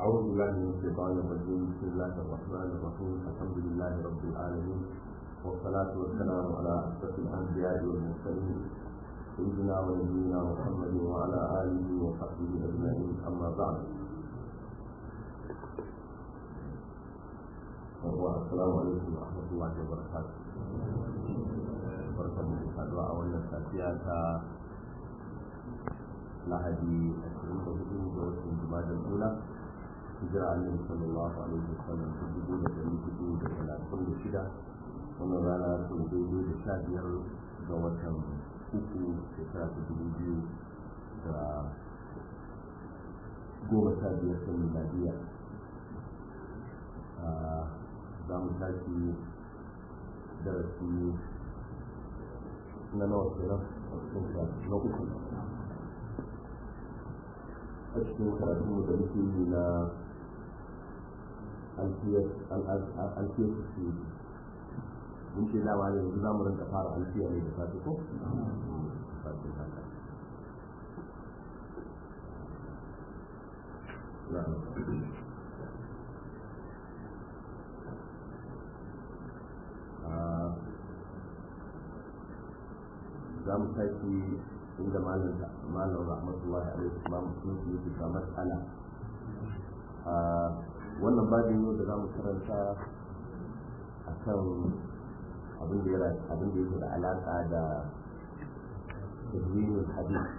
أعوذ بالله من الشيطان الرجيم بسم الله الرحمن الرحيم الحمد لله رب العالمين والصلاة والسلام على أشرف الأنبياء والمرسلين سيدنا ونبينا محمد وعلى آله وصحبه أجمعين أما بعد السلام عليكم ورحمة الله وبركاته barkan mu saduwa a wannan safiya ta lahadi 24 ga watan jumadal ula hijira annabi sallallahu alaihi wasallam ta dubu da dari hudu da talatin da shida wannan rana sun daidai da sha biyar ga watan uku shekara ta dubu biyu da goma sha biyar ta miladiya za mu tashi darasi na nawa kenan a cikin na uku a cikin karatun da muke yi na alfiyar su mun ce dama ne yanzu za mu rinka fara alfiya ne da safe ko? safe haka za mu tashi inda malam malam rahmatullahi alaihi imam sun yi ta mas'ala wannan babin yau da za mu karanta akan abin da ya abin da yake da alaka da tadwinul hadith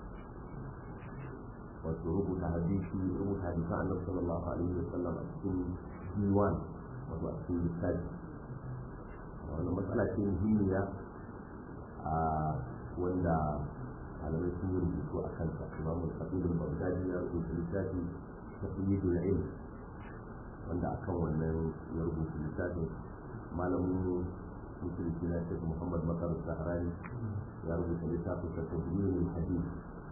wato rubuta hadisi rubuta hadisan annabi sallallahu alaihi wasallam a cikin diwan wato a cikin littafi wannan matsala ce muhimmiya a wanda malamai sun yi rubutu a kansa imam al-khatib al-baghdadi ya rubuta littafi taqyidul ilm wanda akan wannan ya rubuta littafin malamin musulunci na shek muhammad makar saharani ya rubuta littafin sa tadwinul hadith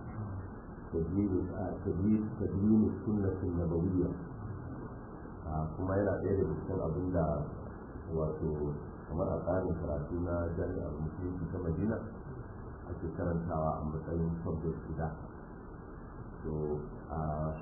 tadwin tadwin sunnatin nabawiyya kuma yana ɗaya daga cikin abin da wato kamar a tsarin karatu na jami'ar musulunci ta madina ake karantawa a matsayin subject guda to a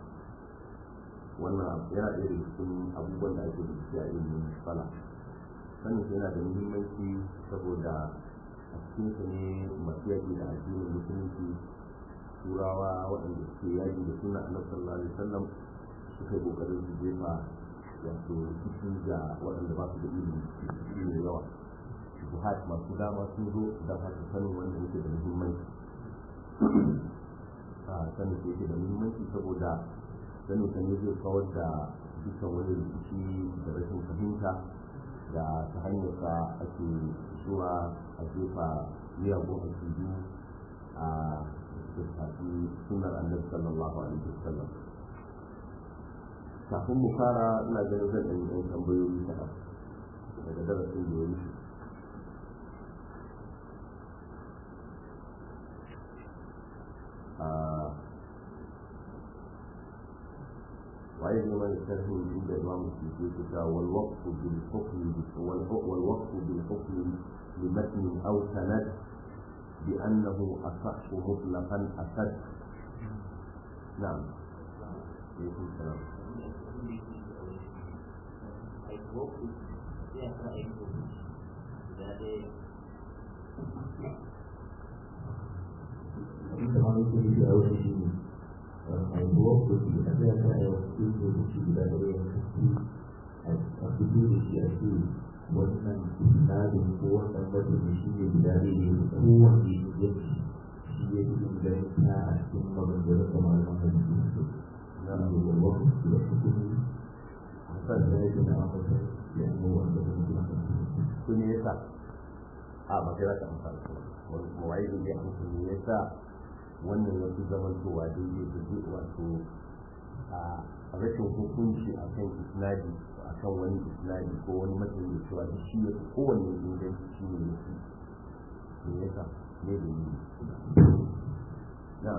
wannan yana ɗaya daga cikin abubuwan da ake bincike a ilimin fala sannan yana da muhimmanci saboda a cikin sa ne masu yaƙi da addinin musulunci turawa waɗanda suke yaƙi da suna annabi sallallahu alaihi wasallam suka yi ƙoƙarin su jefa wato ciki ga waɗanda ba su da ilimi ciki mai yawa jihad masu dama sun zo don haka sanin wanda yake da muhimmanci a sanin da yake da muhimmanci saboda sanin sa ne zai kawar da dukkan wani rikici da rashin fahimta da ta hanyar sa ake zuwa a jefa miyagun akidu a da shafi sunar annabi sallallahu alaihi wasallam kafin mu fara ina ganin zan ɗan yi tambayoyi kaɗan daga darasin da ya wuce وعيد من الترهيب عند الإمام السيوطي والوقف بالحكم والوقف بالحكم لمتن أو سند بأنه أصح مطلقا أسد نعم عليكم السلام da aure ne a wakil da ta ta yi wakil da da shi da ɗaya a fito da shi a ce wannan tsarin ko wannan mutum shi ne guda ɗaya ne kowanne ya ci shi ya fi inganta a cikin maganganun da malaman hadisi su na da wakil da hukumi a kan da yake na amfani da yanzu wanda da mutum kun yi yasa a ba kai za ka amfani mawaye ne ya amfani yasa wannan ya fi zamantowa daidai da zai wato a rashin hukunci a kan isnadi a kan wani isnadi ko wani mutum da cewa da shi ya fi kowanne inganci shi ne ya fi me yasa ne da yi na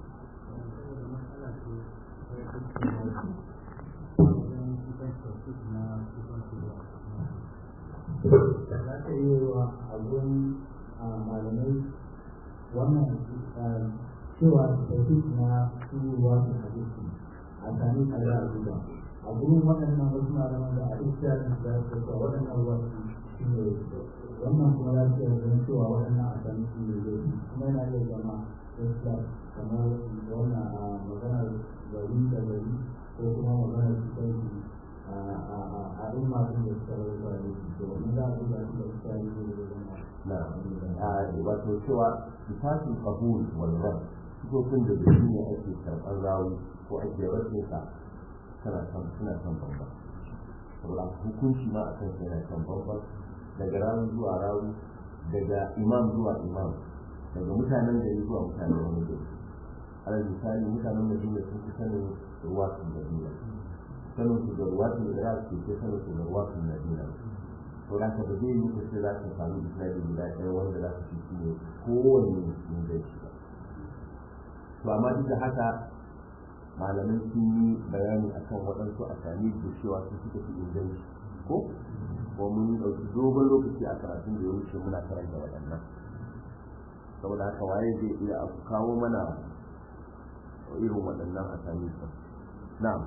za ta yi wa abun malamai wannan cewa tafik na turuwa da hadisi a sami a za a duba a gurin waɗannan wasu malaman da a iskiyar da su ka waɗannan wasu shi ne wannan kuma za su iya cewa waɗannan a sami shi ne zai kuma yana iya zama gaskiya kamar wannan a maganar gari da gari ko kuma maganar su kai a in masu da suka rarraba da su to wannan za a duba shi da iskiyar ne zai zama na wato cewa sifatul qabul wal rad sifofin da shi ne ake karɓar rawi ko ake rashin sa tana kan suna kan bamba saboda hukunci ma akan sa yana kan bamba daga rawi zuwa rawi daga imam zuwa imam daga mutanen gari zuwa mutanen wani gari alal misali mutanen madina sun fi sanin ruwatun madina sanin su da ruwatun iraq ke ke sanin su da ruwatun madina to da ka ba zai yi kace za ka samu isnadi guda ɗaya wanda za ka ci shi ne kowanne inganci ba to amma duk da haka malamai sun yi bayani akan waɗansu a sami da cewa su suka fi inganci ko ko mun ɗauki dogon lokaci a karatun da ya wuce muna karanta waɗannan saboda haka waye zai iya a kawo mana irin waɗannan a sami su na'am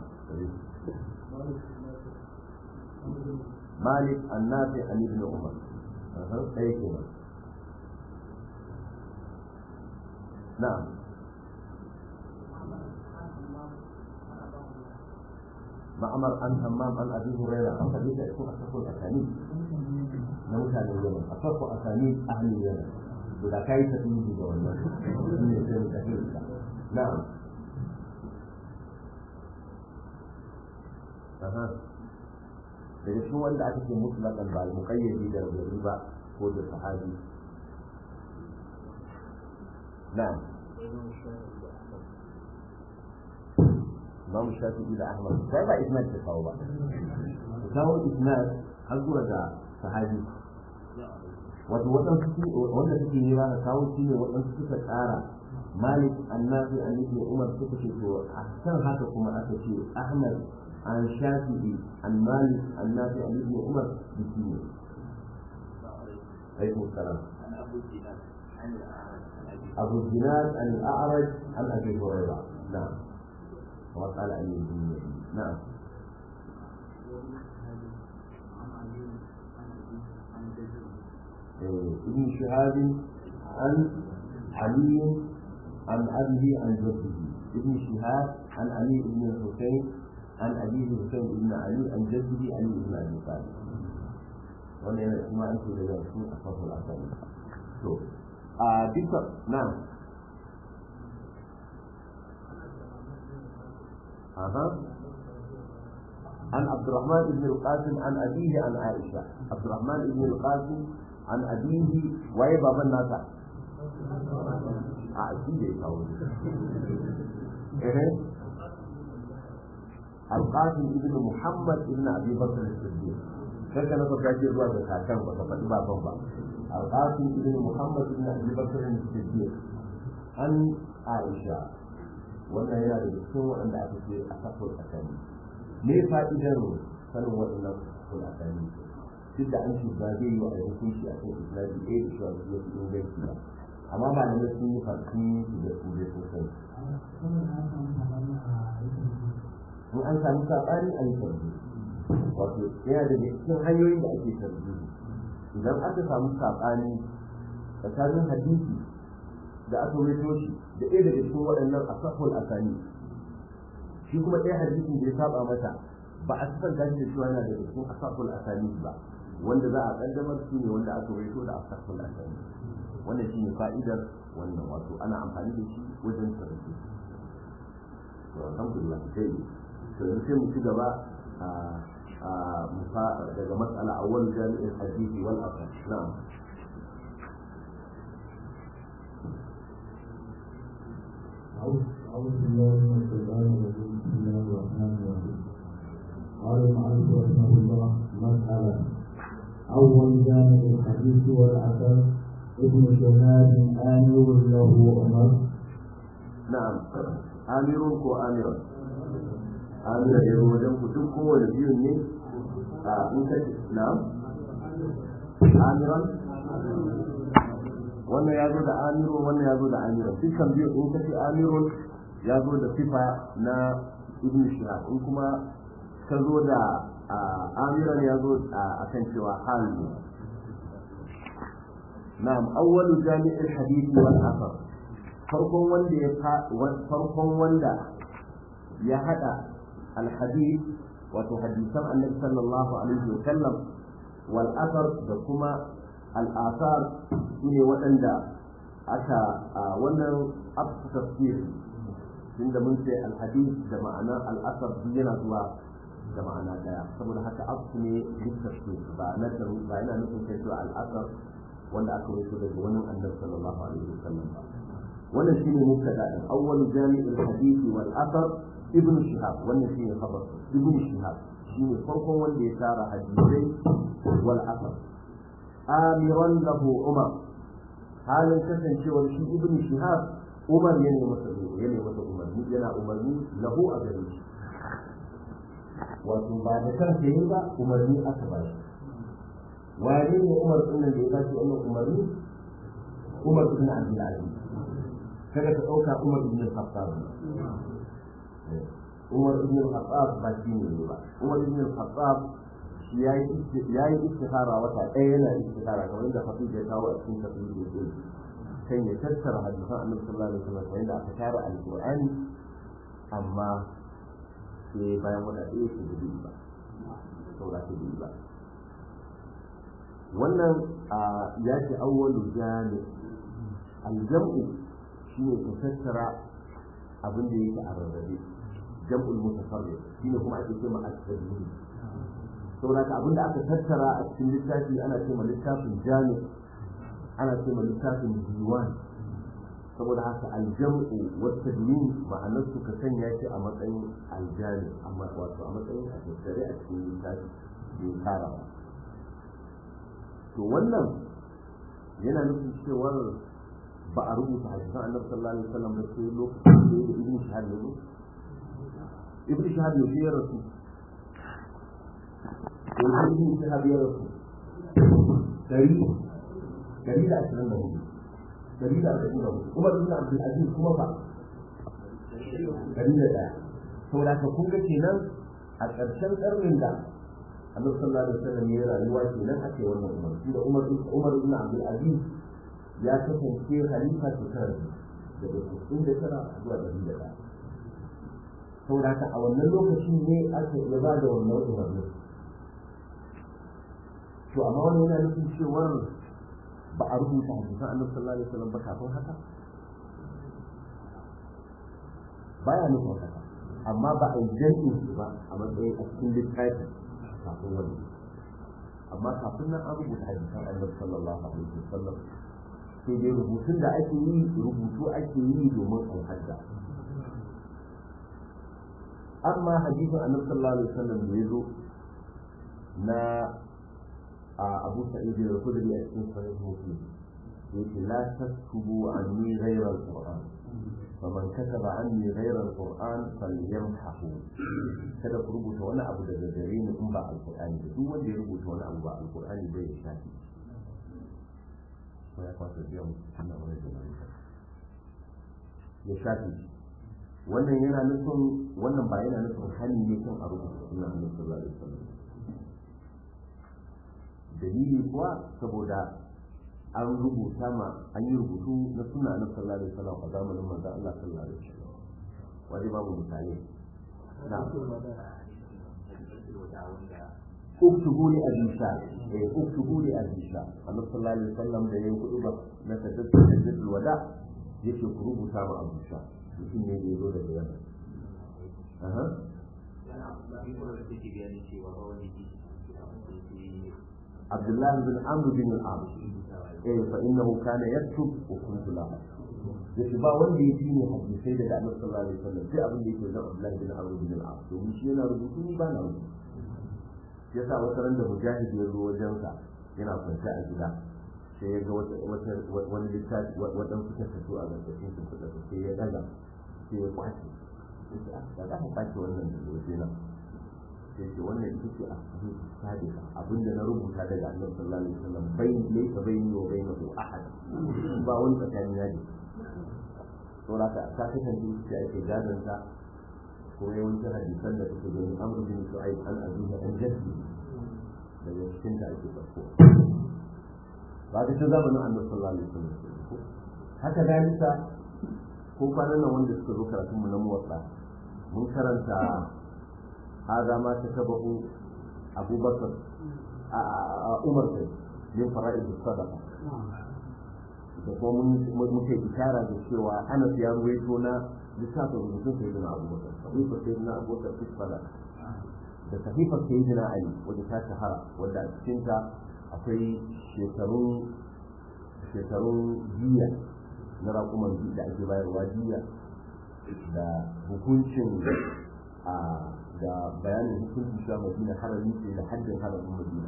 مالك النافع عن ابن عمر أي كلمة نعم معمر عن همام عن ابي هريره عن حديث يكون اصح الاسانيد نموت عن اليمن اصح اسانيد اهل اليمن اذا كيف تنجي نعم أها daga cikin wanda aka ce mutlaqan ba al-muqayyadi da gari ba ko da sahabi na'am Imam Shafi'i da Ahmad sai ba isnad ta kawo ba kawo isnad har zuwa ga sahabi wato waɗansu wanda suke yi ba kawo shi ne waɗansu suka tsara Malik annabi an ibn Umar suka ce to a kan haka kuma aka ce Ahmad عن شافعي عن مالك عن نافع عن ابن عمر بسنين عليكم السلام أبو الزناد عن الأعرج عن أبي هريرة نعم وقال عن الدنيا نعم ابن شهاب عن علي عن أبيه عن جده ابن شهاب عن علي بن الحسين عن أبيه حسين بن علي عن جده علي بن أبي طالب wanda yana kuma aiki da zai sun a farko asali to a duka na aha عن عبد الرحمن بن القاسم عن أبيه عن عائشة عبد الرحمن بن القاسم عن أبيه وهي بابا الناس عائشة إيه القاسم ابن محمد ابن ابي بكر الصديق كيف كان فكر جير zuwa ga kakan ba ka faɗi baban ba القاسم ابن محمد ابن ابي بكر الصديق an Aisha wannan yana da cikin waɗanda aka ce a kafin asali me fa'idar sanin waɗannan kafin asali duk da an shi ba zai yi wa a hukunci a kan islami ɗaya da shi a cikin inganci ba amma malamai sun yi farki da su da sosai in an sami saɓani an yi tarbi wato yana da cikin hanyoyin da ake tarbi idan aka samu saɓani tsakanin hadisi da aka rito shi da ɗaya daga cikin waɗannan asaful asani shi kuma ɗaya hadisin da ya saba mata ba a sifanta shi da cewa yana daga cikin asaful asani ba wanda za a kaddamar shi ne wanda aka rito da asaful asani wannan shi ne fa'idar wannan wato ana amfani da shi wajen tarbi to alhamdulillah sai to yanzu sai mu ci gaba daga matsala a wani jami'in hadisi wal asar na'am أعوذ بالله من الشيطان الرجيم بسم الله الرحمن الرحيم قال المعرف رحمه الله مسألة أول جامع الحديث والأثر ابن شهاب آمر له عمر na'am amirun ko amiran amira ya zo wajen ku duk kowane biyun ne a in ka na'am amiran wannan ya zo da amirun wannan ya zo da amiran dukkan biyu in ka ce amirun ya zo da sifa na ibn shihab in kuma ka zo da amiran ya zo a kan cewa hal ne na'am awwalu jami'il hadith wal athar farkon wanda ya farkon wanda ya hada al hadith wato hadisan annabi sallallahu alaihi wa sallam wal athar da kuma al athar ne waɗanda aka wannan abu tafsir tunda mun ce al hadith da ma'anar al athar yana zuwa da ma'ana daya saboda haka abu ne duk tafsir ba na ba yana nufin kai cewa al athar wanda aka wuce daga wani annabi sallallahu alaihi wa sallam ba wannan shine mubtada din awwal jami'ul hadith wal athar ibn shihab wannan shine khabar ibn shihab shine farkon wanda ya tara hadisai wal athar amiran lahu umar halin kasancewar shi ibn shihab umar yana masa yana masa umarni yana umarni lahu a gare shi wato ba da kansa yi ba umarni aka ba shi wane ne umar din da ya ba shi wannan umarni umar ibn abdul aziz kada ka ɗauka umar ibn al-khattab umar ibn al-khattab ba shi ne ba umar ibn al-khattab ya yi istihara wata ɗaya yana istihara kamar yadda hafiz ya kawo a cikin tafsir da ke kan ya tattara hadisan annabi sallallahu alaihi wasallam kamar yadda aka tara alqur'ani amma sai bayan wata ɗaya su da ba saura su da ba wannan ya ce awwalu jami aljam'u shine ka tattara abin da yake a rarrabe jam'ul mutafarrid shine kuma ake cewa at-tadbir saboda ka abin da aka tattara a cikin littafi ana cewa littafin jami ana cewa littafin diwan saboda haka aljam'u wa tadwin ma'anar su ka sanya shi a matsayin aljami amma wato a matsayin a tattare a cikin littafi bai kara ba to wannan yana nufin cewar ba a rubuta hadisan annabi sallallahu alaihi wasallam ba sai lokacin da ya ibn shahab ne ibn shahab ne ya rasu yanzu ibn shahab ya rasu dari dari da ashirin da hudu dari da ashirin da hudu kuma ibn abdul aziz kuma fa dari da daya saboda ka kun ga kenan a ƙarshen ƙarnin da annabi sallallahu alaihi wasallam ya rayuwa kenan ake wannan umar da umar umar ibn abdul aziz ya kasance halifa shekara daga sittin da tara zuwa ɗari da ɗaya saboda haka a wannan lokacin ne aka ya ba da wannan umarni to amma wani yana nufin cewar ba a rubuta hadisan annabi sallallahu alaihi wasallam ba kafin haka baya nufin haka amma ba a yi jami'in su ba a matsayin a cikin littafi kafin wani amma kafin nan an rubuta hadisan annabi sallallahu alaihi wasallam sai dai rubutun da ake yi rubutu ake yi domin alhadda amma hadisin annabi sallallahu alaihi wasallam da ya zo na abu sa'id al-khudri a cikin sahih muslim yake la taskubu anni ghayra al-qur'an faman kataba anni ghayra al-qur'an falyamhahu kada ku rubuta wani abu daga gare ni in ba al-qur'ani ba duk wanda ya rubuta wani abu ba al-qur'ani bai ya shafi ko ya kwata biya mu Allah wani da ya shafi wannan yana nufin wannan ba yana nufin hali ne kan a rubuta sunan Annabi sallallahu alaihi wasallam dalili kuwa saboda an rubuta ma an yi rubutu na suna na sallallahu alaihi wasallam a zamanin manzon Allah sallallahu alaihi wasallam wani babu misali na uktubu li abi sha eh uktubu li abi sha annabi sallallahu alaihi wasallam da yayin kudu ba na taddatu taddatu wada yake ku rubuta ma abu sha mutum ne da yazo daga yana aha عبد الله بن عمرو بن العاص eh fa innahu kana yaktub wa kuntu la yace ba wanda ya fi ne hadisai daga annabi sallallahu alaihi wasallam sai abin da yake da Abdullah bin Amr bin al-As domin shi yana rubutu ni ba na rubutu yasa wata ran da mujahid ya zo wajen sa yana kwance a gida sai ya ga wata wata wani littafi wadan suka fito a gargashin su suka sai ya daga sai ya kwace da za ka kwace wannan da waje na sai ce wannan ita ce a cikin sadika abinda na rubuta daga annabi sallallahu alaihi wasallam bai laysa bayni wa bainahu ahad ba wani tsakani na ne saboda ka ta kasance ita ake gadon ta kuma yawancin hadisan da suke gani amr bin shu'aib an abihi an jaddi daga cikin ta ake farko ba ta ta zamanin annabi sallallahu alaihi wasallam haka dalika ko kwanan nan wanda suka zo karatun mu na muwatta mun karanta hada ma ta tabahu abubakar a umar kai min fara'id sadaqa da kuma muke ishara da cewa anas ya ruwaito na littafin rubutun sai na abubakar sahifar sai na abubakar fi sadaqa da sahifar sai na ali wadda ta shahara wadda a cikinta akwai shekarun shekarun jiya na raƙuman da ake bayarwa jiya da hukuncin a da bayanin hukuncin cewa madina harami ce da haddin haramin madina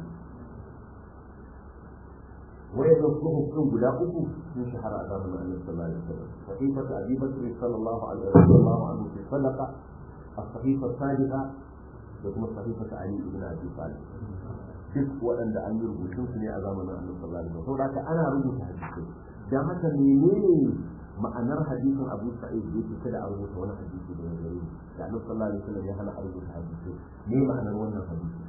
wayannan suhufin guda uku sun shahara a zamanin annabi sallallahu alaihi wasallam sahifatu abi bakr sallallahu alaihi sallallahu anhu fi sadaqa as-sahifa thalitha da kuma sahifatu ali ibn abi talib duk waɗanda an yi rubutun su ne a zamanin annabi sallallahu alaihi wasallam saboda ana rubuta hadisi dan haka menene ma'anar hadisin Abu Sa'id da yake kada a rubuta wani hadisi da gare da annabi sallallahu alaihi wasallam ya hana a rubuta hadisi me ma'anar wannan hadisi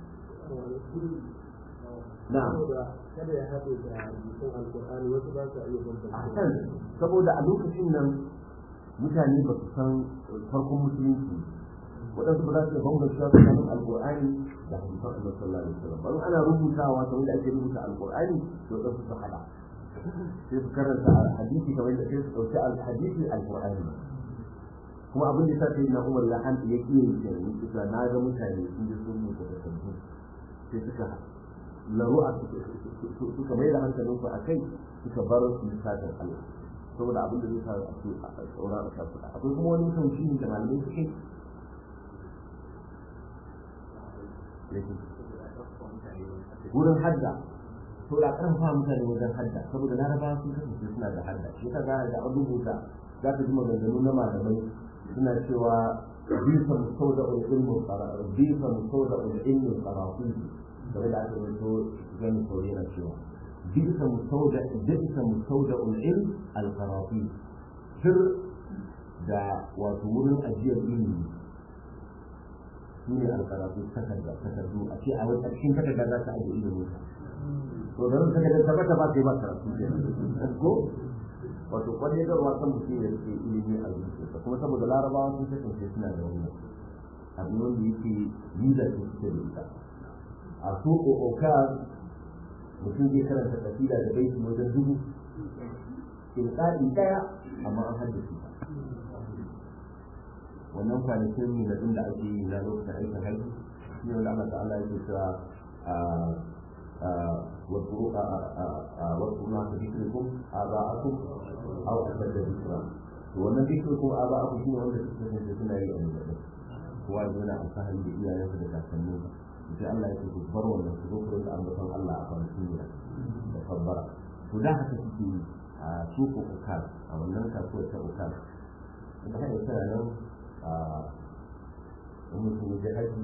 na'am kada ya haɗe da rubutun alƙur'ani wasu ba su iya bambanta a saboda a lokacin nan mutane ba su san farkon musulunci waɗansu ba za su iya bambanta tsakanin alƙur'ani da hadisan annabi sallallahu alaihi wasallam bari ana rubutawa kamar da ake rubuta alƙur'ani to waɗansu su haɗa sai su karanta hadisi kamar da sai su ɗauki alhadisi alƙur'ani kuma abin da ya sa sai na umar ya hanta ya ƙi yin kenan kusa na ga mutane sun je sun mutu da sabbi sai suka laru'a suka mai da hankalinsu a kai suka bar su lissafin Allah saboda abin da zai sa a ce a tsoron a shafi akwai kuma wani tauhidi da malamai suke wurin hadda to da karfafa mutane wajen hadda saboda larabawa sun kasance suna da hadda shi ka ga da an rubuta za ka ji maganganu na malamai suna cewa bisa mustauda ilmin qara bisa mustauda ilmin qarafi game da aka rubuto gani ko yana cewa bisa mustauda bisa mustauda ilm al-qarafi sir da wato wurin ajiyar ilimi shi ne al-qarafi takarda takardu a ce a wani cikin takarda za ta ajiye ilimin to da ran takarda ta bata ba sai ba karatu ko wato kwalle da ruwa kan mutum ya rike ilimi a zuciyarsa kuma saboda larabawa sun kasance suna da wannan abin wanda yake yi da su suke da ita a so okaz mutum zai karanta kasida da baiti wajen dubu ilƙaɗi ɗaya amma an haddace ta wannan kwanakin ne da ake yi na lokacin aikin haihu shi ne wanda Allah ta'ala yake cewa واذكروا ما ذكركم آباءكم أو أشد ذكرا wannan ذكركم آباءكم shine wanda suka kasance suna yi a nuna kowa yana alfahari da iyayensa da kakanninsa sai Allah ya ce ku bar wannan su zo ku rinka ambaton Allah a kwanakin ne da kabbara to da haka suke yi a suko ukal a wannan kasuwar ta ukal da haka tana nan a wani mutum ya haji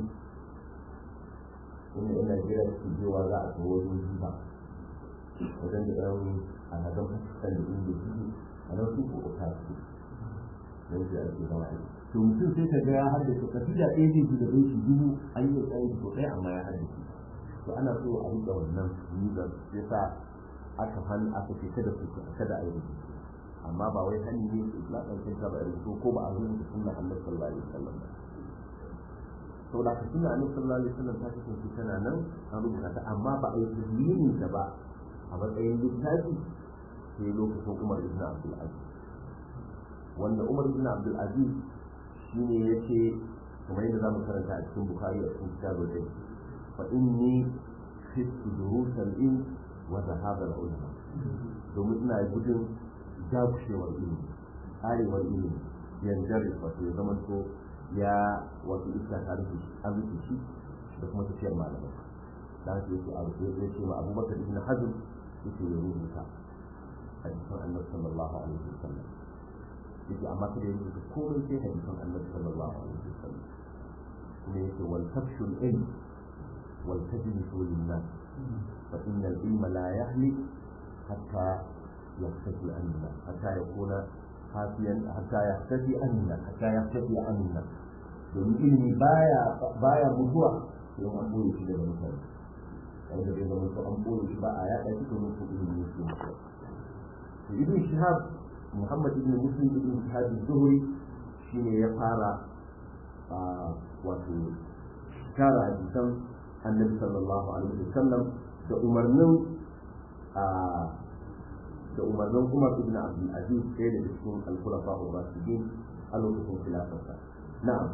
inda ina jira su jewa za a kawo wani jiba wajen da ɗan a hazan fasikan da inda su a nan suko ukal su da yake ake zama aiki to mutum sai ka ga ya haddace kasida ɗaya zai ji da baiti dubu an yi tsayin ko ɗaya amma ya haddace to ana so a riƙe wannan nizar sai sa aka hannu aka ce kada su kada a yi rubutu amma ba wai hannu ne su na ɗaukin ta ba a rubutu ko ba a rubuta sunna annabi sallallahu alaihi wasallam ba saboda ka sunna annabi sallallahu alaihi wasallam ta kasance tana nan an rubuta ta amma ba a yi tazminin ta ba a matsayin littafi sai lokacin Umar ibn Abdul Aziz wanda Umar ibn Abdul Aziz shine yace kamar yadda zamu karanta a cikin Bukhari a cikin kitabul ilm fa inni khiftu durus al-ilm wa dhahab al-ulama domin ina gudun dakushewar ilimi arewar ilimi yanzu wato ya zama to ya wato iska ta rufe shi an rufe shi da kuma tafiyar malamai da haka yake a rufe ya ce ma abubakar ibn hazm yake ya rubuta hadisan annabi sallallahu alaihi wasallam yake amma kada ya rubuta komai sai hadisan annabi sallallahu alaihi wasallam kuma yake wal tafshul ilm wal tajlisu lin nas fa inna al ilma la yahli hatta yahtadi anna hatta yakuna hafiyan hatta yahtadi anna hatta yahtadi anna domin ilimi baya baya mutuwa sai an boye shi daga mutane wanda zai zama to an boye shi ba a yaɗa shi domin ko ilimi yake mutuwa to ibn shihab muhammad ibn muslim ibn shihab az-zuhri shine ya fara wato tara hadisan annabi sallallahu alaihi wasallam da umarnin da umarnin Umar ibn Abdul Aziz ɗaya daga cikin al-Khulafa ar-Rashidin a lokacin khilafarsa na'am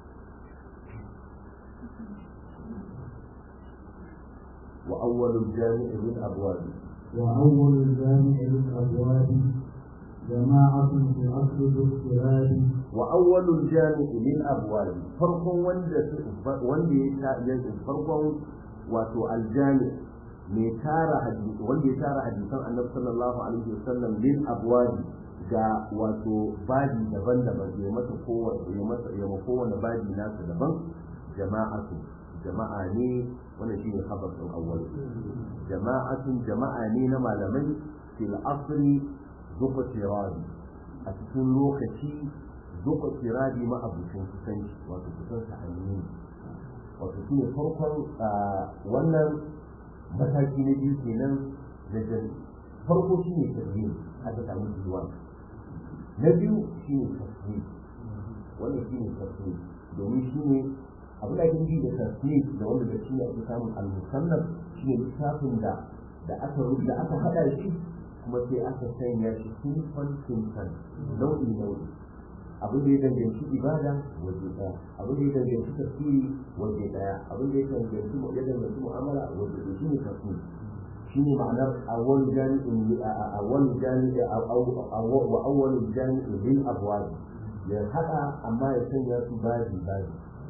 وأول الجامع للأبواب وأول الجامع للأبواب جماعة في أصل الاضطراب وأول الجامع للأبواب فرق وند وند فرق واتو الجامع mai tara hadisi wanda ya tara hadisan annabi sallallahu alaihi wasallam lil abwabi ga wato babi daban-daban ya masa kowace ya masa ya ma kowane babi nasa daban jama'atu jama'a ne wannan shine khabar din awwal jama'atun jama'a ne na malamai fil asri zuqa tiradi a cikin lokaci zuqa tiradi ma abucin kusanci wato kusan sa'anni wato shine farkon wannan mataki na biyu kenan da jan farko shi ne tarbiyyar aka samu zuwa na biyu shi ne tasiri wannan shi ne tasiri domin shi ne abin da ake nufi da tasiri da wanda da shi ne ake samun al-musannaf shi ne littafin da da aka da aka haɗa shi kuma sai aka sanya shi sunfan sunfan nau'i nau'i abin da ya danganci ibada waje daya abin da ya danganci tafsiri waje daya abin da ya danganci ya danganci mu'amala waje daya shine tafsiri shine ma'anar awwal jami'in awwal jami'i wa awwal jami'in lil abwab ya hada amma ya sanya su baji baji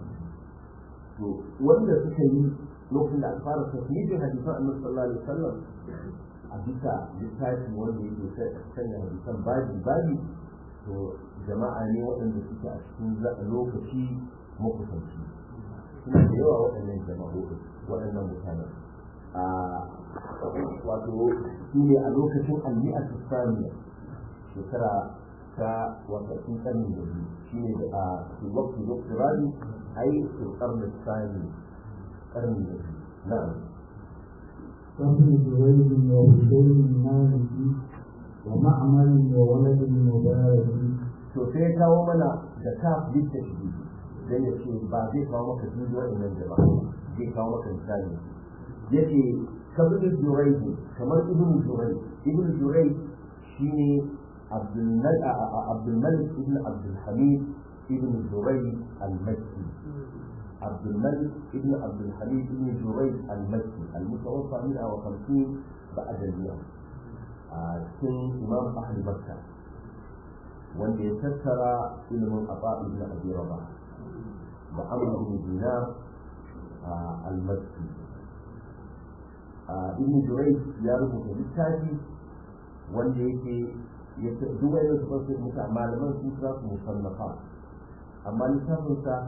to wanda suka yi lokacin da aka fara tafsirin hadisan annabi sallallahu alaihi wasallam a bisa littafi wanda yake sanya hadisan baji baji to jama'a ne waɗanda suke a cikin lokaci makusanci suna da yawa waɗannan jama'o'i waɗannan mutanen a wato su ne a lokacin almi'a saniya shekara ta wakatun ƙarni da biyu shi ne a wakti wakti rani a yi su ƙarni sani ƙarni da biyu na'am وابن جريج وبشير مالكي ومعمر وولد المبارك to sai ya kawo mana da kaf duk da shi dan ya ce ba zai kawo maka duk wa'annan jama'a zai kawo maka misali yace kabir jurayj kamar ibn jurayj ibn jurayj shine abdul malik abdul malik ibn abdul hamid ibn jurayj al-makki abdul malik ibn abdul hamid ibn jurayj al-makki al-mutawaffa min 50 بعد المئة cikin imam ahli makka wanda ya tattara ilimin aba ibn abi rabah da amr ibn dinar al-makki ibn jurayj ya rubuta littafi wanda yake ya duk wani su fasu muta malaman sun kira su musannafa amma littafin sa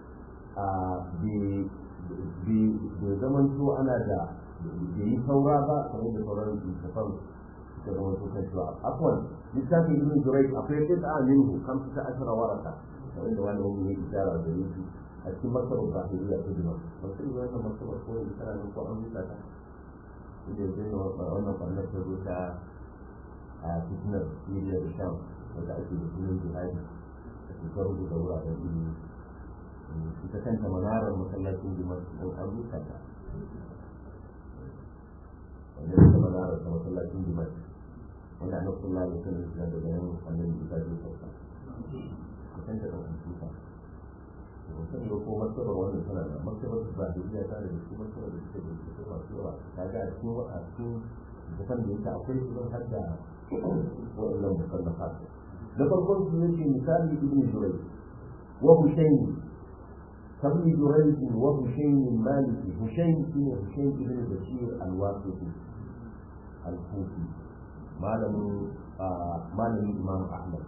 bai zamanto ana da bai yi saura ba kamar da sauran littafan suka zama su kan cewa afwan littafin ibn jurayj akwai qit'a minhu kamsa ashara waraka kamar da wani wani ya isara da yake a cikin masarar zahiriya ta jima ba sai yi wannan masarar ko ya isara nan ko an rusa ta inda zai yi wannan ɓannar ta zo ta a fitnar siriya da sham wanda ake da sunan jihadi a cikin rubuta wuraren ilimi ita kanta manarar masallacin jima don an rusa ta wanda ita manarar ta masallacin jima wanda annabi sallallahu alaihi wasallam ya da bayan annabi Isa ya sauka kusan da kan tuka mutum da ko martabar wannan tana da martabar ba da iya tare da su martabar da suke da su masu yawa kaga a cikin a cikin bukan da yake akwai su don har da wa'annan musallafa da farkon su yake misali ibn jurai wa husayn kabni jurai wa husayn maliki husayn shine husayn ibn bashir al-wasiti al-kufi malamin malamin imam ahmad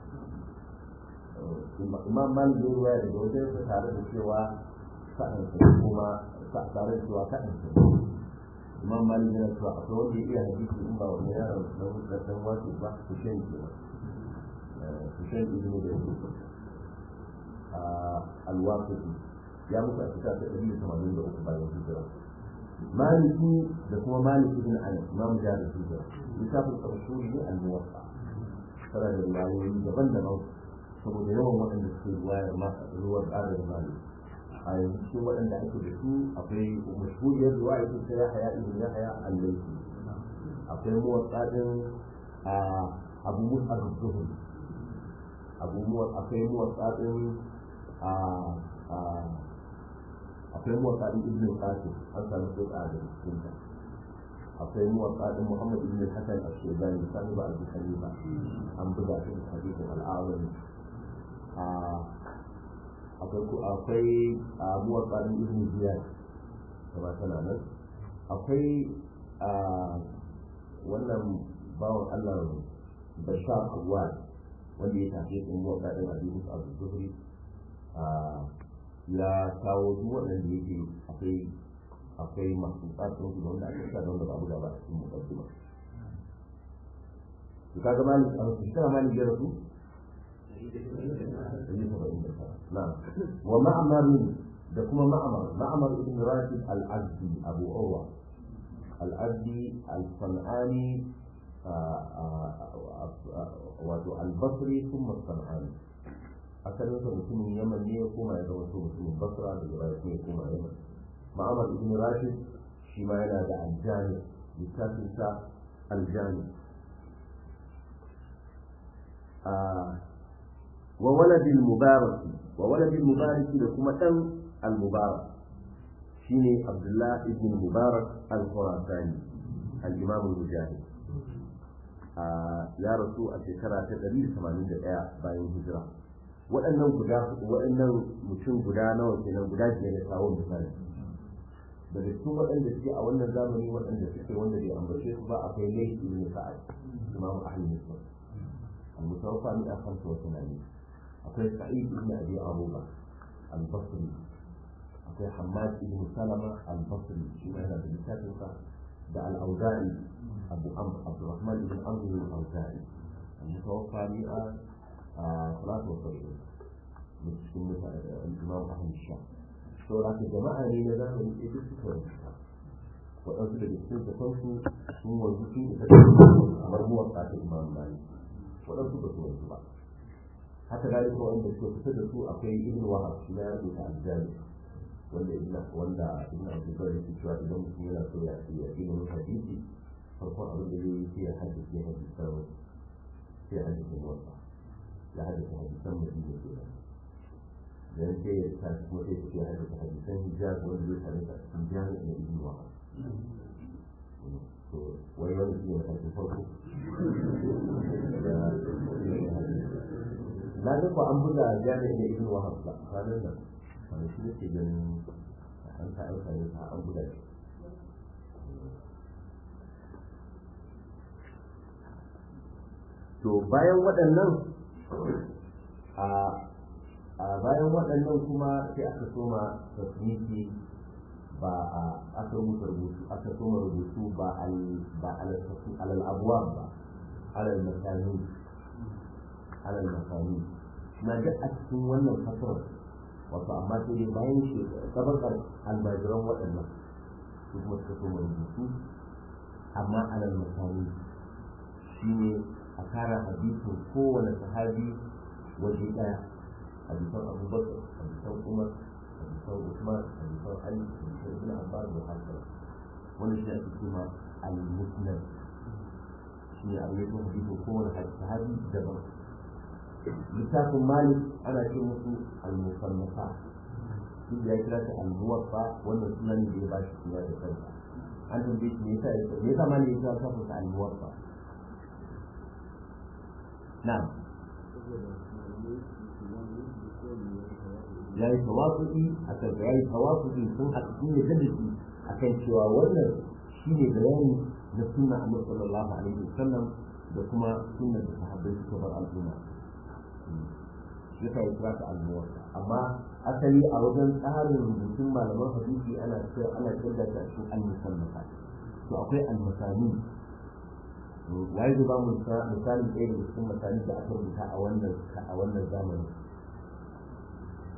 imam malik ya ruwaya daga wajen sa tare da cewa sa'an sa kuma tare da cewa sa'an sa imam malik yana cewa akwai wanda ya iya hadisi in ba wani yaron dan dan wasu ba su shan ke su shan ibnu da su al-waqidi ya mutu a shekara ta ɗari da tamanin da uku bayan hijira maliki da kuma malik ibn anas imam jami'in hijira littafin ƙarshe ne al-muwatta tana da riwayoyi daban-daban saboda yawan waɗanda suke ruwayar masa ruwar ƙarin malik a yanzu cikin waɗanda ake da su akwai mashhuriyar riwaya ta ta yahaya ibn yahaya al-laythi akwai muwatta din a abu musa az-zuhri abu muwatta akwai muwatta din a akwai muwatta din ibn qasim an samu kuɗa da cikin ta akwai muwatta din muhammad ibn hasan al-shaybani sahibi abu hanifa an buga shi da hadisin al-azami akwai akwai muwatta din ibn ziyad kuma tana nan akwai wannan bawan Allah bashar awwal wanda ya tafi in muwatta din abi musa az-zuhri ya kawo duk waɗanda yake akwai akwai masu tsatsun su da wanda aka sa da wanda ba buga ba a cikin mukaddima to kaga mali a wasu shekara mali ya rasu na'am wa ma'amar da kuma ma'amar ma'amar ibn rashid al-azdi abu urwa al-azdi al-sanani wato al-basri thumma al-sanani asalin sa mutumin yaman ne ya koma ya zama mutumin basra daga baya kuma ya koma yaman ma'amar ibn rashid shi ma yana da aljami littafin sa aljami wa waladin mubarak wa waladin mubarak da kuma dan al-mubarak shine abdullah ibn mubarak al-khurasani al-imam al-mujahid ya rasu a shekara ta 181 bayan hijira waɗannan guda waɗannan mutum guda nawa kenan guda biyar da kawo misali daga cikin waɗanda suke a wannan zamani waɗanda suke wanda bai ambace su ba akwai laifi ibn sa'ad imamu ahli misr al-mutawaffa min khamsa wa thamanina akwai sa'id ibn abi aruba al-basri akwai hammad ibn salama al-basri shi ma yana da littafin sa da al-auza'i abu amr abdurrahman ibn amr al-auza'i al-mutawaffa min ثلاثة وسبعين من cikin imam ahmad sha to da ka jama'a ne na zamani sai duk suka rubuta waɗansu daga cikin kasansu sun wanzu sun isa da kamar muwatsa ta imam mali waɗansu ba su wanzu ba haka dalika wanda suka fita da su akwai ibn wahab shi na rubuta aljami wanda ibn wanda ibn abdullah yake cewa idan mutum yana so ya ya ilimin hadisi farkon abin da zai yi sai ya haddace hadisan sai ya haddace muwatsa ya haddace hadisan madina ke nan dan sai ya tashi kuma sai ya haddace hadisan hijaz wanda zai same ta cikin jami'a na ibn wahab to wani wani shi ne matakin farko na ga ko an buga jami'a na ibn wahab ba kwanan nan wani shi ne ke ganin an ta aika ne ta an buga shi to bayan waɗannan a bayan waɗannan kuma sai aka soma tasniki ba a aka rubuta rubutu aka soma rubutu ba al ba alal abwab ba alal masani alal masani na ga a cikin wannan fasar wato amma sai dai bayan shi tabakar almajiran waɗannan su kuma suka soma rubutu amma alal masani shine a kara hadisin kowane sahabi waje ɗaya hadisan abubakar hadisan umar hadisan usman hadisan ali hadisan ibn abbas da hasan wani shi ake cewa al-musnad shi ne a yi hadisin kowane sahabi daban littafin malik ana ce musu al-musannafa shi ya kira ta al-muwaffa wannan sunan da ya ba shi suna da kansa an tambaye shi me yasa me yasa malik ya kira ta al-muwaffa na'am ya yi tawafu'i a kan ya yi tawafu'i sun haɗu sun yi gaddaci a kan cewa wannan shi ne bayani na sunna annabi sallallahu alaihi wasallam da kuma sunnar da sahabbai suka bar al'umma shi yasa ya kira ta al-muwatta amma asali a wajen tsarin rubutun malaman hadisi ana ana kirga ta cikin al-musallafa to akwai al-masani waye zai ba mu misalin ɗaya daga cikin misali da aka rubuta a wannan a wannan zamanin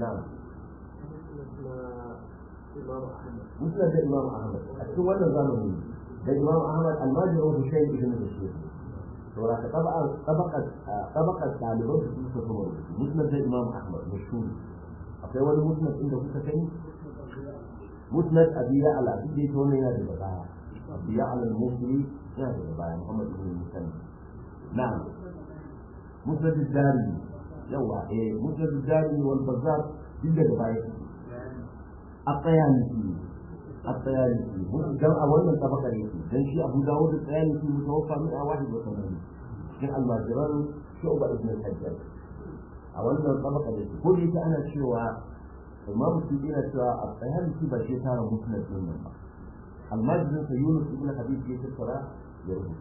na'am na Imam Ahmad musnad da imam ahmad a cikin wannan zamani da imam ahmad almajirin hussein ibn bashir to ra tabaqat tabaqat tabaqat daliban su suka kuma rubutu musnad da imam ahmad mashhur akwai wani musnad inda kuka sani musnad abi ya'la duk da yake wannan yana da baya abi ya'la al-musli yana da baya muhammad ibn musanna na'am musnad ad-dari yawa eh musnad ad-dari wal bazzar duk da baya الطيالسي الطيالسي جمع أولا طبقة يسي لأن شيء أبو داود الطيالسي متوفى 181 شيخ الماجران شعبة ابن الحجاج أولا طبقة يسي كل يسي أنا شوى إمام السيدين شوى الطيالسي بشي تارى مسند من الله الماجران يونس ابن حبيب جيش الصلاة يربط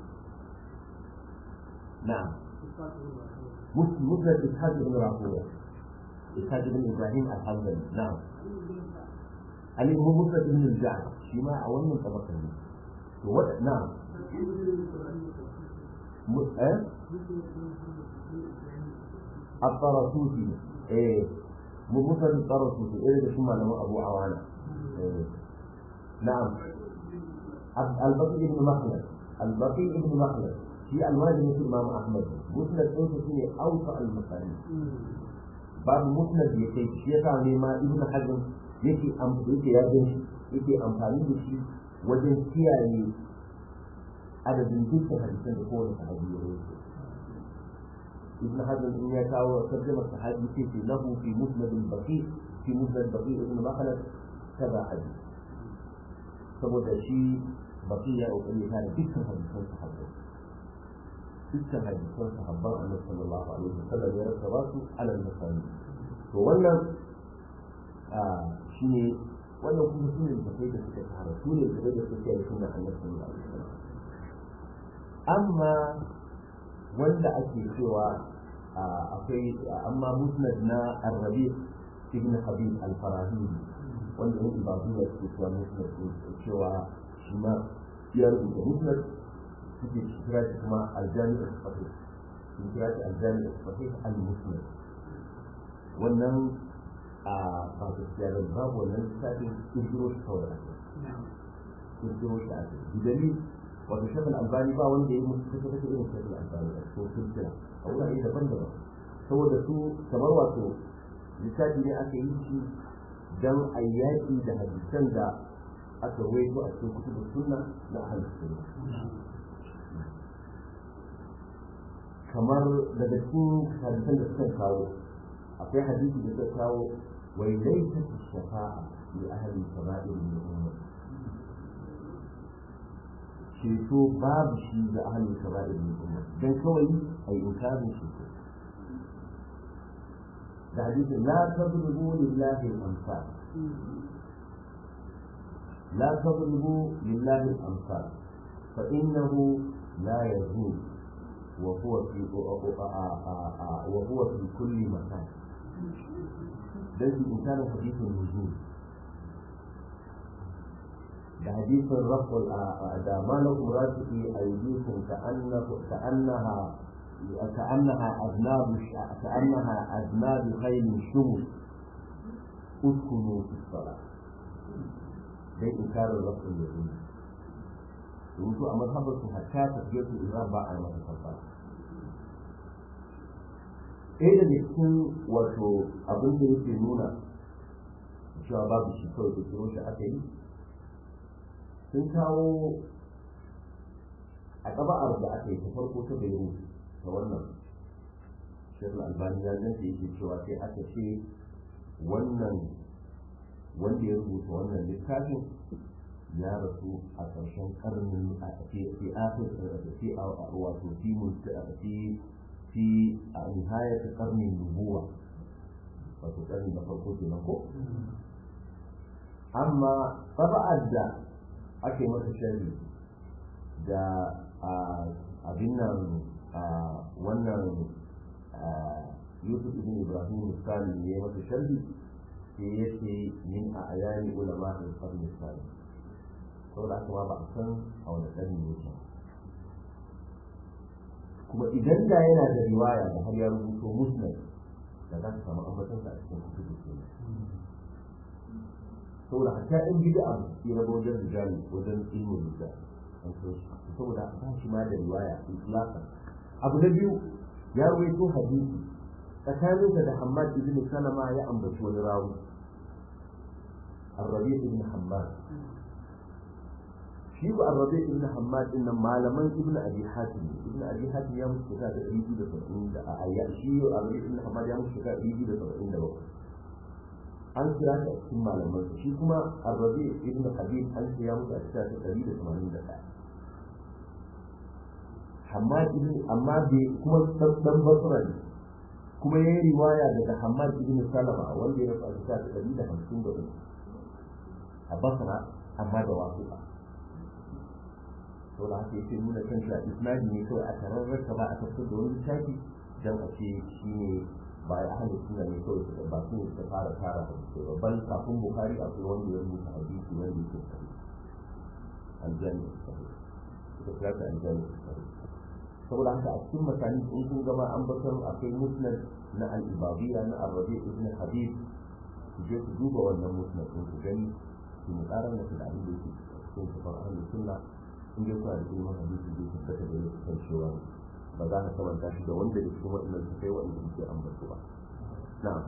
نعم مسند إسحاق بن راهويه إسحاق بن إبراهيم الحنظلي نعم علي هو مسند بن الجعد شيما أول من طبقة لي نعم م... أه؟ الطرسوسي إيه مسند الطرسوسي إيه ده شو معناه أبو عوانة إيه. نعم البقي بن مخلد البقي بن مخلد في الواجب في الإمام أحمد مسند أنت فيه أوسع المسائل babu musnad ya kai shi yasa ne ma ibnu hazm yake yake ya gani yake amfani da shi wajen kiyaye adadin dukkan hadisan da kowane sahabi ya rawaito ibnu hazm in ya kawo tarjuma sahabi sai ce lahu fi musnad al-baqi fi musnad baqi ibn makhlad kaza hadith saboda shi baqi ya kokari ya dukkan hadisan sahabbai dukkan hadisan sahabban annabi sallallahu alaihi wasallam ya rasa su ala misali to wannan shine wannan kuma shine da kai da suka fara su ne da da suke yi sunan annabi sallallahu alaihi wasallam amma wanda ake cewa akwai amma musnad na arabi ibn habib al-farahidi wanda ne ibadu da suke cewa musnad cewa shi ma ya rubuta musnad suke kira shi kuma aljami da sahih sun kira shi aljami da sahih al-muslim wannan a ba gaskiya ba babu wannan lissafin kirkiro shi kawai ake kirkiro shi ake bidali wato shafin albani ba wanda ya yi musu kasa kasa irin shafin albani a cikin kirkira a wurare daban-daban saboda su kamar wato lissafi ne aka yi shi don a yaƙi da hadisan da aka waito a cikin kutubun sunna na ahalus sunna kamar daga cikin hadisan da suka kawo akwai hadisi da suka kawo wai laisa fi shafa'a li ahli kaba'ir min umma ceto babu shi ga ahli kaba'ir min umma dan kawai ai inkarin shi da hadisi la tadrubu lillahi al-amsal la tadrubu lillahi al-amsal fa innahu la yazul وهو في وهو في كل مكان ده الإنسان حديث النجوم ده حديث الرفع ده ما لكم راسي أيديكم كأنه كأنها كأنها أذناب كأنها أذناب خيل شمس اسكنوا في الصلاة ده إنكار الرفع اليقين rubutu a mazhabar su hatta tafiyar su idan ba a yi masa kafa ɗaya daga cikin wato abin da yake nuna cewa babu shi kawai da kiro shi aka yi sun kawo a ƙaba'ar da aka yi ta farko ta bayu ta wannan shirin albani ya zanta yake cewa sai aka ce wannan wanda ya rubuta wannan littafin ya rasu a ƙarshen ƙarnin a fi akhir fi wato fi fi fi a nihayat ƙarnin nubuwa wato ƙarni na farko kenan ko amma taba'ar da ake masa sharri da abin nan wannan yusuf ibn ibrahim misali ne ya masa sharri sai ya ce min a ayani ulama in ƙarni misali saboda haka ma ba a san a wani ƙarni ne ba kuma idan da yana da riwaya da har ya rubuto musnad da za ka samu ambaton sa a cikin kutubu sunna saboda hatta in bid'a ya rabo wajen rijali wajen ilmin rijal an so shi saboda ba shi ma da riwaya itlaqan abu na biyu ya rawaito hadisi tsakaninsa da Hammad ibn Salama ya ambaci wani rawi الربيع بن حماد shi ko arrabi ibn hammad din nan malaman ibn abi hatim ibn abi hatim ya mutu shekara da ɗari biyu da saba'in da a ayya shi arrabi ibn hammad ya mutu shekara ɗari biyu da saba'in da bakwai an kira shi a cikin malaman shi kuma arrabi ibn habib an kira mutu a shekara ta ɗari da tamanin da ɗaya hammad ibn amma bai kuma dan basra ne kuma ya yi riwaya daga hammad ibn salama wanda ya rasu a shekara ta ɗari da hamsin da uku a basra amma da wasuƙa saboda haka yake nuna kan shi a isnadi ne kawai a tararrarsa ba a tafsir da wani littafi don a ce shi ne ba ya ahalin suna ne kawai suka ba su ne suka fara tara hadisai ba ban kafin bukari akwai wanda ya rubuta hadisi wanda yake sahih aljani sahih suka kira ta aljani sahih saboda haka a cikin masani in kun gama an bakar akwai musnad na al-ibadiyya na arabi ibn habib ku je ku duba wannan musnad din ku gani ku mu ƙara da abin da yake cikin safar ahlus sunna in dai kuna da ilimin hadisi zai tabbata da ya kan cewa ba za ka kamanta shi da wanda da cikin waɗannan su kai waɗanda suke ambato ba na'am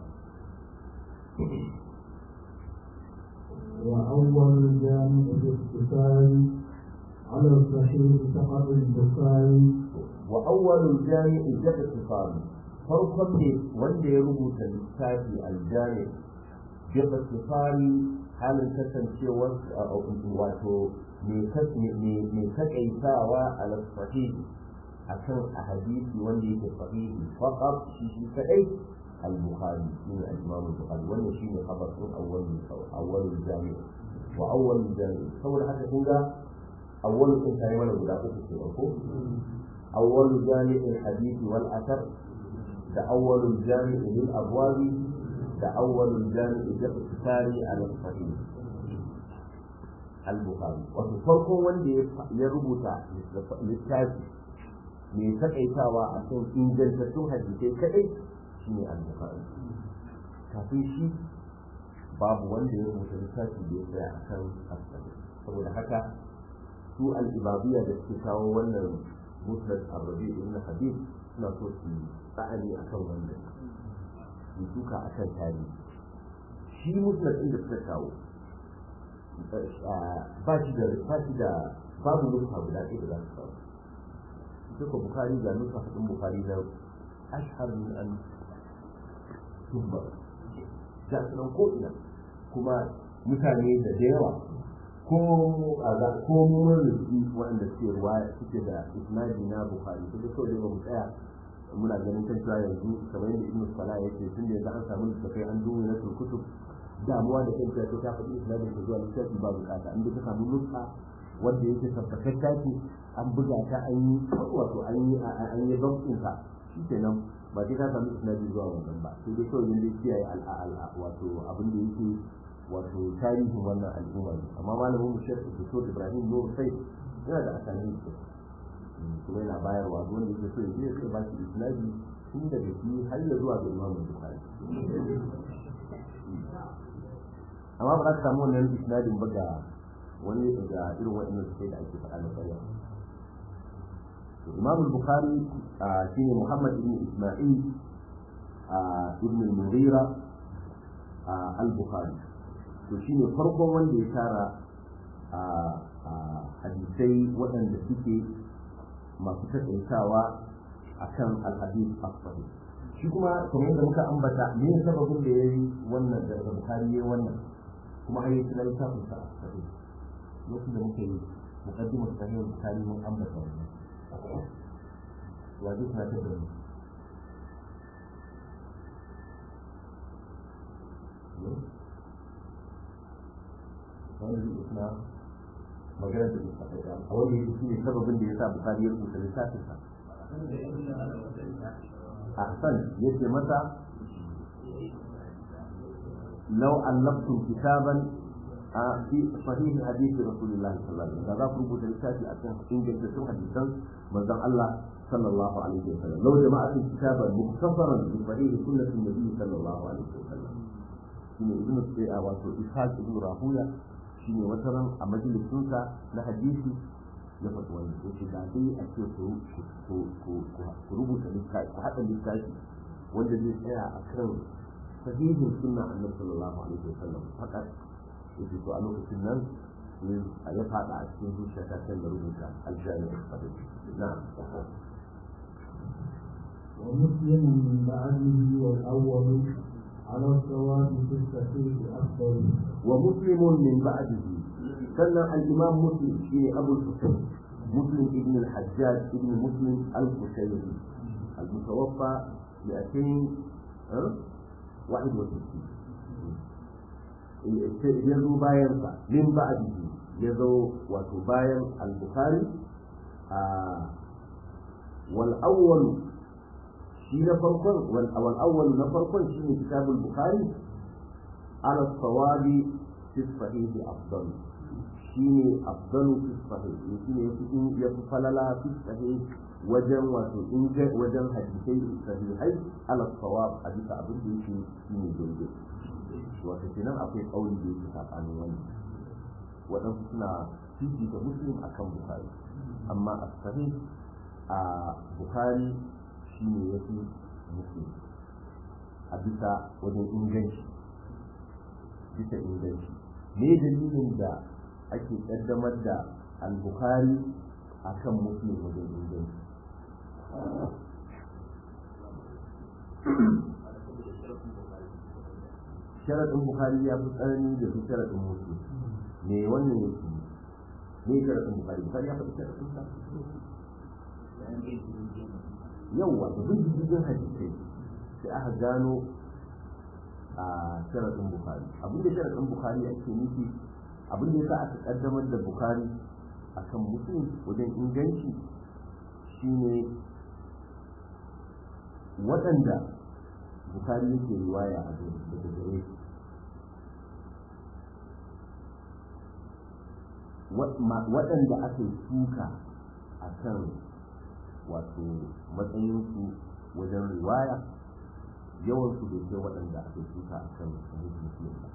وأول جامع الاتصال على الصحيح فقط البخاري وأول الجامع الاتصال farkon ne wanda ya rubuta littafi aljami bi ikhtisari halin kasancewar wato mai takaitawa a sahih a kan a hadisi wanda yake sahihi faqat shi shi kadai al-bukhari shi ne al-imam al-bukhari wannan shi ne khabar din awwal awwal jami wa awwal jami saboda haka kun ga awwal sun kai mana guda uku ke ko awwal jami al-hadith wal athar da awwal jami lil abwabi da awwal jami da iktisari al-sahih al-bukhari wato farko wanda ya rubuta littafi mai takaitawa a kan ingantattun hadisai kadai shine al-bukhari kafin shi babu wanda ya rubuta littafi da ya tsaya a kan asali saboda haka su al-ibadiyya da suke kawo wannan musnad arabi ibn habib suna so su tsa'ani akan wannan su suka akan tarihi shi musnad din da suka kawo ba shi da ba shi da babu nufa guda ɗaya da za su kawo duka bukari ga nufa hadin bukari na ashhar min an tubba ga su nan ko ina kuma mutane da da yawa ko a za ko mun rubuci waɗanda suke ruwaya suke da isnadi na bukari sai dai kawai ba mu tsaya muna ganin kan cewa yanzu kamar yadda ibnu salah yake tun da yanzu an samu littafai an duba na kutub damuwa da kanta ta ta faɗi islamin ta zuwa littafi ba bukata in ka samu nuska wanda yake tabbatacce ce an buga ta an yi wato an yi an yi zabtin ta shi kenan ba sai ka samu islami zuwa wannan ba sai dai kawai yanda kiyaye al'a wato abin da yake wato tarihin wannan al'umma ne amma malamin mu shekhu Dr. Ibrahim Nur sai yana da asali kuma yana bayarwa wanda yake so ya je ya ba shi islami tun daga shi har ya zuwa ga Imam Bukhari amma ba za ka samu wannan isnadin ba ga wani ga irin waɗannan sai da ake faɗa na ƙarya Imam Bukhari shine Muhammad ibn Isma'il ibn al-Mughira al-Bukhari to shine farkon wanda ya tara hadisai waɗanda suke masu taƙaitawa akan al-hadith as-sahih shi kuma kamar yadda muka ambata me sababin da yayi wannan da Bukhari yayi wannan kuma har yake nan kafin sa sai lokacin da muke muqaddimar sahih bukhari mun ambata wannan wa duk na tabbata ne wanda zai isna magana da muka faɗa a wanda yake shine sababin da yasa bukhari ya rubuta littafin sa ahsan yace mata لو ألفتم كتابا a fi sahih hadisi rasulullah sallallahu alaihi wasallam da za ku rubuta littafi a kan ingantattun hadisan manzon Allah sallallahu alaihi wasallam law jama'atul kitaba mukhtasaran bi sahih sunnati nabi sallallahu alaihi wasallam shine ibn Sa'id wato Ishaq ibn Rahuya shine wata ran a majalisinsa na hadisi ya faɗi wani ya ce da dai a ce ku rubuta littafi ku haɗa littafi wanda zai tsaya a kan sahihin sunna annabi sallallahu alaihi wasallam fakat yace to a lokacin nan a ya faɗa a cikin zuciya ta kan da rubuta aljami'ul sahih na'am ومسلم من بعده والأول على الصواب في الصحيح أفضل ومسلم من بعده سنة الإمام مسلم في أبو الحسين مسلم ابن الحجاج ابن مسلم القشيري المتوفى 261 يزو باين من بعده يزو وتو باين البخاري آه والأول شيء فرقا والأول نفرقا شيء كتاب البخاري على الصواب في الصحيح أفضل شيء أفضل في الصحيح يمكن يفصل لها في الصحيح وجن وإنج وجن حديثي صحيحي على الصواب حديث أبو ديك شيء جيد وكتنا أقول قولي ديك عن وين وأنفسنا فيجي كمسلم أكم بخاري أما الصحيح آه بخاري شيء يفي مسلم أبيتا وجن إنجنشي bisa inganci me dalilin da ake kaddamar da al-bukhari akan muslim wajen inganci sharaɗin bukhari ya fi tsanani da su sharaɗin muslim me wannan yake me sharaɗin bukhari bukhari ya faɗi sharaɗin sa yawwa da bin jirgin hadisai sai aka gano a sharaɗin bukari abin da sharaɗin bukari ake nufi abin da ya sa aka ƙaddamar da bukari a kan mutum wajen inganci shine waɗanda bukari yake riwaya a daga gare waɗanda aka yi suka a kan wato matsayinsu wajen riwaya yawan su bai kai waɗanda aka shuka a kan sahih muslim ba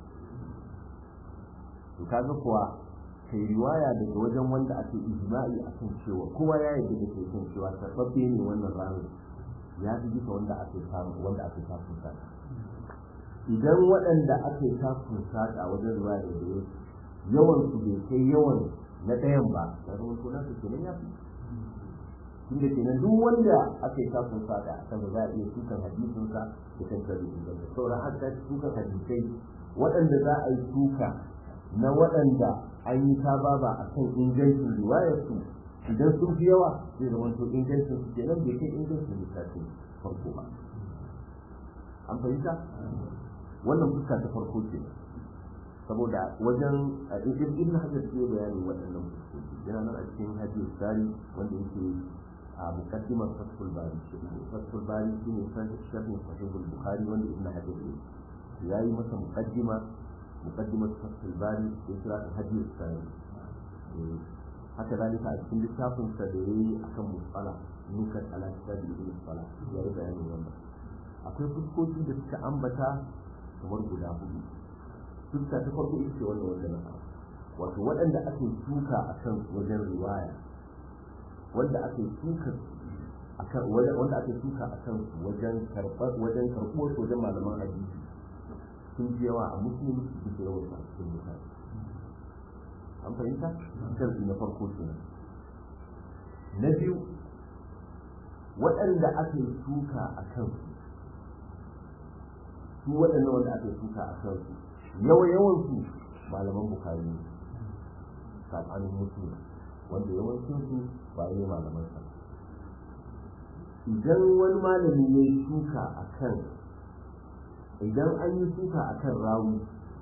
to kaga kuwa kai riwaya daga wajen wanda ake ijma'i a kan cewa kowa ya yarda da kai kan cewa tabbabe ne wannan ranar ya fi bisa wanda ake samu wanda ake samun saka idan waɗanda ake samun saka wajen riwaya da gare yawan su bai kai yawan na ɗayan ba na zama ko nasu kenan ya fi tunda kenan duk wanda aka yi kafin fada a kan za a iya tukan hadisinsa da kan kare inganta sauran an ta tukan hadisai waɗanda za a yi tuka na waɗanda an yi ta baba a kan ingancin riwayarsu idan sun fi yawa zai zama to ingancin su kenan bai kai ingancin littafin farko ba an fahimta wannan fuska ta farko ce saboda wajen ibn hajar ke bayanin waɗannan fuskoki yana nan a cikin hadis sari wanda yake a mukaddimar fathul bari fathul bari shine sharhin sahihul bukhari wanda ibn hajar ne yayi masa mukaddima mukaddimar fathul bari ya kira ta hadis sari haka zalika a cikin littafin sa da yayi akan musala nukat ala kitab ibn musala yayi bayanin wannan akwai fuskoki da suka ambata kamar guda hudu fuska ta farko ita ce wannan wanda na wato waɗanda ake tuka a kan wajen riwaya wanda ake tuka akan wanda ake tuka a kan wajen karɓar wajen karɓuwar wajen malaman hadisi sun fi yawa a muslim bisa yawan sa cikin mutane an fahimta sharfi na farko kenan na biyu waɗanda ake tuka a kan su waɗannan wanda ake tuka a kan su yawa yawan su malaman bukari ne tsakanin mutum wanda yawancin su ba ne malaman sa idan wani malami ya yi suka a kan idan an yi suka a kan rawi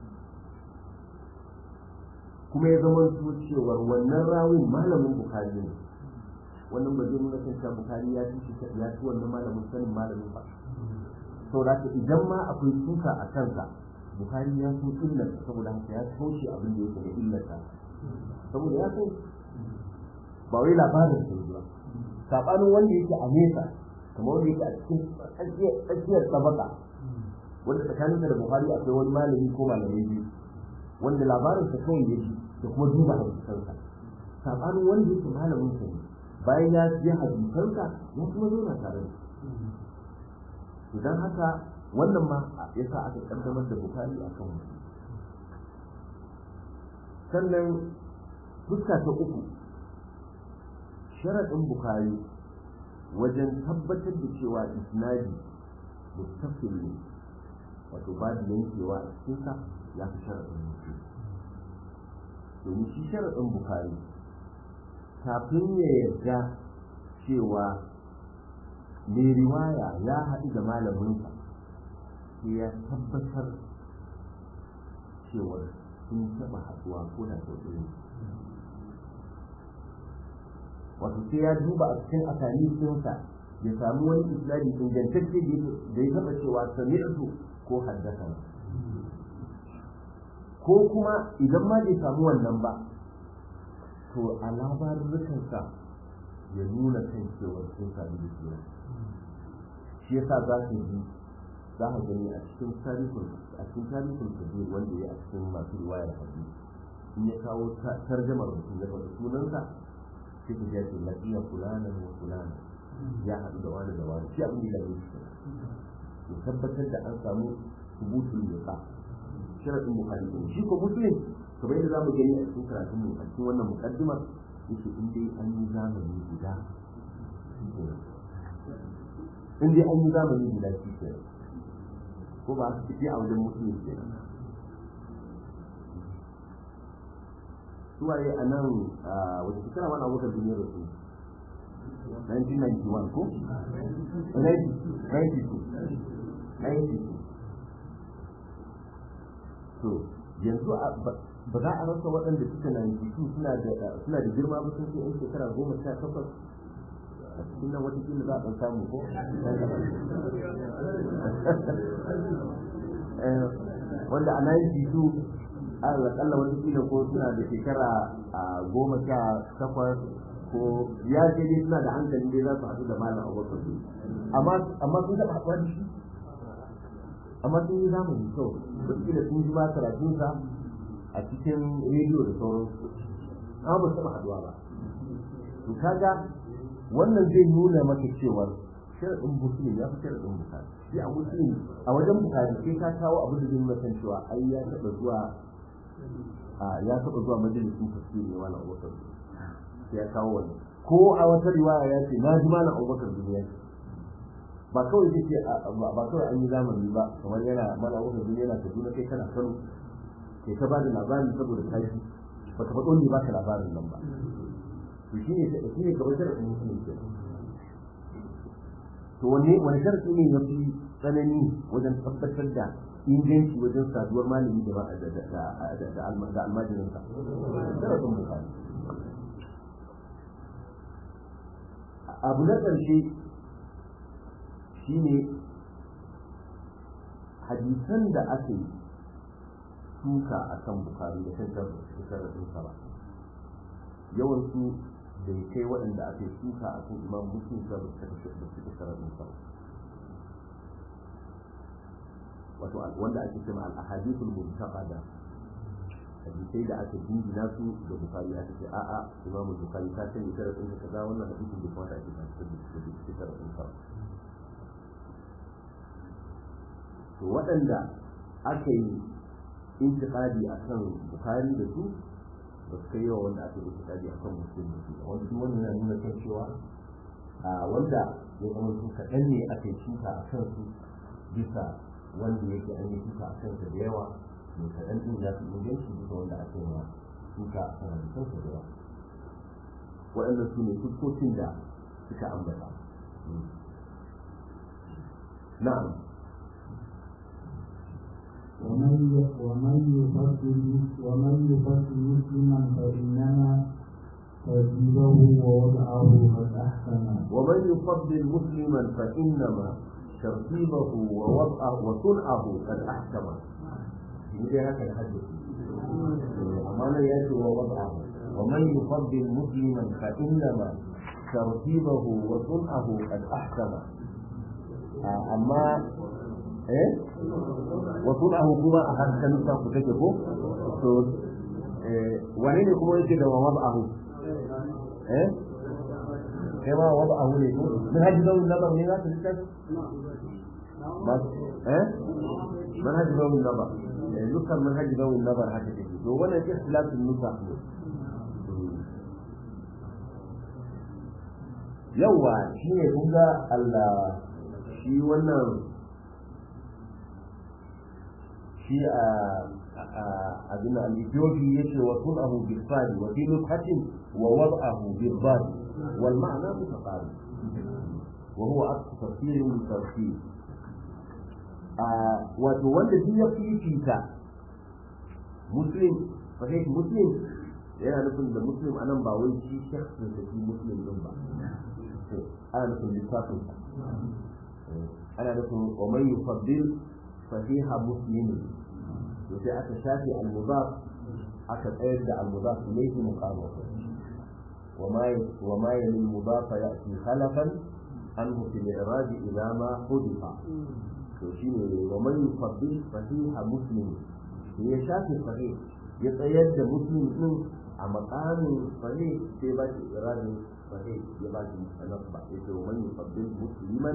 kuma ya zama su cewar wannan rawin malamin bukari ne wannan ba zai nuna kan cewa bukari ya ci ya ci wannan malamin sanin malamin ba saboda idan ma akwai suka a kansa bukari ya san illar saboda haka ya kauce abin da yake da illarta saboda ya san ba wai labarin sai ba sabanin wanda yake a nesa kamar wanda yake a cikin tsakiyar tabaka wanda tsakaninsa da bukari akwai wani malami ko malamai biyu wanda labarin sa kawai yake da kuma duba hadisansa sabanin wanda yake malamin sa ne bayan ya ji hadisansa ya kuma zauna tare da idan haka wannan ma ya sa aka kaddamar da bukari a kan mutum sannan fuska ta uku sharaɗin bukari wajen tabbatar da cewa isnadi mustaqil ne wato babu yankewa a cikinsa ya fi sharaɗin mutum domin shi sharaɗin bukari kafin ya yarda cewa mai riwaya ya haɗu da malaminsa sai ya tabbatar cewa sun taɓa haɗuwa ko da sau ɗaya wato sai ya duba a cikin asali sunsa ya samu wani islami ingantacce da ya taɓa cewa sami'tu ko haddasa ko kuma idan ma bai samu wannan ba to a labarurrukansa ya nuna kan cewa sun sami da suna shi yasa za ka ji za ka gani a cikin tarihin a cikin tarihin kabir wanda ya a cikin masu riwayar hadisi in ya kawo tarjamar mutum ya faɗi sunansa sai ka ce lafiya fulana wa fulana ya haɗu da wani da wani shi abin da ya yi ya tabbatar da an samu subutul liqa sharadin bukhari shi ko muslim kamar yadda zamu gani a cikin karatun mu a cikin wannan muqaddimar yake in dai an yi zamani guda in dai an yi zamani guda shi ke ko ba su fi a wajen muslim ke suwaye a nan wata shekara wani abokan duniyar da su 1991 ko? 92 92 to yanzu ba za a rasa waɗanda suka na yanzu suna da girma ba sun ce yan shekara goma sha takwas a cikin nan watakila za a ɗan samu ko wanda a nan jisu a akalla watakila ko suna da shekara goma sha takwas ko ya ce dai suna da hankali dai za su haɗu da malam abubakar amma sun taɓa haɗuwa da shi amma sun yi zamani kawai wataƙila sun ji ba karatunsa a cikin rediyo da sauransu amma ba su taɓa haɗuwa ba to kaga wannan zai nuna maka cewar sharaɗin musulmi ya fi sharaɗin bukari shi a musulmi a wajen bukari sai ka kawo abin da zai nuna kan cewa ai ya taɓa zuwa ya taɓa zuwa majalisun tafsiri ne wani abubakar sai ya kawo wani ko a wata riwaya ya ce na ji malam abubakar duniya ba kawai zai ce ba kawai an yi zamani ba kamar yana mana wata duniya yana kaduna kai kana kano kai ka bada labari saboda tashi ba ka faɗo ne ba ka labarin nan ba to shi ne shi ne kamar sharaɗin musulmi ke to wanne wani sharaɗi ne ya fi tsanani wajen tabbatar da inganci wajen saduwar malami da da almajirinsa sharaɗin bukari abu na ƙarshe shine hadisan da aka yi suka a kan bukari da kan shekarar ba yawansu da ya kai waɗanda aka yi suka a kan imam muslim da suka shekarar ba wato wanda ake cewa al-ahadithul mubtaqada hadisai da aka jingina su da bukari aka ce a'a imam bukari ta ce shekarar ɗin kaza wannan hadisin da kuma da ake da shekarar ɗin ba to waɗanda aka yi intiƙadi a kan bukari da su ba su kai yawa wanda aka yi intiƙadi a kan musulun da su wanda su wannan yana nuna kan cewa wanda ya zama su kaɗan ne aka yi shuka a kan su bisa wanda yake an yi shuka a kansa da yawa mai kaɗan ɗin ya fi inganci bisa wanda aka yi shuka a kan kansa da yawa waɗanda su ne fuskokin da suka ambata na'am ومن ومن يفضل ومن يفضل مسلما فإنما ترتيبه ووضعه قد أحسن ومن يفضل مسلما فإنما ترتيبه ووضعه وصنعه قد أحكم ni dai haka da haddace amma nan ya ce wa wad'ahu wa man yufaddil musliman fa innama tartibahu wa sun'ahu qad ahkama amma eh wa sun'ahu kuma a hankalin ku take ko to wane ne kuma yake da wa wad'ahu eh kai ma wad'ahu ne ko min hajji zawin nabar ne za ta littafi بس ايه منهج ذوي النظر نسخة منهج ذوي النظر هكذا لو ولا في اختلاف في النسخ yawa shi ne kun ga Allah shi wannan shi a abin al-Ethiopi yace wa sunahu bil fadi wa fi nukhatin wa wad'ahu bil bad wal ma'na mutaqarib wa huwa aqsa tafsir min tafsir wato wanda duk ya fifita muslim sahih muslim yana nufin da muslim anan ba wai shi shakhsin da shi muslim din ba ana nufin lissafin ana nufin wa man yufaddil sahiha muslim to sai aka shafi al-mudaf aka tsayar da al-mudaf ilayhi muqama وما وما يلي المضاف ياتي خلفا عنه في الاعراب اذا ما حذف to shi ne wa man yufaddil sahiha muslim sai ya shafe sahih ya tsayar da muslim din a makamin sahih sai ba shi iradin sahih ya ba shi musanaf ba ya ce wa man yufaddil musliman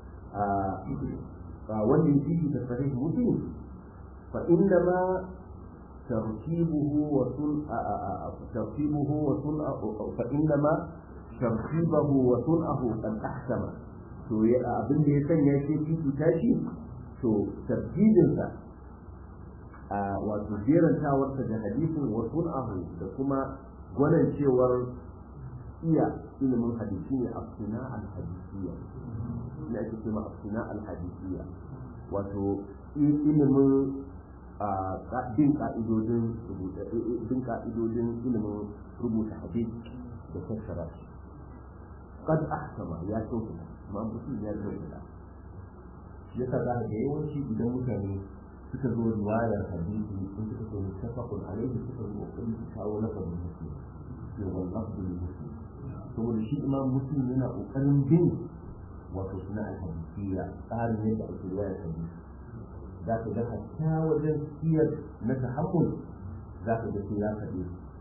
a wanda ya fifi da sahih muslim fa inna ma ترتيبه وصن ترتيبه وصن فإنما ترتيبه وصنعه قد أحكم to abin da ya sanya shi fifita shi to tartibinsa a wato jerantawarsa da hadisin wa sun'ahu da kuma gwanancewar iya ilimin hadisi ne a suna al-hadisiyya ne ake cewa a suna al-hadisiyya wato ilimin bin ka'idodin bin ka'idodin ilimin rubuta hadisi da fassara shi qad ahkama ya kyautata amma mutum ya kyautata shi yasa za ga yawanci idan mutane suka zo riwayar hadisi in suka zo mutafaqun alaihi suka zo kokari su kawo lafazin muslim ne wallahi ne muslim saboda shi imam muslim yana kokarin bin wato suna alhadisiyya tsarin yadda ake riwayar hadisi za ka ga hatta wajen siyar na tahammul za ka ga sai ya kaɗe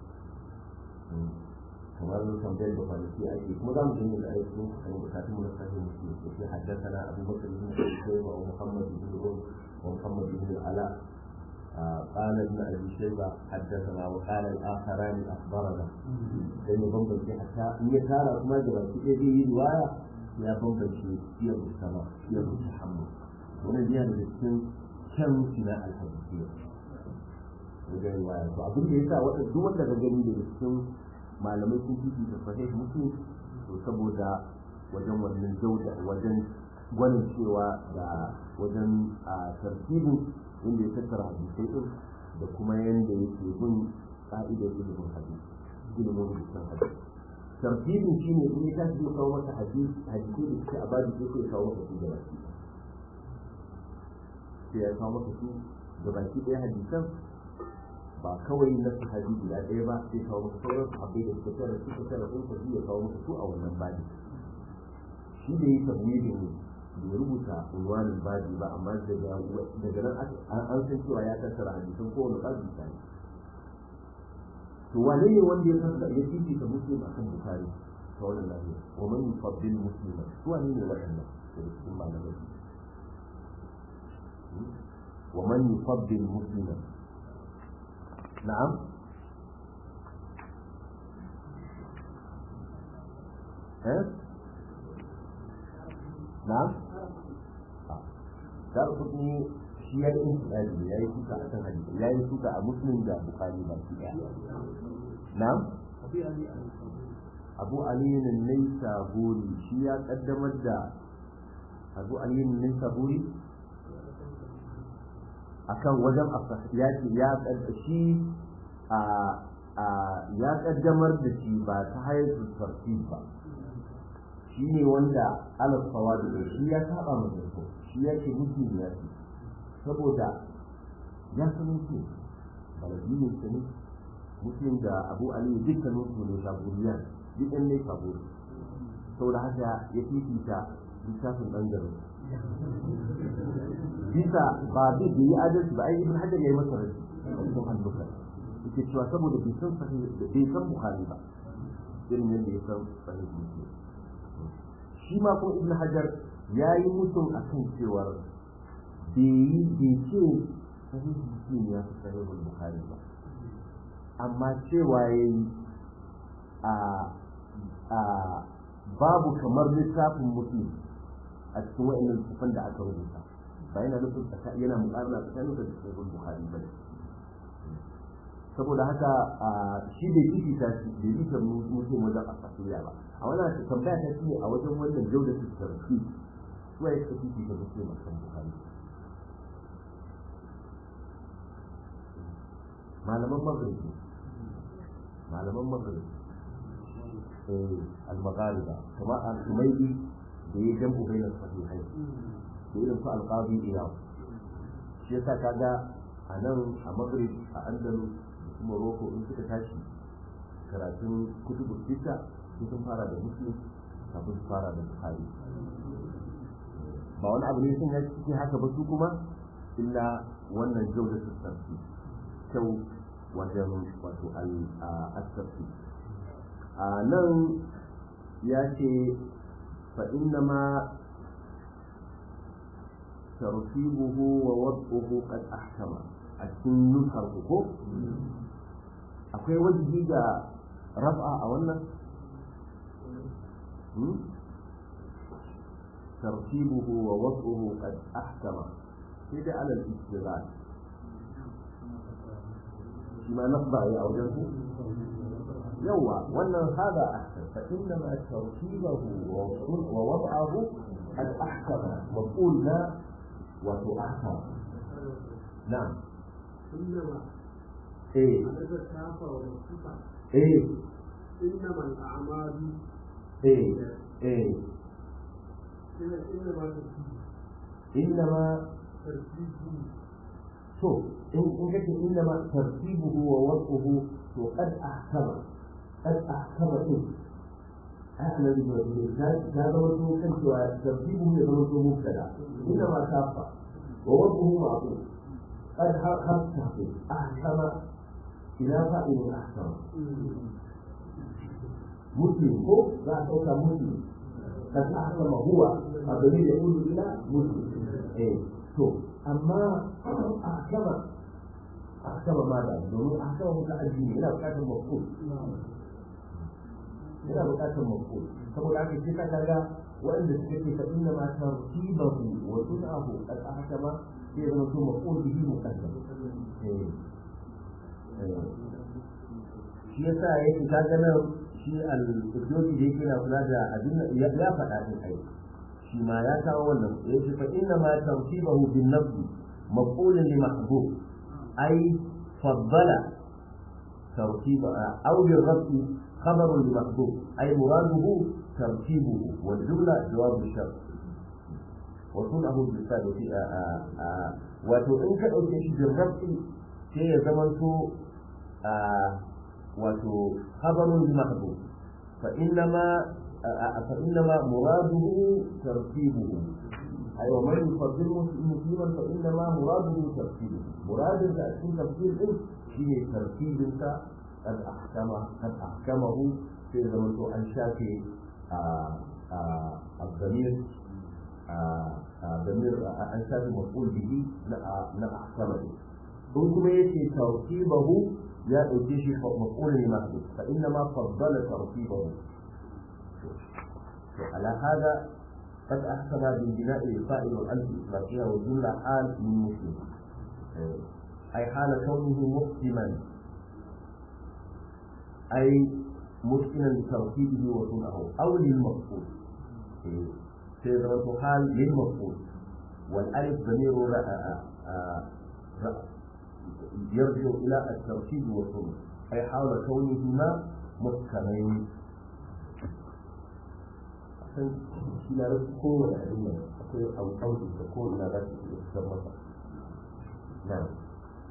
kamar tambayar da kwanaki ake kuma za mu je da aiki mun kan bukatun mu na sahih muslim da ke haddathana Abu Bakr ibn Shayba wa Muhammad ibn Rum wa Muhammad ibn Ala قال ابن ابي شيبه حدثنا وقال الاخران اخبرنا لان بمبنشي حتى ان يكار ما جرى في ايدي روايه يا بمبنشي سير السماء سير التحمل wannan yana da cikin kyan sina alhadisiyya wajen riwaya to abin da yasa wanda duk wanda ka gani da cikin malamai sun fi da sahih muslim to saboda wajen wannan jauda wajen gwanin cewa da wajen a tartibin inda ya tattara hadisai din da kuma yanda yake bin ka'idar ilimin hadisi ilimin rubutun hadisi tartibin shine in ya tashi ya kawo maka hadisi hadisi da suke a babu sai ya kawo maka su da baki sai ya kawo maka su da baki ɗaya hadisan ba kawai na sahabi guda ɗaya ba sai kawo maka sauran sahabbai da suka tara suka tara sun tafi ya kawo maka su a wannan babi shi da yi tabwidin bai rubuta unwanin babi ba amma daga daga nan an san cewa ya tattara hadisan kowane babi ta ne to wane ne wanda ya tattara ya fifita muslim akan bukari ta wannan lafiya wa man yufaddil muslima su wane ne waɗannan daga cikin malamai wa man yufaddil muslima نعم ها نعم dar kudi shi ya yi intilali ya yi suka a kan hadisi ya yi suka a muslim da bukari ba shi daya na'am abu aliyu ne saburi shi ya kaddamar da abu aliyu ne saburi akan wajen ya ce ya shi a ya kaddamar da shi ba ta hayar tartib ba shi ne wanda ala sawadu da shi ya saba ma zato shi ya ce mutum ya ce saboda ya san muslim baladiyin sa ne muslim da abu ali dukkanin su ne saburiyan duk ɗan ne saburi saboda haka ya fifita littafin ɓangaren bisa ba zai yi adalci ba ai ibn hajar ya yi masa rashi a cikin hannuka yake cewa saboda bai san sahih bai san bukhari ba irin yadda ya san sahih muslim shi ma kuma ibn hajar ya yi mutum a kan cewar bai yi bai ce sahih muslim ya fi sahih bukhari ba amma cewa ya yi a a babu kamar littafin muslim a cikin wa'annan littafan da aka rubuta ba yana nufin yana muƙarna tsakanin da sahih bukhari ba ne saboda haka shi bai kifi ta shi bai yi ta mutum wajen asiriya ba a wannan tambaya ta shine a wajen wannan jauda su tarfi suwa ya kafi kifi ta mutum a kan bukari malaman magribi malaman magribi eh al-maghariba kuma al-umaydi da ya jam'u bainas sahihai da irin su al-qadi iyad shi yasa kaga a nan a maghrib a andalus Morocco in suka tashi karatun kutubu sita sun fara da muslim kafin su fara da bukhari ba wani abu ne sun ya ciki haka ba su kuma illa wannan jau da sassansu kyau wajen wato al-asarfi a nan ya ce fa inna ma tartibuhu wa wad'uhu qad ahkama a cikin nusar ko akwai wajibi da raf'a a wannan tartibuhu wa wad'uhu qad ahkama sai dai alal istighal shi ma nasba ya auren ku yawa wannan hada ahsan fa inna ma tartibahu wa wad'ahu qad ahkama maqul la wa tu'ahkama na'am إنما eh هذا الكافة والصفة eh إنما الأعمال eh eh إن- إنما ترتيب إنما ترتيب to in in kace innama tartibuhu wa wad'uhu to qad ahkama qad ahkama din ana da ta ta zama to kan cewa tartibuhu ya zama to mubtada innama kafa wa wad'uhu ma'qul qad hakka ahkama ila fa'il ahkama muslim ko za a ɗauka muslim qad ahkama huwa abin da yaqulu ila muslim eh to amma ahkama ahkama ma da domin ahkama muta'addi ne yana buƙatar mafhum yana buƙatar mafhum saboda haka sai ka kaga wanda suka ce fa inna ma tartibahu wa sun'ahu qad ahkama sai ya zama to mafhum bihi muqaddam eh eh shi yasa yake kaga nan shi al-qudsi da yake na kula da abin ya ya faɗa din ai shi ma ya kawo wannan ya ce fa inna ma tartibahu bin nafsi maf'ulun li mahbub ay faddala tartiba aw bil rafi khabarun li mahbub ay muraduhu tartibuhu wal jumla jawab shart wa sunahu bil sadati wato in ka dauke shi bil rafi sai ya zamanto wato khabarun li mahbub fa inna ma فإنما مراده ترتيبه أي ومن يفضل مسلما فإنما مراده ترتيبه مراد تأكيد تفسير إيه شيء ترتيب أنت قد أحكم قد أحكمه في زمن أن شافي الضمير ضمير أن شافي مفعول به لا أحكمه in kuma yake tartibahu ya ɗauke shi maf'ulun mahmud fa inna ma faddala tartibahu وعلى هذا قد أحسن بالبناء الفائل والألف الإطلاقية والجملة حال من مسلم أي حال كونه مسلما أي مسلما لترتيبه وصنعه أو للمفعول سيدرة حال للمفعول والألف ضمير يرجع إلى الترتيب والصنع أي حال كونهما محكمين san shi na rasu kowane abin nan akwai alƙawari da kowane na za su iya fitar masa na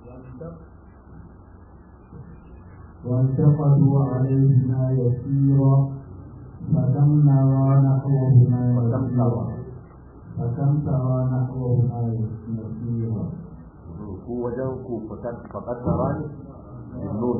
وانتقدوا عليهما يسيرا فكم نرى نحوهما وكم ترى فكم ترى نحوهما يسيرا ko wajen ku fakat tarani بالنون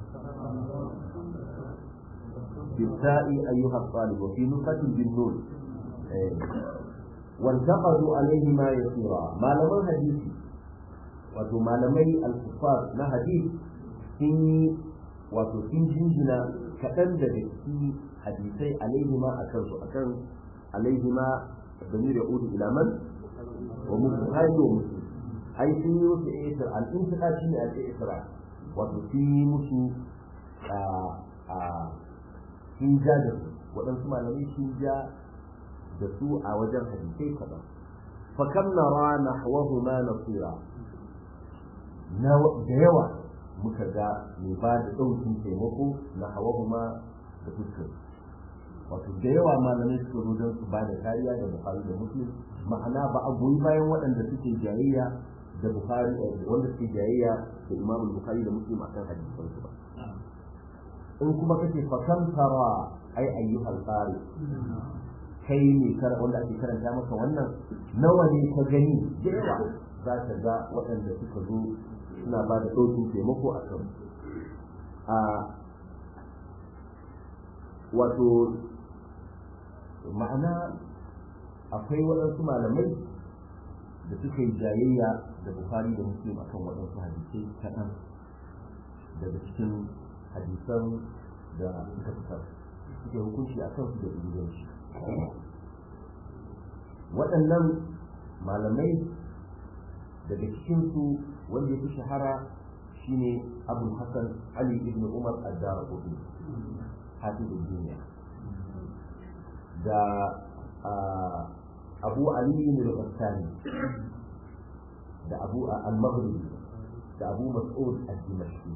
بالتاء أيها الطالب وفي نسخة بالنون إيه. وانتقدوا عليهما يسيرا ما لم الحديث wato malamai alkufar na hadith sun yi wato sun jinjina kaɗan daga cikin hadisai alaihima a kansu a kan alaihima damir ya udu ila man wa bukhari wa muslim ai sun yi musu isra al-intiqa shine al-isra wato sun yi musu a a sun ja da su waɗansu malamai sun ja da su a wajen hadisai kaɗan fa kam nara nahwahuma nasira na da yawa muka ga mai ba da ɗaukin taimako na hawahuma da fuskar wato da yawa malamai suka zo don su ba da kariya da bukari da muslim ma'ana ba a goyi bayan waɗanda suke jayayya da bukari wanda suke jayayya da imamu bukari da muslim akan hadisan su ba in kuma kace fa kam tara ai ayyuhal qari kai ne kar wanda ake karanta maka wannan nawa ne ka gani da yawa za ka ga waɗanda suka zo suna ba da ɗaukin taimako a kan a wato ma'ana akwai waɗansu malamai da suka yi jayayya da bukari da muslim a kan waɗansu hadisai kaɗan daga cikin hadisan da suka fitar suke hukunci a kansu da inganci waɗannan malamai daga cikinsu wanda ya fi shahara shine abu hassan ali ibn umar addara kudu hafizul duniya da abu ali ibn al-qassani da abu al-maghribi da abu mas'ud al-dimashqi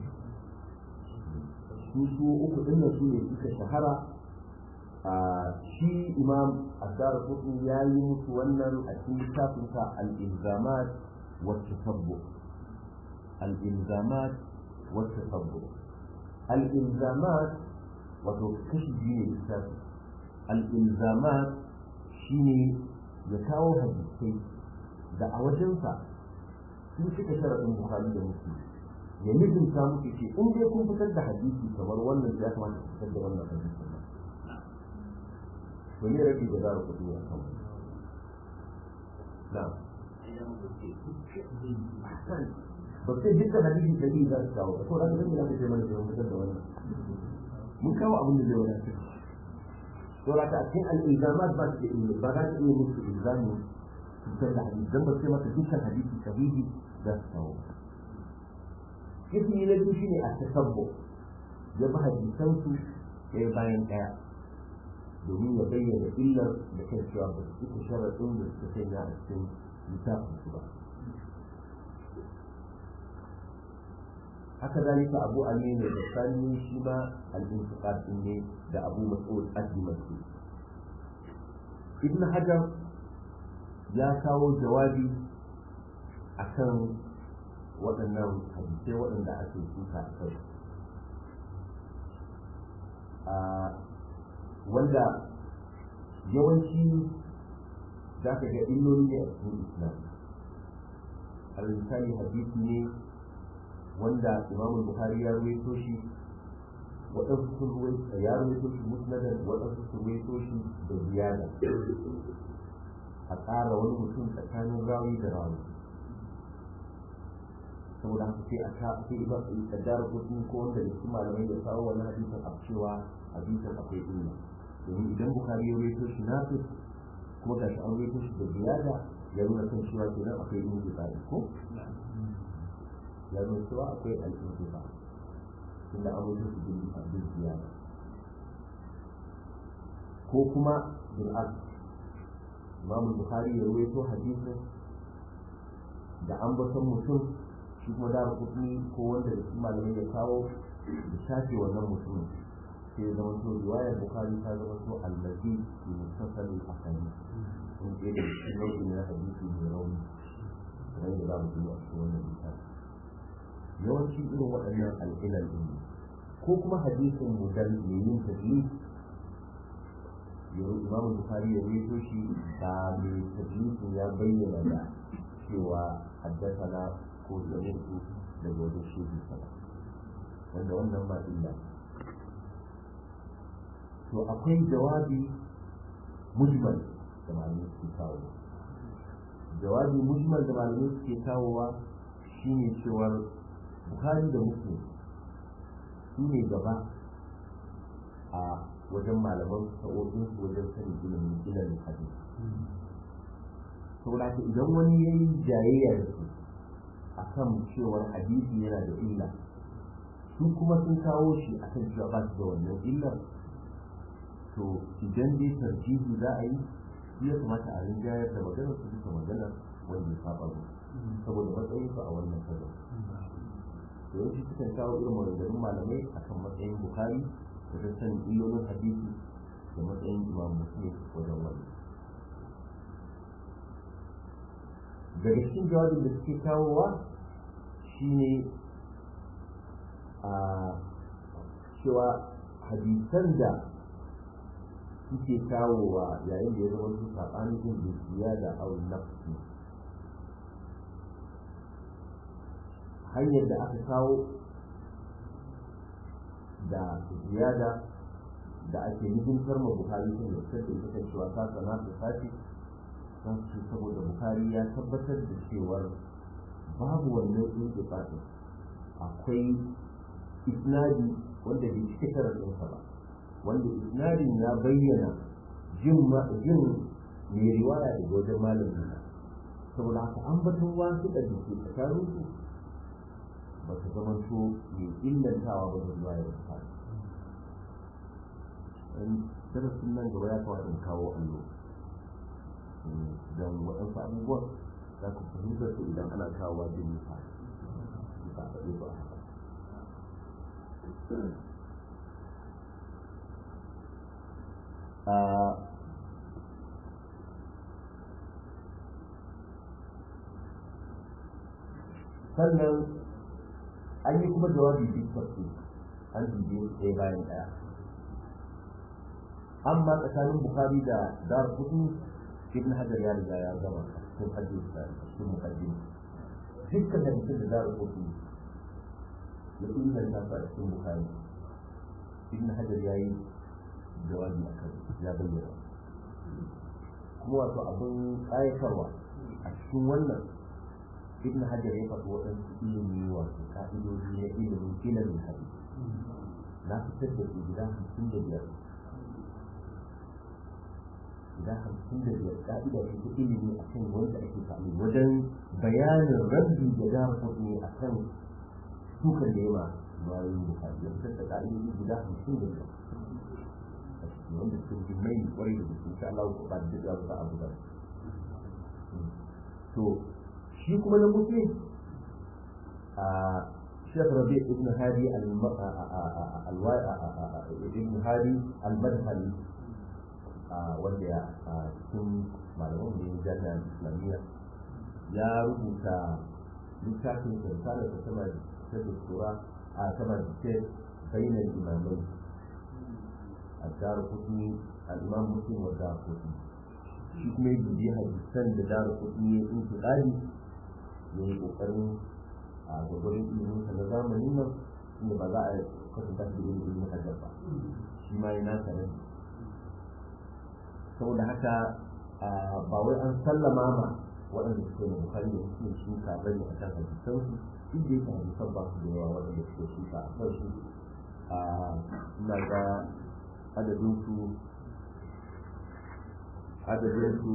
su su uku din su ne suka shahara shi imam addara kudu ya yi musu wannan a cikin littafinsa al-ilzamat والتتبع الإلزامات والتتبع الإلزامات وتكشف دين الإسلام الإلزامات شيني يكاو حديثي da a wajensa sun cika sharaɗin bukari da muslim ya nufin ta muke ce in dai kun fitar da hadisi kamar wannan ya kamata ku fitar da wannan hadisi ba to ne rabi da za ku kuɗi a kan na'am ba sai dukkan hadisi da za su kawo ko da zan yi da mana da fitar da wannan mun kawo abin da zai wadatar to da a cikin al-ilzamat ba su da ilmi ba za su iya musu ilzami fitar da hadisi dan ba sai maka dukkan hadisi sahihi za su kawo kifi na biyu shine a tasabbu ya bi hadisan su ɗaya bayan ɗaya domin ya bayyana illar da kan cewa ba su cika sharaɗin da suka sanya a cikin littafin su ba haka zalika abu ali ne da sani shi ma al-intiqad din ne da abu mas'ud ad-dimashqi ibn hajar ya kawo jawabi akan waɗannan hadisai waɗanda ake suka a kai wanda yawanci za ka ga illoli ne a cikin islam al-misali hadisi ne wanda imamu bukhari ya ruwaito shi waɗansu sun ruwaito ya ruwaito shi musnadan waɗansu sun ruwaito shi da ziyada a ƙara wani mutum tsakanin rawi da rawi saboda haka sai a ka sai iba kaddara kudin ko wanda da su malamai da kawo wani hadisin a cewa hadisin akwai illa domin idan bukhari ya ruwaito shi nafi kuma gashi an ruwaito shi da ziyada ya nuna kan cewa kenan akwai illa ko ya nuna cewa akwai al'intifa inda an rubuta su bin abin ziyara ko kuma bin al imam bukhari ya ruwaito hadisin da an baton mutum shi kuma da kuɗi ko wanda da su malamai ya kawo da shafe wannan mutumin sai ya zama to riwayar bukhari ta zama to allazi bi mutasali akali in ke da shi nau'in na hadisi mai rauni kamar da za mu yi a cikin wannan littafi yawanci irin waɗannan al'ilal ɗin ne ko kuma hadisin mudal mai yin tadlis yau imamu bukhari ya rito shi da mai tadlisin ya bayyana da cewa haddasa ko zamirtu daga wajen shehu sana wanda wannan ba illa to akwai jawabi mujmal da malamai suke kawo jawabi mujmal da malamai suke kawowa shine cewar bukhari da muslim su ne gaba a wajen malaman sa'o'in su wajen sanin ilimin ilimin hadisi saboda haka idan wani ya yi jayayya da su a kan cewar hadisi yana da illa su kuma sun kawo shi a kan cewa ba su da wannan illar to idan dai tarjihi za a yi shi ya kamata a rinjayar da maganar su duka maganar wanda ya saba mu saboda matsayin su a wannan kaza to yanzu sukan kawo irin maganganun malamai akan matsayin bukari wajen sanin illolin hadisi da matsayin imam muslim wajen wani daga cikin jawabin da suke kawowa shine a cewa hadisan da suke kawowa yayin da ya zama su saɓanin jin dukiya da awon nafsi hanyar da aka kawo da ziyada da ake nufin karma bukari sun da fitar da ita kan cewa ta sana ta sace don su saboda bukari ya tabbatar da cewar babu wannan intifatin akwai isnadi wanda bai cike karatunsa ba wanda isnadin ya bayyana jin jin mai riwaya daga wajen malamin saboda haka an batun wasu da ke tsakanin su ba su zama to mai illantawa ba da riwaya da ta darasin nan gaba ya kawai in kawo allo don waɗansu abubuwan za ku fahimtar su idan ana kawo wajen nisa ba a faɗi ba haka sannan an yi kuma jawabi duk tafi an dubi ɗaya bayan ɗaya amma tsakanin bukari da dar kudu ibn hajar ya riga ya gama cikin hadis da cikin mukaddimi dukkan hadisin da dar kudu ya inganta su a cikin bukari ibn hajar ya yi jawabi a kan ya bayyana kuma wato abin ƙayatarwa a cikin wannan ibn hajar ya faɗi waɗansu ilimi wato ka'idoji na ilimin ilimin hadisi na fitar da su gida hamsin da biyar guda hamsin da biyar ka'ida ce ta ilimi a kan wanda ake sami wajen bayanin rabbi da dama kuɗi a kan sukan da yawa bayan bukari ya fitar da ka'idoji guda hamsin da biyar a cikin wanda suke fi mai kwarai da gaske insha Allah ko ba da ya ba abu da to shi kuma na mutu a Sheikh Rabi ibn Hadi ibn Hadi al-Madhali wanda ya cikin malaman da ya jami'ar islamiyya ya rubuta littafin risalar da sama ta doktora a sama da ke bayyana imamai a daru kudi al'imam muslim wa daru kudi shi kuma ya bibi hadisan da daru kudi ya yi tsari ya yi kokarin a gwagwarin ilimin sa na zamanin nan inda ba za a kwatanta da ilimin hajjar ba shi ma yana sanar saboda haka ba wai an sallama ma waɗanda suke da bukari da suke shuka bane a kan hadisan su duk da yake hadisan ba su da yawa waɗanda suke shuka a kan su ina ga adadin su adadin su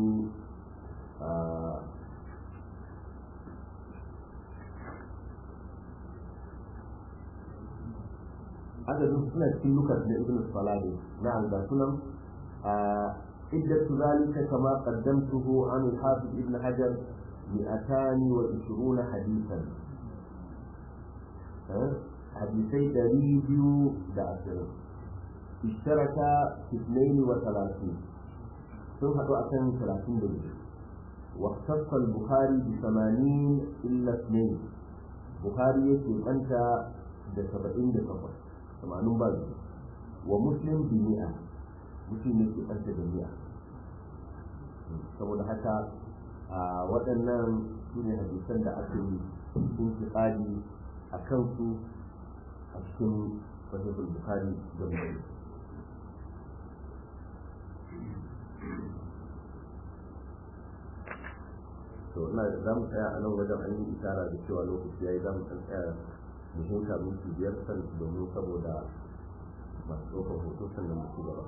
adadin suna cikin lukas da ibn salade na ga sunan عدة ذلك كما قدمته عن الحافظ ابن حجر مئتان وعشرون حديثا حديثي دريبيو دعسر اشترك في اثنين وثلاثين ثم أكن ثلاثين دليل واختص البخاري بثمانين إلا اثنين bukhari yake banta da saba'in da takwas tamanin ba wa muslim bi mi'a muslim yake banta da mi'a saboda haka a waɗannan su ne hadisan da aka yi sun fi tsari a kansu a cikin sahihul bukhari da muslim to ina da za mu tsaya a nan wajen an yi isara da cewa lokaci ya yi za mu ɗan tsaya mu huta minti biyar san domin saboda masu ɗaukar hoto sannan mu ci gaba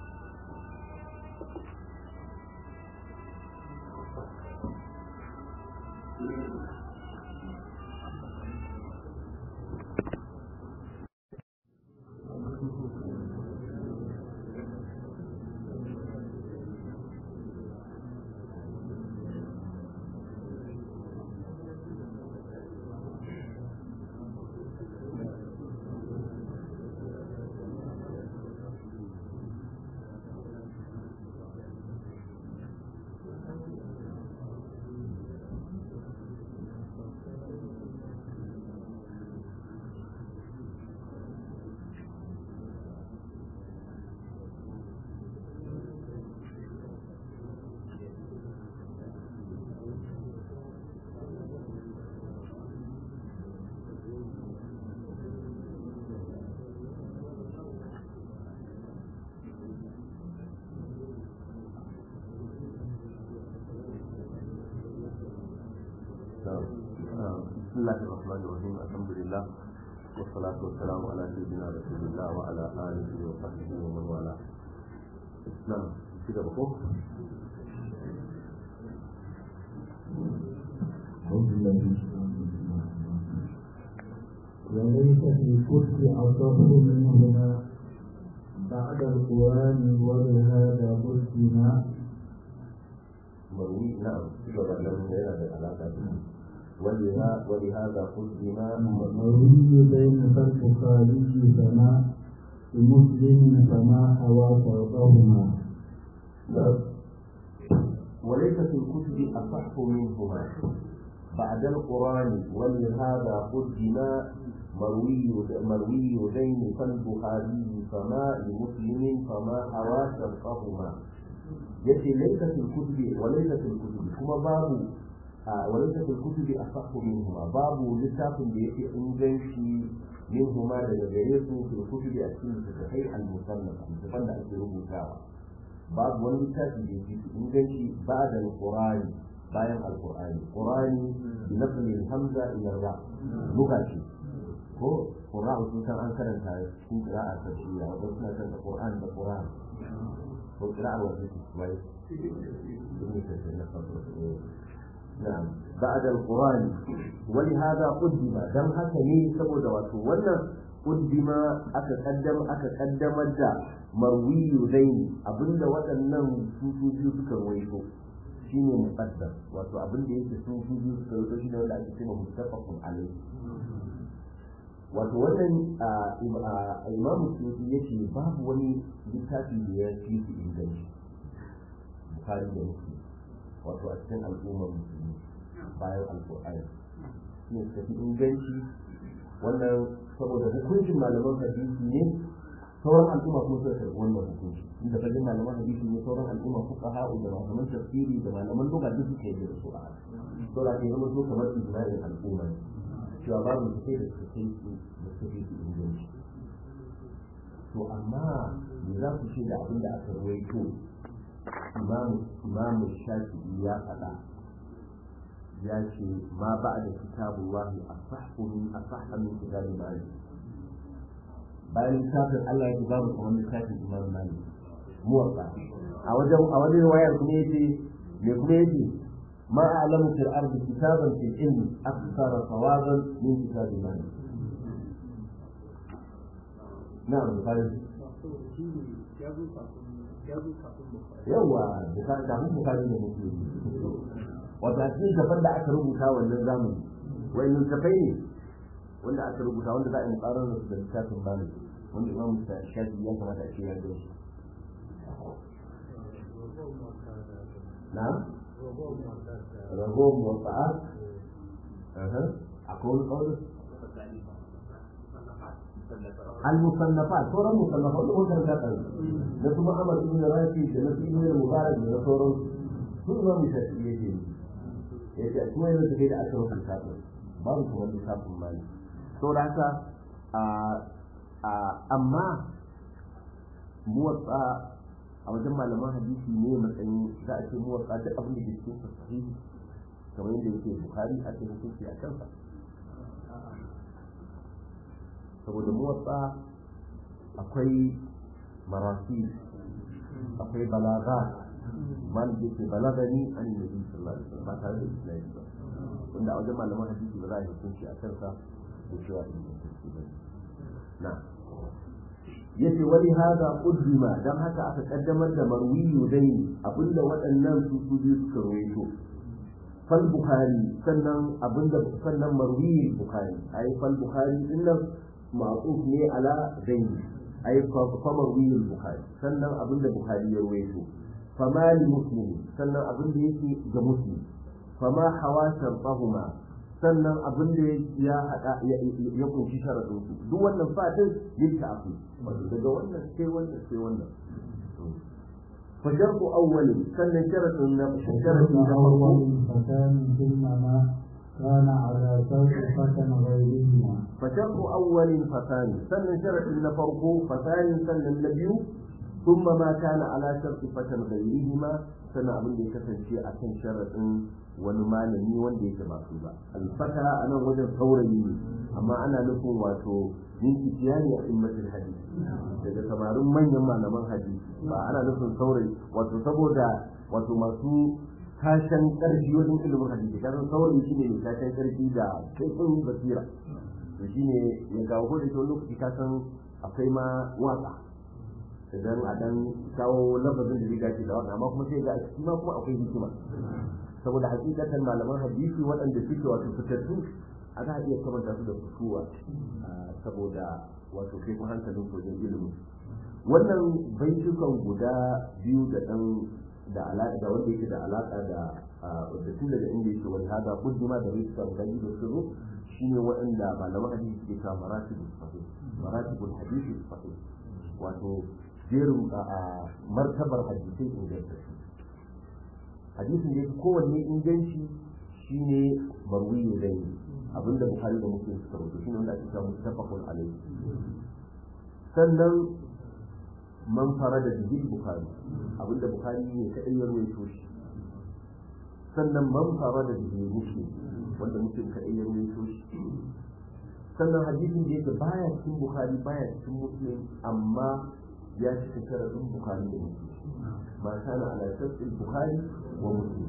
بسم الله الرحمن الرحيم الحمد لله والصلاة والسلام على سيدنا رسول الله وعلى آله وصحبه ومن والاه نعم كده بقول وليس في الكفر أصح منهما بعد القرآن ولهذا قلتنا مروي نعم كده بقى لهم هنا بالعلاقة ولها ولهذا قدم مروي بين البخاري فما لمسلم فما حوى فوقهما وليس في الكتب أصح منهما بعد القرآن ولهذا قدم مروي مروي دين فالبخاري فما لمسلم فما حوى شرطهما يأتي ليس في الكتب وليس في الكتب كما باب وليس في الكتب أصح منهما باب لتاف بيتي إنجنشي منهما لجريسه في الكتب أكيد في المصنف المصنف أكيد ربوتاوا babu wani littafi da yake inganci ba da alqur'ani bayan alqur'ani qur'ani bi nafsi hamza ila ra lugha ce ko qur'ani sun san an karanta cikin qira'a ta shiya wato suna karanta qur'an da qur'an ko qira'a wa ce wai نعم بعد القرآن ولهذا قدم دم هكذا سبب وتولى قدم أتقدم أتقدم الدا marwiyu zaini abinda waɗannan sufu biyu suka rawaito shine muqaddam wato abinda yake sufu biyu suka rawaito shine wanda ake cewa muttafaqun alayhi wato wannan imamu sufi yace babu wani littafi da ya fi su inganci bukhari da muslim wato a cikin al'ummar musulmi bayan alqur'ani shine suka fi inganci wannan saboda hukuncin malaman hadisi ne sauran al'umma kuma suka karɓi wannan hukunci inda fajin malaman hadisi ne sauran al'umma fuka ha'u da malaman tafsiri da malaman lugha duk suka yi da su a to da ke zama so kamar ijma'in al'umma cewa babu su kai da su kai su da su kai su inganci to amma me za ku ce da abin da aka rawaito imamu imamu shafi'i ya faɗa ya ce ma ba'da kitabullahi asahhu min asahha min kitabi malik bayan littafin Allah ya ba mu kamar littafin Imam Malik muwatta a wajen a wajen wayar kuma yace me kuma yace ma a'lamu fil ardi kitaban fil ilmi akthara sawaban min kitabi Malik na'am bukari yawa bukari da mun bukari ne muke wata cikin gaban da aka rubuta wannan zamani wayannan tafai ne wanda aka rubuta wanda za a yi tsarin da da littafin bani wanda imam shafi ya kamata a ce ya gani na ragowar muwafa'at akwai wani ƙaunin al-musannafat sauran musannafat da wannan da kan da kuma Ahmad ibn Rafi da na ibn Mubarak da sauran su ma mu shafi yake yace kuma yana da da aka rubuta ta babu kuma lissafin mali saboda haka a amma muwatsa a wajen malaman hadisi ne matsayin za a ce muwatsa duk abin da ke cikin sahihi kamar yadda yake Bukhari a cikin hukunci a kansa saboda muwatsa akwai marasi akwai balaga man da ke balagani an yi nabi sallallahu alaihi wasallam ba tare da islami ba wanda a wajen malaman hadisi ba za a yi hukunci a kansa da cewa in yi hukunci ba na yace wani hada qaddima dan haka aka kaddamar da marwiyu dai abinda waɗannan su su biyu suka rawaito fal bukhari sannan abinda sannan marwiyu bukhari ai fal bukhari dinnan معطوف ne ala zaini ay famar wiyul bukhari sannan abinda bukhari ya rawaito fama li muslim sannan abinda yake ga muslim fama hawa shartahuma sannan abinda ya hada ya kunshi sharadin su duk wannan fatin lil ta'fi daga wannan sai wannan sai wannan فشرط أول سنة شرط شرط أول فكان ثم ما كان على شرط فتن غيرهما فشرط أول فثاني سن شرط النفرق فثاني سن النبي ثم ما كان على شرط فتن غيرهما سنة أبن دي كسن شيء أكن شرط ونما نمي وان دي كماسوبة الفتى أنا وجد ثوري أما أنا لكم واتو من كتياني أئمة الحديث daga samarin manyan malaman hadisi ba ana nufin saurayi wato saboda wato masu tashen ƙarfi wajen ilimin hadisi kasan saurayi shine mai tashen ƙarfi da kaifin basira to shine ya kawo ko da ke lokaci ka san akwai ma waka idan a dan kawo lafazin da riga ce da waka amma kuma sai ga a ciki ma kuma akwai hikima saboda hakikatan malaman hadisi waɗanda suke wato fitattu a za a iya kamanta su da fituwa saboda wato kai kuma hankalin wajen ilimi wannan baitukan guda biyu da dan da alaƙa da wanda yake da alaƙa da da tun daga inda yake wani hada kuddima da baitukan guda biyu da su shine waɗanda malaman hadisi ke kawo maratibul sahih maratibul hadisi sahih wato jerin martabar hadisai ingantattu hadisin da yake kowanne inganci shine marwiyu dai abinda bukhari da muslim suka rubuta shine wanda ake cewa muttafaqun alayhi sannan man farada bihi bukhari abinda bukhari ne kadai ya rawaito shi sannan man farada bihi muslim wanda muslim kadai ya rawaito shi sannan hadisin da yake baya cikin bukhari baya cikin muslim amma ya cika sharadin bukhari da muslim ma kana ala shartil bukhari wa muslim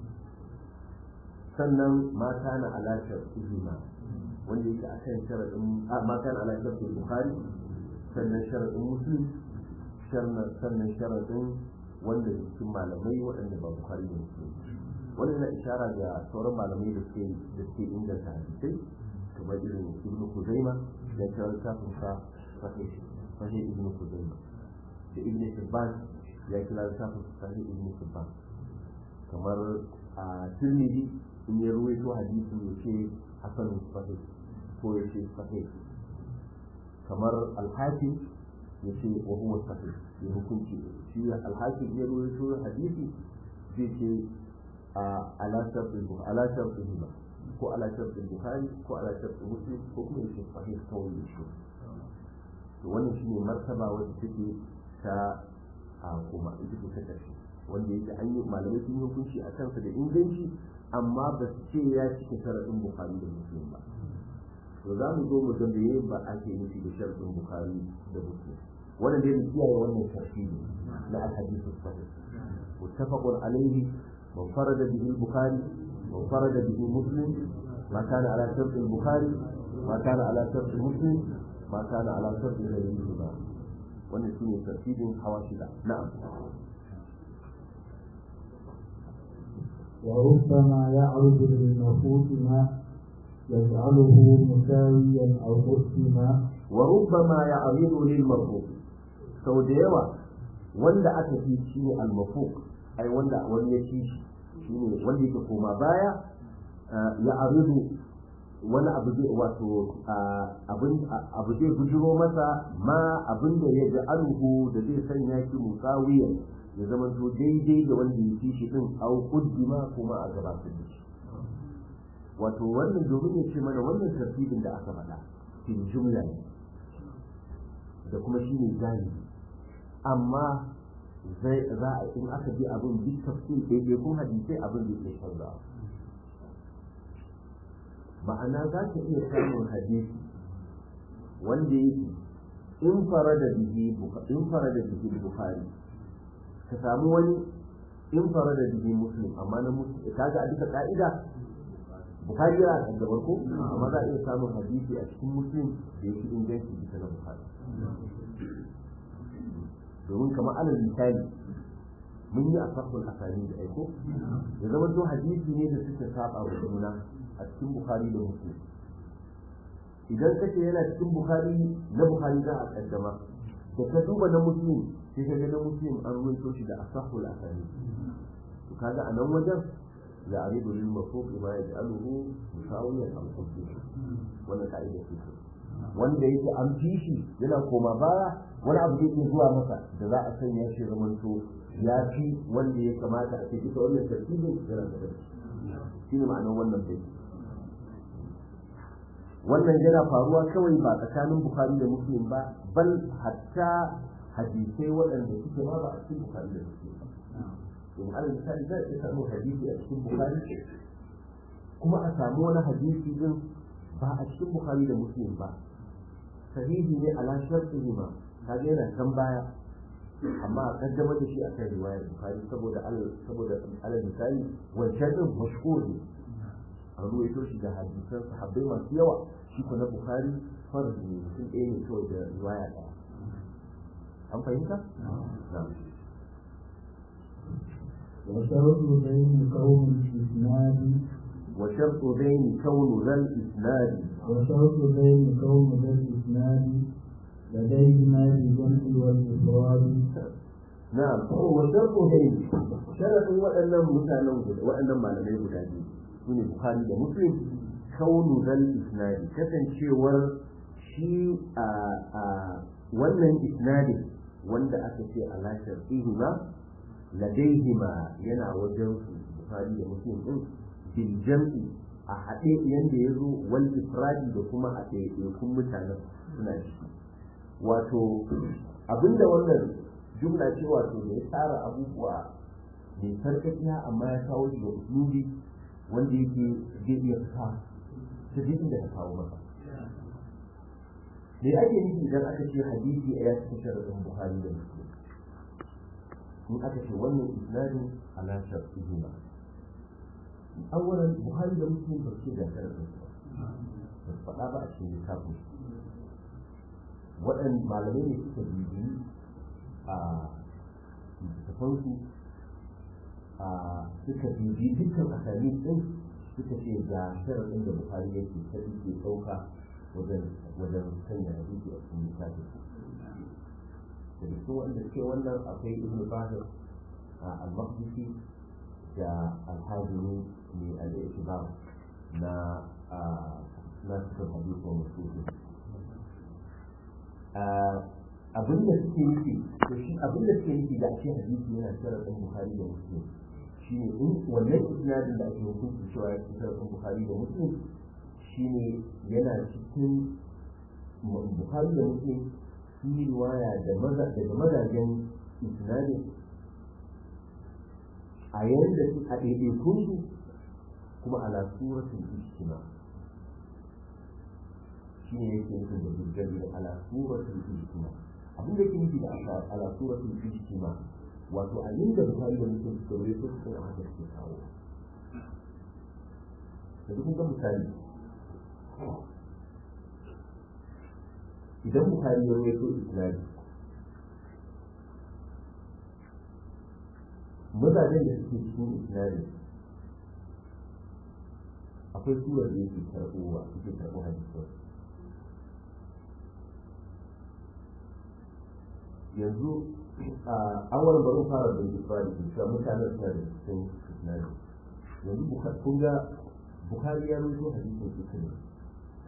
sannan ma kana ala shartihima wanda yake akan sharadin ma kana ala shartil bukhari sannan sharadin muslim sannan sharadin wanda cikin malamai waɗanda ba bukhari da muslim wannan yana ishara ga sauran malamai da suke da suke inganta hadisai kamar irin ibnu kuzaima da ya littafin sa sahih sahih ibnu kuzaima da ibnu hibban ya kira littafin sahih ibnu hibban kamar a tirmidhi in ya ruwaito hadisi ya ce hasan sahih ko ya ce sahih kamar alhakim ya ce wa huwa sahih ya hukunci shi alhakim ya ruwaito hadisi zai ce ala shartin ala shartin ko ala shartin bukhari ko ala shartin muslim ko kuma yake sahih kawai yake to wannan shine martaba wacce take ta a kuma ita ce ta karshe wanda yake an yi malamai sun yi hukunci a kansa da inganci amma ba su ce ya cike sharadin bukhari da muslim ba to za mu zo mu ga me ba ake nufi da sharadin bukhari da muslim wannan dai mu kiyaye wannan sharhi ne na al-hadith sahih muttafaqun alayhi من فرد به البخاري وانفرد به مسلم ما كان على شرط البخاري ما كان على شرط مسلم ما كان على شرط غيرهما wannan shine tartibin hawa shida na'am وربما يعرض للمفوت ما يجعله مساويا او مسلما وربما يعرض للمرفوع sau da yawa wanda aka fi shine al-mafuq ai wanda wani ya ci shi shine wanda yake koma baya ya aridu wani abu zai wato abu zai bujiro masa ma abin da ya ji alhu da zai sanya shi musawiyan ya zama to daidai da wanda ya fi shi din au kuddima kuma a gabatar da shi wato wannan domin ya ce mana wannan tartibin da aka faɗa fil jumla ne da kuma shi ne galibi amma zai za a in aka bi abin duk tafsir daidai kun hadisai abin da ke canzawa ma'ana za ka iya samun hadisi wanda yake in fara da bihi in fara da bihi bukhari ka samu wani in fara da bihi muslim amma na muslim kaga a duka ka'ida bukhari yana da gabar ko amma za a iya samun hadisi a cikin muslim da yake inganci bisa na bukhari domin kamar alal misali mun yi asahul asani da aiko ya zama to hadisi ne da suke saba wa juna a cikin bukhari da muslim idan kace yana cikin bukhari na bukhari za a kaddama da ka duba na muslim sai ka ga na muslim an ruwaito shi da asahul asani to kaga a nan wajen ya aridu lil mafruq ma yaj'aluhu musawiyan al qudsi wannan ka'ida ce wanda yake an fi shi yana koma baya wani abu yake zuwa masa da za a sanya shi zamanto ya fi wanda ya kamata a ce duka wannan tartibin yana da shi ne ma'anar wannan bai wannan yana faruwa kawai ba tsakanin bukhari da muslim ba bal hatta hadisai waɗanda suke ma ba a cikin bukhari da muslim ba domin alal misali za a iya samun hadisi a cikin bukhari kuma a samu wani hadisi din ba a cikin bukhari da muslim ba sahihi ne ala shartihi ma kaga yana kan baya amma a kaddamar da shi akan riwayar bukhari saboda saboda alal misali wancan din mashhur ne an ruwaito shi da hadisan sahabbai masu yawa shi ko na bukhari farzi ne mutum ɗaya ne kawai da riwaya ɗaya an fahimta وشرط بين كون الإسناد وشرط بين كون ذا الإسناد وشرط بين كون ذا الإسناد لديهما بالجمع والإفراد نعم وشرط بين شرط وأن مثلا وأن ما لم يبدأ sune Bukhari da Muslim kaunu zal isnadi kasancewar shi a wannan isnadin wanda aka ce a lashar ihima ladaihima yana wajen su Bukhari da Muslim din bil jam'i a haɗe yanda ya zo wal ifradi da kuma a ɗaiɗaikun mutanen suna ciki wato abinda wannan jumla ce wato da ya tsara abubuwa mai sarkakiya amma ya kawo shi da uslubi wanda yake zai iya fita ta duk inda ka kawo masa me ake nufi idan aka ce hadisi a ya cikin sharadin buhari da muslim in aka ce wannan isnadin ala shartihi ba awwalan buhari da muslim ba su da sharadin ba ba su faɗa ba a cikin littafin waɗan malamai ne suka bibiyi a littafansu suka bibi dukkan asali din suka ce ga sharaɗin da bukari yake ta ke ɗauka wajen wajen sanya hadisi a cikin littafin da cikin wanda suke wannan akwai ibnu bahir al-maqdisi da al-hazimi ne al-i'tibar na na cikin hadisi wa musulmi abin da suke nufi to shi abin da suke nufi da ake hadisi yana sharaɗin bukari da muslim shine in wannan isnadin da ake hukunci cewa ya fi sharaɗin bukari da muslim shine yana cikin bukari da muslim sun yi riwaya daga mazajen isnadin a yanda su a ɗaiɗaikun su kuma ala suratul ijtima shine yake nufin da jirgin da ala suratul ijtima abin da yake nufi da ala suratul ijtima wato a inda bukari da mutum suka wuri ko su a haka suke kawo da duk ga misali idan bukari ya rawaito islami mazajen da suke cikin islami akwai surar da yake karɓowa suke karɓo hadisai yanzu a awal bari fara da ifradi kun cewa mutane suna da cikin isnadi yanzu kun ga bukhari ya rubuto hadisin su ne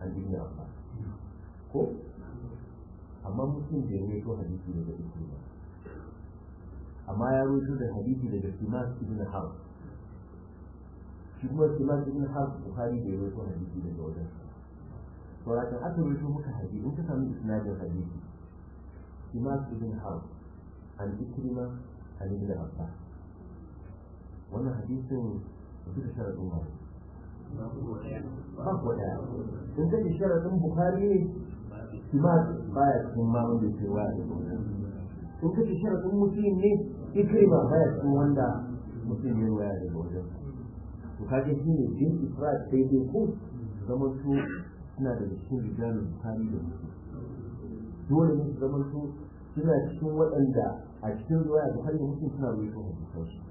an ibn abbas ko amma muslim bai rawaito hadisi daga ikrima amma ya rawaito da hadisi daga simas ibn harb shi kuma simas ibn harb bukhari bai rawaito hadisi daga wajen to rakan aka rawaito muka hadisi in ka samu isnadin hadisi simas ibn harb an ikrima an ibn abbas wannan hadisin duka sharadin ma ba ku daya in ka ji sharadin bukhari ne simas baya cikin ma wanda ke waya da in ka ji sharadin muslim ne ikrima baya cikin wanda mutum ya waya da wajen to kaje shi ne bin ifrat sai dai ko zama su suna da cikin rijalin bukhari da muslim dole ne su zama su suna cikin waɗanda a cikin ruwaya bukhari da muslim suna ruwaito hadisan su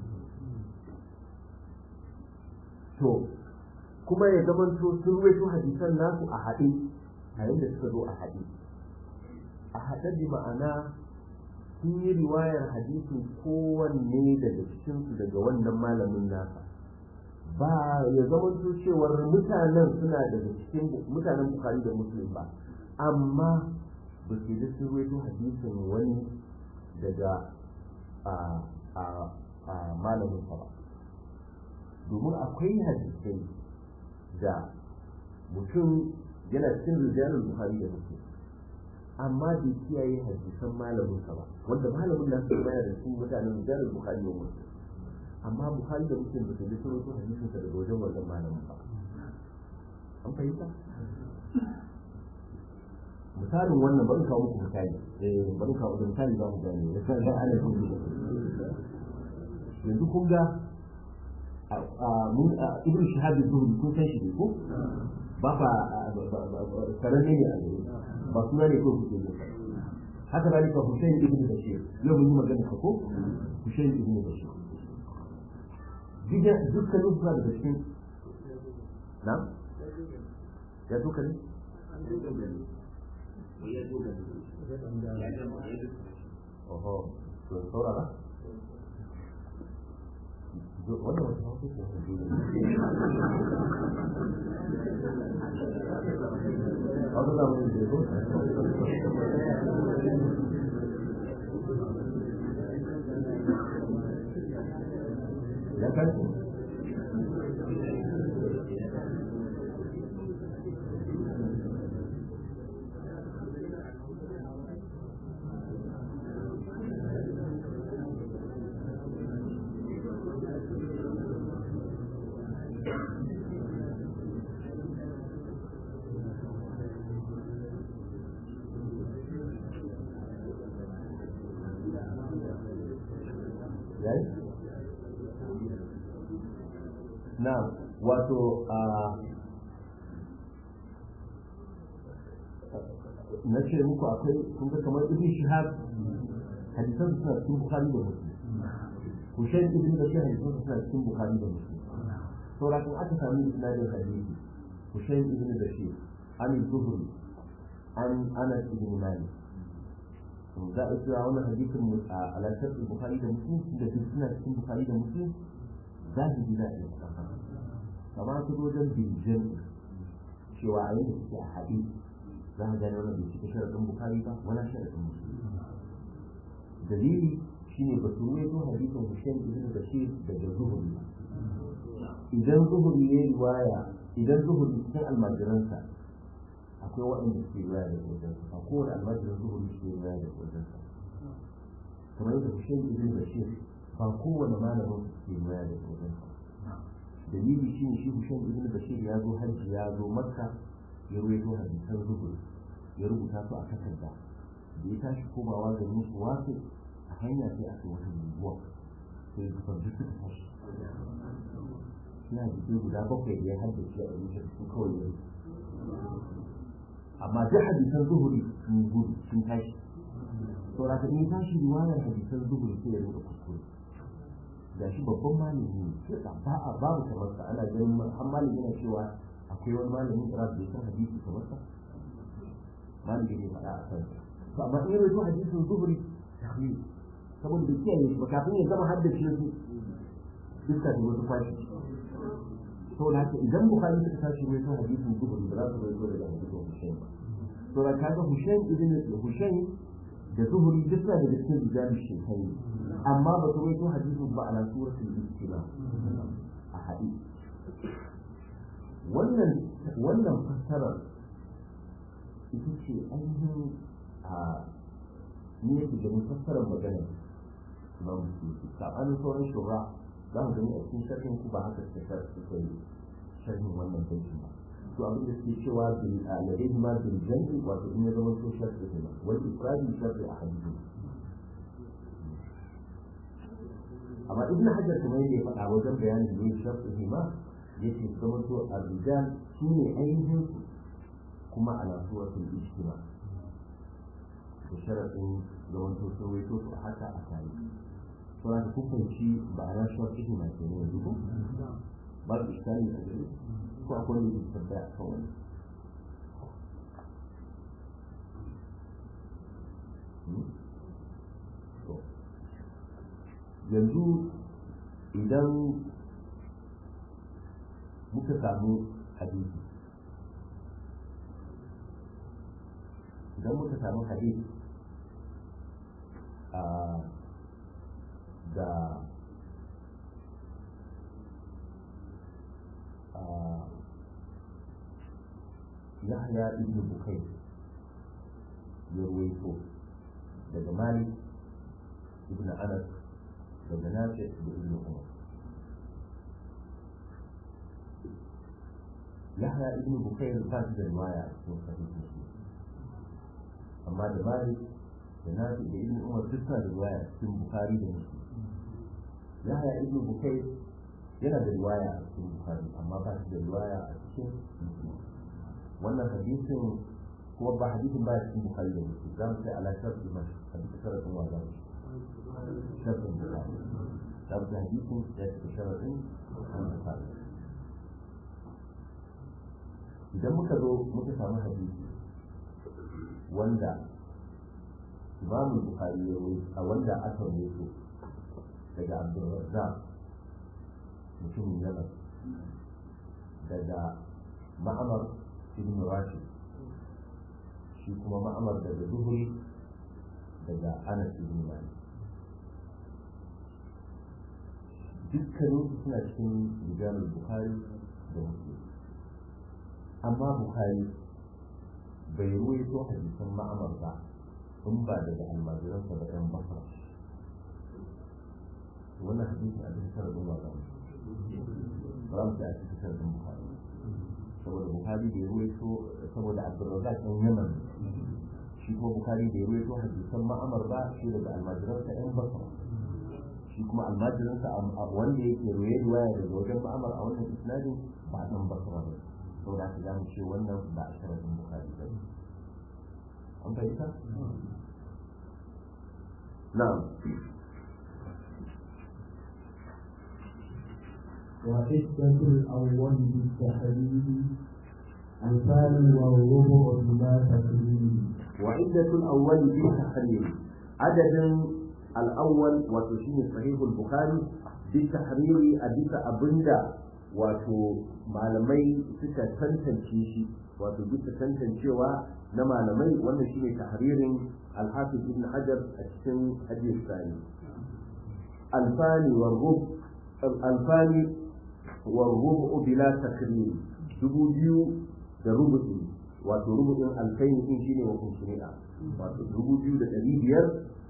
to kuma ya zama to sun ruwaito hadisan nasu a haɗe a yadda suka zo a haɗe a haɗe da ma'ana sun yi riwayar hadisin kowanne daga cikinsu daga wannan malamin nasa ba ya zama to cewar mutanen suna daga cikin mutanen bukari da muslim ba amma ba su yi sun ruwaito hadisin wani daga a malamin ba domin akwai hadisai da mutum yana cikin rijalul bukhari da muslim amma bai kiyaye hadisan malamin sa ba wanda malamin na su bayar da su mutanen rijalul bukhari da muslim amma bukhari da muslim ba su ji sun rubuta hadisin sa daga wajen wannan malamin ba an fahimta misalin wannan bari kawo muku misali eh bari kawo da misali za mu gane da kan da ana yanzu kun ga ibn shahab zuhri kun san shi ne ko ba fa sananne ne a gare ba suna ne ko kuke ne haka da ka Hussein ibn Bashir yau mun yi magana ka ko Hussein ibn Bashir diga dukkan su da cikin na ya duka ne oho to saurara wannan wata hausa ce hausa da mun je ko ya kai na wato a na ce muku akwai kun ga kamar ibn shihab hadisan suna cikin bukhari da muslim hussein ibn bashir hadisan suna cikin bukhari da muslim saboda kun aka sami isnadin hadisi hussein ibn bashir an zuhri an anas ibn malik za a cewa wannan hadisin alaƙar bukhari da muslim da duk suna cikin bukhari da muslim zahiri na iya kafa kamar su wajen bincin cewa a yadda suke a haɗe za a gane wannan bai cika sharaɗin bukari ba wala sharaɗin musulmi dalili shine ba su ruwaito hadisin hussein ibn bashir daga zuhuri idan zuhuri ya yi waya idan zuhuri cikin almajiransa akwai waɗanda suke riwaya da wajensa a kowane almajirin zuhuri suke riwaya da wajensa kamar yadda hussein ibn bashir ba kowane malamin ke maya da tsoronsa dalili shi ne shi hussein ibn bashir ya zo hajji ya zo makka ya ruwaito hadisan zuhur ya rubuta su a takarda da ya tashi komawa ga musu wasu a hanya sai aka wata guguwa sai ya kusa duk suka tashi suna jikin guda bakwai da ya haddace a rushe su kawai ya amma duk hadisan zuhuri sun gudu sun tashi saboda ka in tashi riwayar hadisan zuhuri sai ya rubuta kuskure da shi babban malami ne sai ba a babu kamar sa ana ganin har malami yana cewa akwai wani malamin da bai san hadisi kamar sa malami ne faɗa a kansa to amma in rawaito hadisin zuhri tahwil saboda bai kiyaye shi ba kafin ya zama haddace su dukkan da wasu kwashi saboda haka idan bukhari suka tashi rawaito hadisin zuhuri ba za su rawaito daga hadisin hussein ba to da kaga hussein ibn hussein da zuhuri duk suna daga cikin rijali shekai amma ba su rawaito hadisin ba ala suratul istiba a hadisi wannan wannan fassarar ita ce ainihin a ni yake ganin fassarar magana ba mu ce sabanin sauran shura za mu gani a cikin sharhin ku ba haka suka suka yi sharhin wannan baitin ba to abin da suke cewa bil ladai ma bil jan'i wato in ya zama so sharhi ne wal ifradi sharhi a hadisi amma ibn hajar kuma yake faɗa wajen bayanin ne sharhi ma yake zama to ar-rijal shine ainihin su kuma ala suratul ijtima da sharadin zaman to sun waito su haka a tare to da hukunci ba a rashin ijtima ke ne yanzu ko ba su iskali a gare ko akwai wanda ke tabbaya a kan wani yanzu idan muka samu hadisi idan muka samu hadisi a da yahya ibn bukai ya ruwaito daga malik ibn anas daga nafi da ibn umar yahya ibn bukair ba shi da riwaya a cikin sahih muslim amma da malik da nafi da ibn umar duk suna da riwaya a cikin bukhari da muslim yahya ibn bukair yana da riwaya a cikin bukhari amma ba shi da riwaya a cikin muslim wannan hadisin kuma ba hadisin ba cikin bukhari da muslim za mu sai ala sharri ma hadisi sharadin wa zamu sharrin bukhari za mu sai hadisin ya cika sharadin bukhari idan muka zo muka samu hadisi wanda imamu bukhari ya yi a wanda aka rubuto daga abdulrazzaq mutumin yaman daga ma'amar ibn rashid shi kuma ma'amar daga zuhuri daga anas ibn malik dukkanin su suna cikin rijalul bukhari da muslim amma bukhari bai ruwaito hadisan ma'amar ba in ba daga almajiransa da yan basra wannan hadisin a cikin sharadin wa zamu ba mu a cikin sharadin bukhari saboda bukhari bai ruwaito saboda abdurrazzaq ɗan yaman shi kuma bukhari bai ruwaito hadisan ma'amar ba shi daga almajiransa yan basra shi kuma almajiransa wanda yake ruwaye ruwaya daga wajen ma'amar a wannan isnadin ba ɗan basra ba saboda haka za mu ce wannan ba a sharadin bukari ba an fahimta? na'am وعدة الأول بالتحريم الثاني والربع بلا تكريم وعدة الأول بالتحريم عدد الأول وتشين صحيح البخاري بالتحريم أبيت أبندا wato malamai suka tantance shi wato bisa tantancewa na malamai wannan shine tahririn al-hafiz ibn hajar a cikin hadith sani alfani wa rub alfani wa rubu bila takrim dubu biyu da rubu'i wato rubu'in alfaini din shine wa kunshina wato dubu biyu da ɗari biyar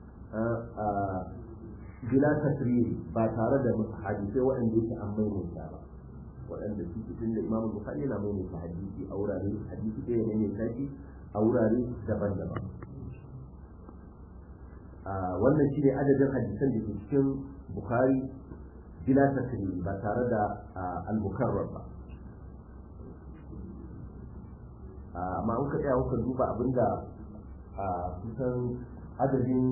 bila takrim ba tare da hadisai waɗanda yake an maimaita ba waɗanda su cikin da imamu bukhari yana mai ta hadisi a wurare hadisi ɗaya ne mai tashi a wurare daban-daban wannan shi ne adadin hadisan da ke cikin bukhari bila tasiri ba tare da al-mukarrar ba amma an ka tsaya kuka duba abinda kusan adadin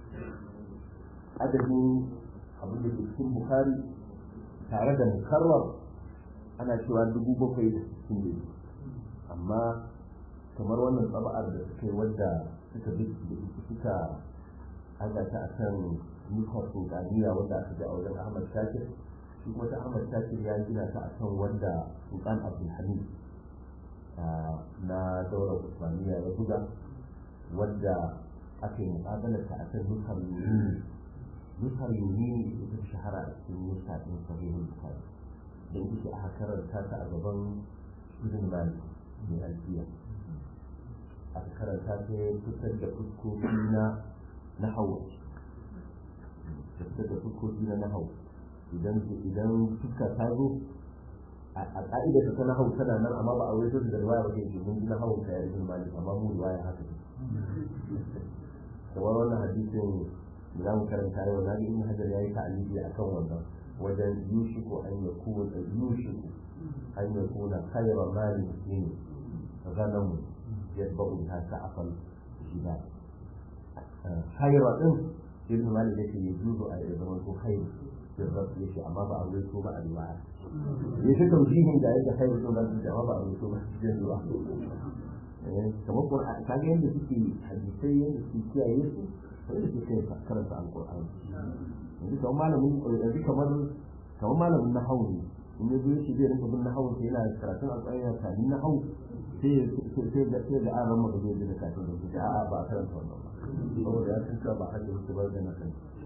adadin abin da ke cikin bukhari tare da mukarrar ana cewa dubu bakwai da sittin ne amma kamar wannan tsaba'ar da suka yi wadda suka bi suka haɗa ta a kan nufar sultaniya wadda aka ji a wajen ahmad shakir shi kuma ta Ahmad Shakir ya gina ta akan wanda Sultan Abdulhamid na daular Usmaniya ya buga wanda aka yi muƙabalar ta akan nusar yuni nusar yuni ita shahara a cikin nusa ɗin sahihul bukhari da ita aka karanta ta a gaban ibn malik mai alfiya aka karanta ta ya fitar da fuskoki na na hawa da fitar da fuskoki na nahawu idan idan fuska ta zo a ka'ida ta na hau tana nan amma ba a wai da riwaya wajen ke mun ji na hau ka ibn malik amma mu riwaya haka ne kamar wannan hadisin da za mu karanta yau na ga ibn hajar yayi ta'alili akan wannan wajen yushiku an yakuna yushiku an yakuna khayra mali muslim ghanam yatba'u biha sa'afal jibal khayra din ibn malik yake yuzu a zaman ko khayra sirrat yake amma ba a ruwaito ba a riwaya ya shi taujihin da yake khayra din ba amma ba a ruwaito ba cikin ruwa kamar Qur'an ka ga yadda suke hadisai yadda suke kiyaye su sai da suke karanta alqur'ani yanzu kamar malamin yanzu kamar kamar malamin nahawu ne in ya zo shi zai rinka bin nahawu sai yana karatun alqur'ani yana kamin nahawu sai sai da sai da an rama da zai da kafin da shi a'a ba a karanta wannan ba saboda ya san cewa ba har da su bar da na kan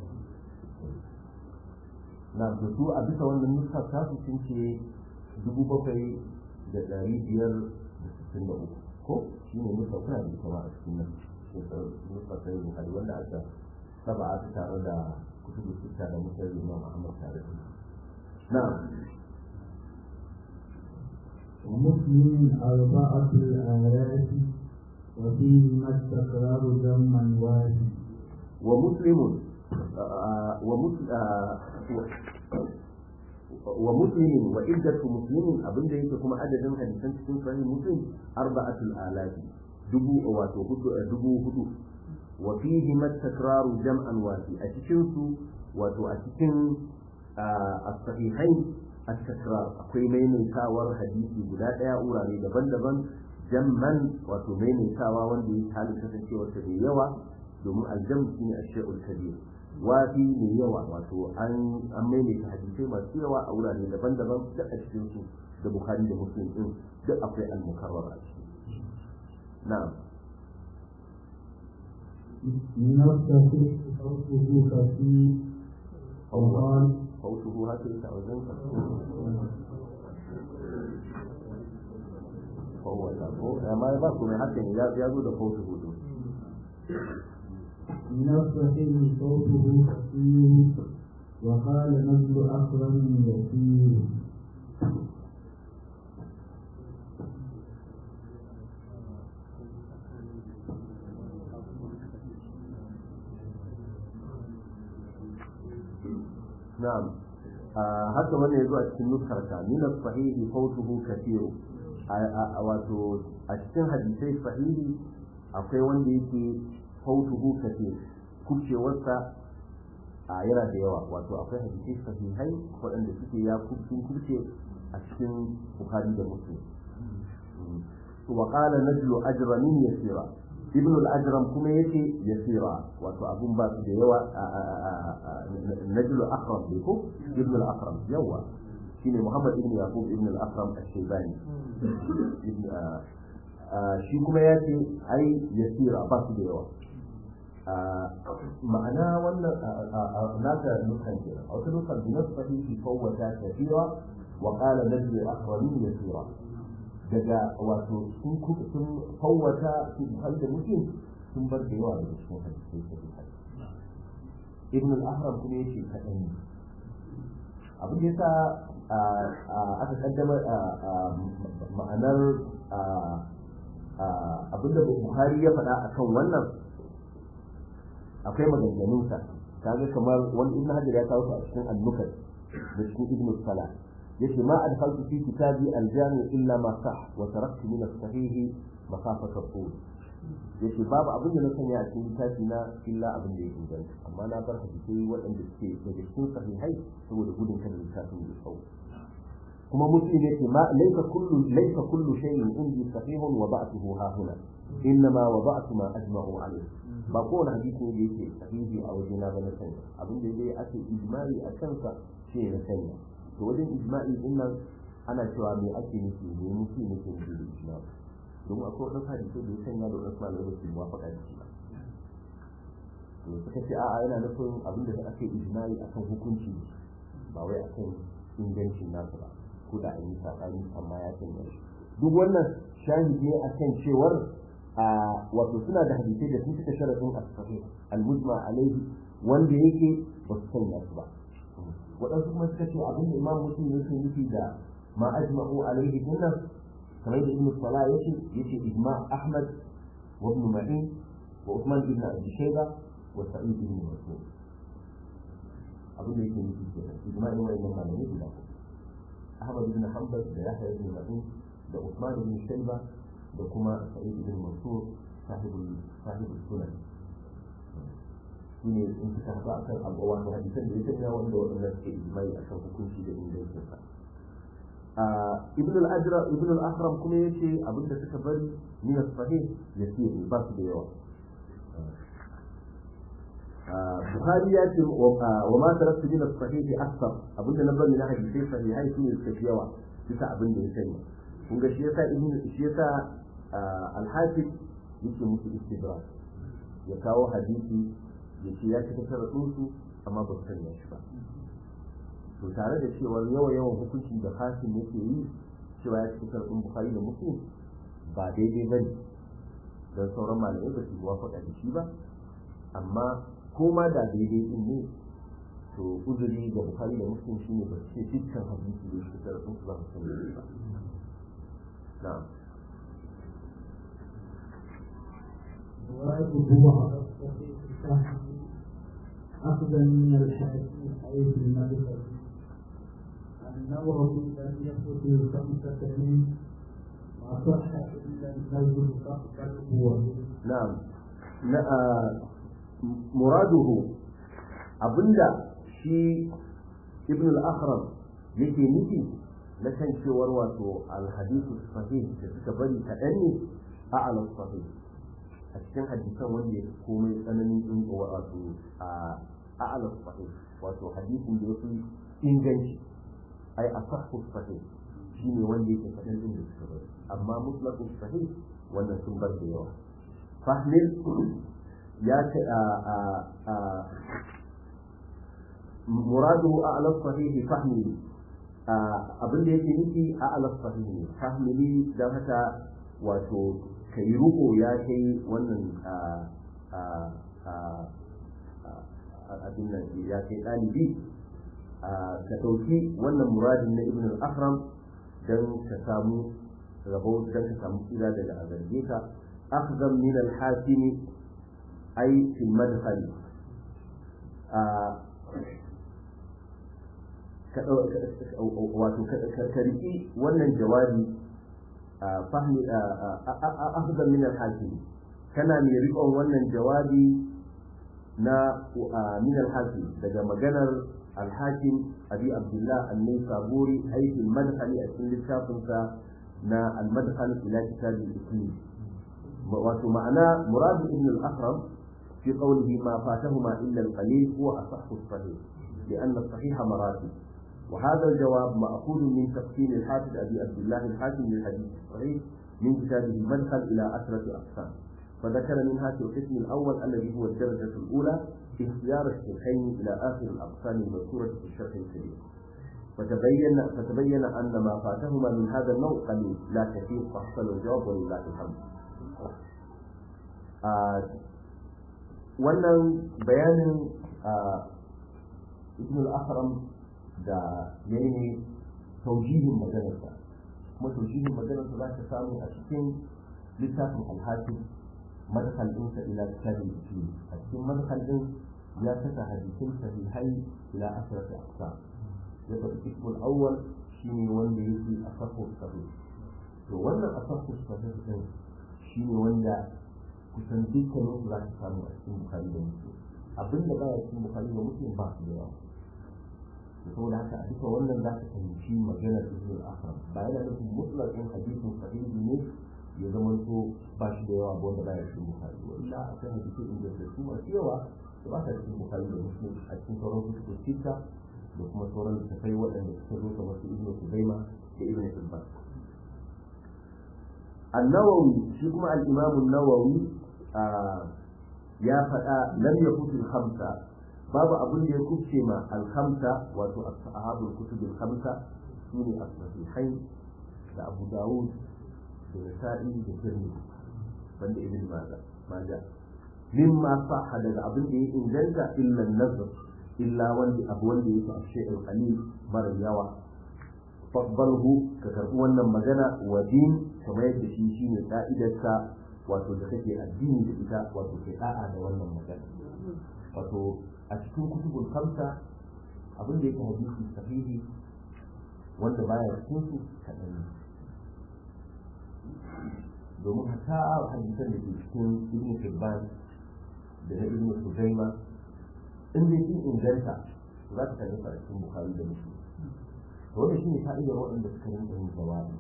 na da su a bisa wannan nuska ta su sun ce dubu bakwai da ɗari biyar da sittin da uku ko shi ne nufa kuna da ita ma a cikin nan nufa ta yi bukari wanda aka saba aka tare da kutubu sita da mutar imam ahmad tare da na ومسلم أربعة الآيات وفيهما التكرار ذما واحد ومسلم ومسلم وعدة مسلم أبن ذلك كما عدد حديثا تكون صحيح مسلم أربعة الآلاف دبو واتو دبو هدو وفيهما التكرار جمعا وافي أتشنسو واتو أتشن الصحيحين التكرار أقوي ميمن كاور حديثي بلا ديا أوراني دبن دبن jamman wato maimaitawa wanda ya halin kasancewar ta mai yawa domin aljam shi ne ashe'ul kabir wafi mai yawa wato an an maimaita hadisai masu yawa a wurare daban-daban duk a cikin su da bukhari da muslim din duk akwai al-mukarrar a ciki na'am من الصحيح صوته كثير وقال fautuhu haka yake a wajen ka fawwata ko amma ba ku mai haka ne ya zo da fautuhu din من الصحيح صوته كثير وقال نزل أكرم يسير na'am haka wannan yazo a cikin nuskarta min as-sahihi fawtuhu kathiru wato a cikin hadisai sahihi akwai wanda yake fawtuhu kathir kubcewarsa a yana da yawa wato akwai hadisai sahihai waɗanda suke ya kubcin kubce a cikin bukhari da muslim wa qala najlu ajramin yasira ibn al-ajram kuma yace yasira wato abun ba su da yawa najlu akram ne ko ibn al-akram yawa shine muhammad ibn yaqub ibn al-akram al-shaybani shi kuma yace ai yasira ba su da yawa ma'ana wannan naka nukan kenan a wata nukan bi nasu sahihi fawwata kathira wa qala najlu akramin yasira daga wato sun sun fawwata su har da mutum sun bar da yawa daga cikin hadisai sahihai ibn al-ahram kuma yace kadan ne abin da yasa aka kaddama ma'anar abin da buhari ya faɗa akan wannan akwai maganganunsa kaga kamar wani ibn hajar ya kawo su a cikin annukat da cikin ibn salah yace ma adkhaltu fi kitabi al-jami illa ma sah wa taraktu min as-sahih masafat al-tul yace babu abin da na sanya a cikin littafi na illa abin da ya inganta amma na bar hadisai waɗanda suke daga cikin sahihai saboda gudun kada littafin ya tsawo kuma muslim yace ma laysa kullu laysa kullu shay'in indi sahihun wa ba'tuhu ha huna innama wada'tu ma ajma'u alayhi ba kowane hadisi ne da yake sahihi a wajena ba na sanya abin da dai ake ijmai a kansa shi na sanya to wajen ijma'i din nan ana cewa me ake nufi me nufi ne ke nufi da ijma'i domin akwai wadansu hadisai da ya sanya da wadansu malamai ba su muwafaka da shi ba to suka ce a'a yana nufin abin da aka yi ijma'i akan hukunci ba wai akan ingancin nasu ba ko da an yi saɓani amma ya sanya shi duk wannan shahidi ne akan cewar a wato suna da hadisai da sun cika sharadin as-sahih al-mujma alaihi wanda yake ba su sanya su ba waɗansu kuma suka ce abin da imam muslim yake nufi da ma ajma'u alaihi dinnan kamar da ibn salah yake yace ijma' ahmad wa ibn ma'in wa uthman ibn abi shayba wa sa'id ibn mas'ud abin da yake nufi kenan ijma'in wa'annan malamai guda ahmad ibn hanbal da yahya ibn ma'in da uthman ibn shayba da kuma sa'id ibn mansur sahibul sahibul sunan shine in suka haɗu a kan abu wato hadisan da ya sanya wanda waɗanda suke ijimai a kan hukunci da ingancin sa ibn al-ajra ibn al-ahram kuma yace abinda suka bari min as-sahih yasir ba su da yawa Bukhari ya ce wa ma taraktu min as-sahih akthar abinda na bari na hadisai sahihai su ne suka fi yawa bisa abin da ya sanya kun ga shi yasa ibn shi yasa al-hafiz yake musu istidrak ya kawo hadisi ya ce ya cika sharaɗinsu amma ba su sanya shi ba to tare da cewar yawa yawan hukuncin da hasim yake yi cewa ya cika sharaɗin bukari da muslim ba daidai ba ne don sauran malamai ba su muwafaƙa da shi ba amma ko ma da daidai din ne to uzuri ga bukari da muslim shine ba su ce dukkan hadisi da cika sharaɗinsu ba su sanya shi ba na'am ويجب أخذا من الحديث حيث المعرفة النووي لم يثبت الخمسة منه ما صح إلا النووي بل هو نعم muraduhu abinda shi ibn al-akhram yake nufi na kan cewar wato al-hadithu sahih da suka bari kaɗan ne a al sahih a cikin hadisan wanda ya komai tsananin in wato a a'ala sahih wato hadisin da yafi inganci ai asahhu sahih shine wanda yake kaɗan din da suka bari amma mutlaqu sahih wannan sun bar da yawa fahmil ya ce a a a muraduhu a'la sahih fahmili abin da yake nufi a'la sahih ne fahmili dan haka wato kai ruko ya kai wannan abin nan ya kai ɗalibi ka ɗauki wannan muradin na ibn al-ahram don ka samu rabo don ka samu tsira daga azarge ka akhzam min al-hakim ay fi madkhal wato ka riki wannan jawabi fahmi akhzam min al-hakim kana mai riƙon wannan jawabi na min al-hakim daga maganar al-hakim abi abdullah an-naysaburi aiki al-madkhali a cikin littafinsa na al-madkhal ila kitab al-islam wato ma'ana murad ibn al-akram fi qawlihi ma fatahuma illa al-qalil huwa asahhu as-sahih لأن الصحيح مراتب وهذا الجواب مأخوذ من تقسيم الحافظ أبي عبد الله الحاكم للحديث الصحيح من كتابه المدخل إلى عشرة أقسام فذكر منها في القسم الأول الذي هو الدرجة الأولى اختيار الشيخين إلى آخر الأقسام المذكورة في الشرح الكبير فتبين فتبين أن ما فاتهما من هذا النوع قليل لا كثير فحصل الجواب ولله الحمد. آه wannan bayanin ibn al-akram da yayi ne taujihin maganarsa kuma taujihin maganarsa za ka samu a cikin littafin alhakim madkhal ɗinsa ila kitabin usul a cikin madkhal ɗin ya saka hadisin sahihai ila asrati aqsam ya faɗi ismul awwal shine wanda yake asafu sahih to wannan asafu sahih ɗin shine wanda kusan dukkanin su za ka samu a cikin bukhari da muslim abinda baya cikin bukhari da muslim ba su da yawa saboda haka a duka wannan za ka fahimci maganar ibn al-akram ba yana nufin mutlaqin hadisin sahihi ne ya zama to ba shi da yawa ba wanda baya cikin bukhari wa illa akwai hadisi inda da su masu yawa da ba ta cikin bukhari da muslim a cikin sauran kutubu sita da kuma sauran littattafai waɗanda suka zo kamar su ibnu kuzaima da ibnu hibban النووي shi kuma الإمام النووي ya faɗa lam yakun al-khamsa babu abin da ya kubce ma al-khamsa wato ashabul kutub al-khamsa sune as-sahihain da Abu Dawud da Nasa'i da Tirmidhi banda Ibn Majah Majah mimma sahha daga abin da ya inganta illa an-nazr illa wanda abu wanda yake a shay'in qalil mara yawa faqbalhu ka karbi wannan magana wa din kamar yadda shi shine ka'idarsa wato da kake addini da ita wato kai da'a da wannan magana wato a cikin kutubul khamsa abin da yake hadisi sahihi wanda baya cikin su kaɗan ne domin hatta hadisan da ke cikin ibn Hibban da na ibn Sujaima in dai sun inganta za ka kalli a cikin Bukhari da Muslim to wannan shine fa'idar waɗanda suka rinka yin jawabi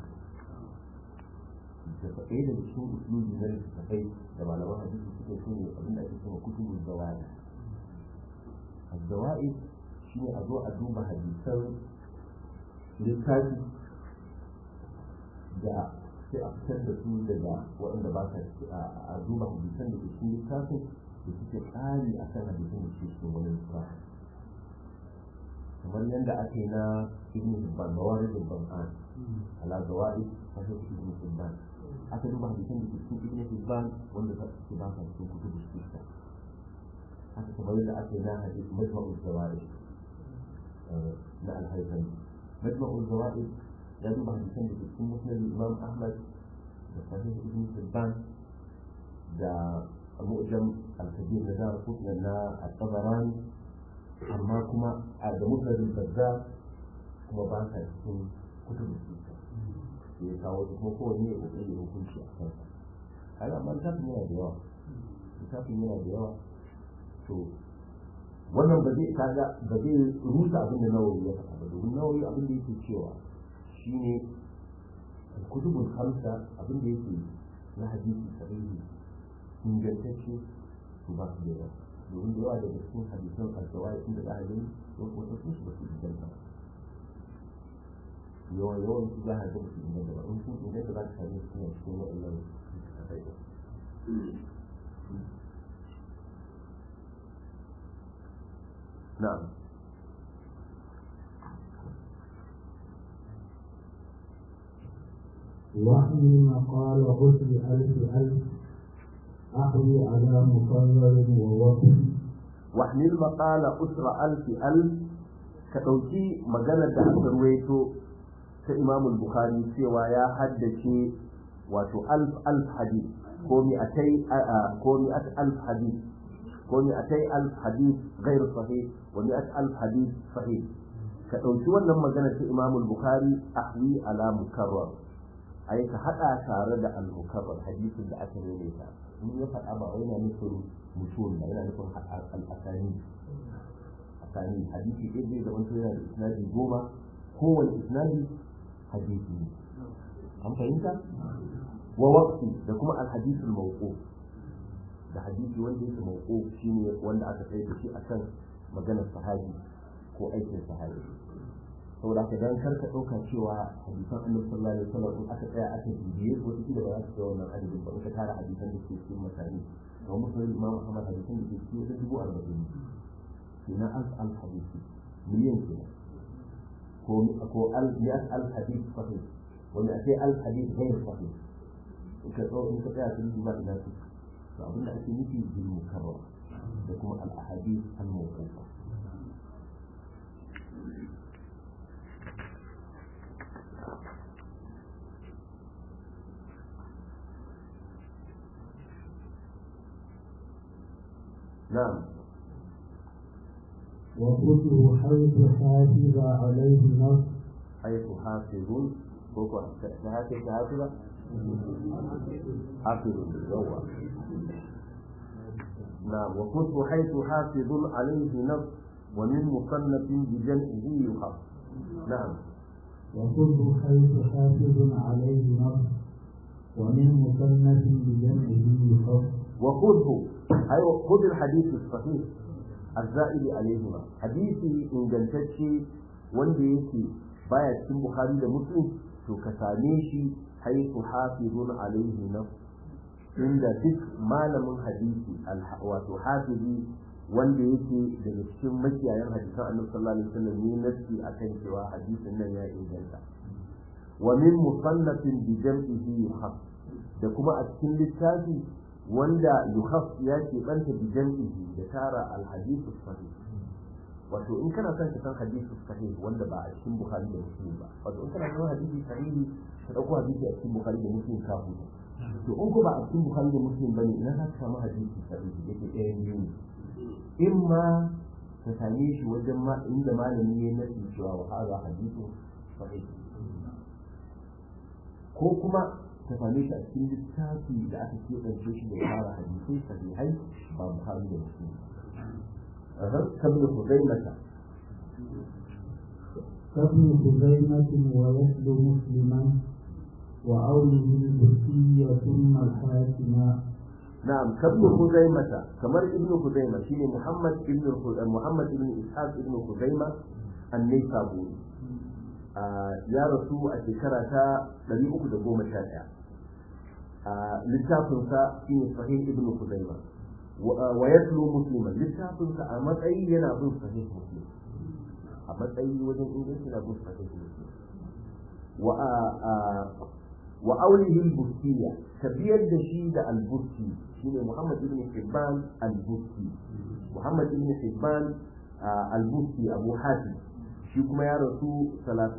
da ɗaya daga cikin usulubi na littattafai da malaman hadisi suke so ne abin da ake cewa kutubul zawaid az-zawaid shine a zo a duba hadisan littafi da sai a fitar da su daga waɗanda ba sa a duba hadisan da ke cikin littafin da suke tsari a kan hadisan da suke cikin wani littafi kamar yadda ake na ibn hibban mawarid al-qur'an ala zawaid sahih ibn hibban aka duba hadisan da ke cikin ibn hibban wanda ta ce ba sa cikin kutubu sita haka kamar yadda ake na hadis majma'u zawaid na al-haythami majma'u zawaid ya duba hadisan da ke cikin musnad imam ahmad da sahih ibn hibban da mu'jam al-kabir na dar kutna na al-tabarani amma kuma a da musnad al-bazzar kuma ba sa cikin kutubu sita da ya kawo su kuma kowanne ya kokari ya hukunci a kansa kaga amma littafin yana da yawa littafin yana da yawa to wannan ba zai kaga ba zai rusa abin da nawawi ya faɗa ba domin nawawi abin da yake cewa shine kutubul khamsa abin da yake na hadisi sahihi ingantacce su ba su da yawa domin da yawa daga cikin hadisan alkawai inda za a gani wasu su ba su inganta ba yawan yawan su za a ga musu inganta ba in sun inganta za ka same su suna cikin wa'annan na'am وحي مقال غسل ألف ألف أحوي على مقرر ووقف واحمل مقال أسرة ألف ألف كتوكي مجلة aka ruwaito ta imam bukhari cewa ya haddace wato alf alf hadith ko mi atai ko mi at alf hadith ko mi atai alf hadith ghair sahih wa mi at alf hadith sahih ka dauki wannan magana ta imam bukhari ahwi ala mukarrar ai ka hada tare da al mukarrar hadisin da aka nune ta in ya faɗa ba wai yana nufin mutum ba yana nufin al asani asani hadisi ɗaya zai zama yana da isnadi goma kowane isnadi hadisi ne an fahimta wa waqti da kuma al-hadith al-mawqu da hadisi wanda yake mawqu shine wanda aka kai da shi akan maganar sahabi ko aikin sahabi saboda haka dan karka dauka cewa hadisan annabi sallallahu alaihi wasallam in aka tsaya aka bibiye ko shi da ba za su kai wannan adadin ba in ka tara hadisan da ke cikin masani kamar musulmi imam Muhammad hadisan da ke cikin wajen dubu arba'in kenan alf al hadisi miliyan kenan ko al mi'at al hadith sahih wa mi'atay al hadith ghayr sahih in ka tsawo in ka tsaya sun duba ina su to abin da ake nufi bil mukarrar da kuma al ahadith al mawqufa نعم وكله حيث حافظ عليه نص حيث حافظ كوكو حافظ حافظ حافظ بالجوة نعم وكتب حيث حافظ عليه نص ومن مصنف بجمعه يخف نعم وكله حيث حافظ عليه نص ومن مصنف بجمعه يخف وخذه أي خذ الحديث الصحيح azza'ili alaihima hadisi ingantacce wanda yake baya cikin bukhari da muslim to ka same shi haifu hafizun alaihi na inda duk malamin hadisi wato hafizi wanda yake daga cikin makiyayan hadisan annabi sallallahu alaihi wasallam ne nasi akan cewa hadisin nan ya inganta wa min musannafin bi jam'ihi yuhaf da kuma a cikin littafi wanda yuhaf ya ke banta bi jam'ihi da tara al-hadith sahih wato in kana son ka san hadisi sahih wanda ba a cikin bukhari da muslim ba wato in kana son hadisi sahihi ka dauko hadisi a cikin bukhari da muslim ka huta to in ko ba a cikin bukhari da muslim bane ina za ka samu hadisi sahihi yake ɗaya biyu ne in ma ka same shi wajen ma inda malami ne na cewa wa hada hadisi sahih ko kuma ka same shi a cikin littafi da aka keɓance shi da fara hadisai sahihai ba bukhari da muslim كابن خزيمة كابن خزيمة ويتلو مسلما وأوله البركية ثم الحاكمة نعم كابن خزيمة كمر ابن خزيمة شيني محمد ابن محمد ابن إسحاق ابن خزيمة النيسابوري ya rasu a shekara ta 311 littafinsa shine sahih ibn Khuzaima wa yatlu musliman littafinsa a matsayi yana bin sahih muslim a matsayi wajen inganci na bin sahih muslim wa wa aulihi al-bustiya tabiyar da shi da al-busti shine Muhammad ibn Hibban al-busti Muhammad ibn Hibban al-busti Abu Hatim shi kuma ya rasu 300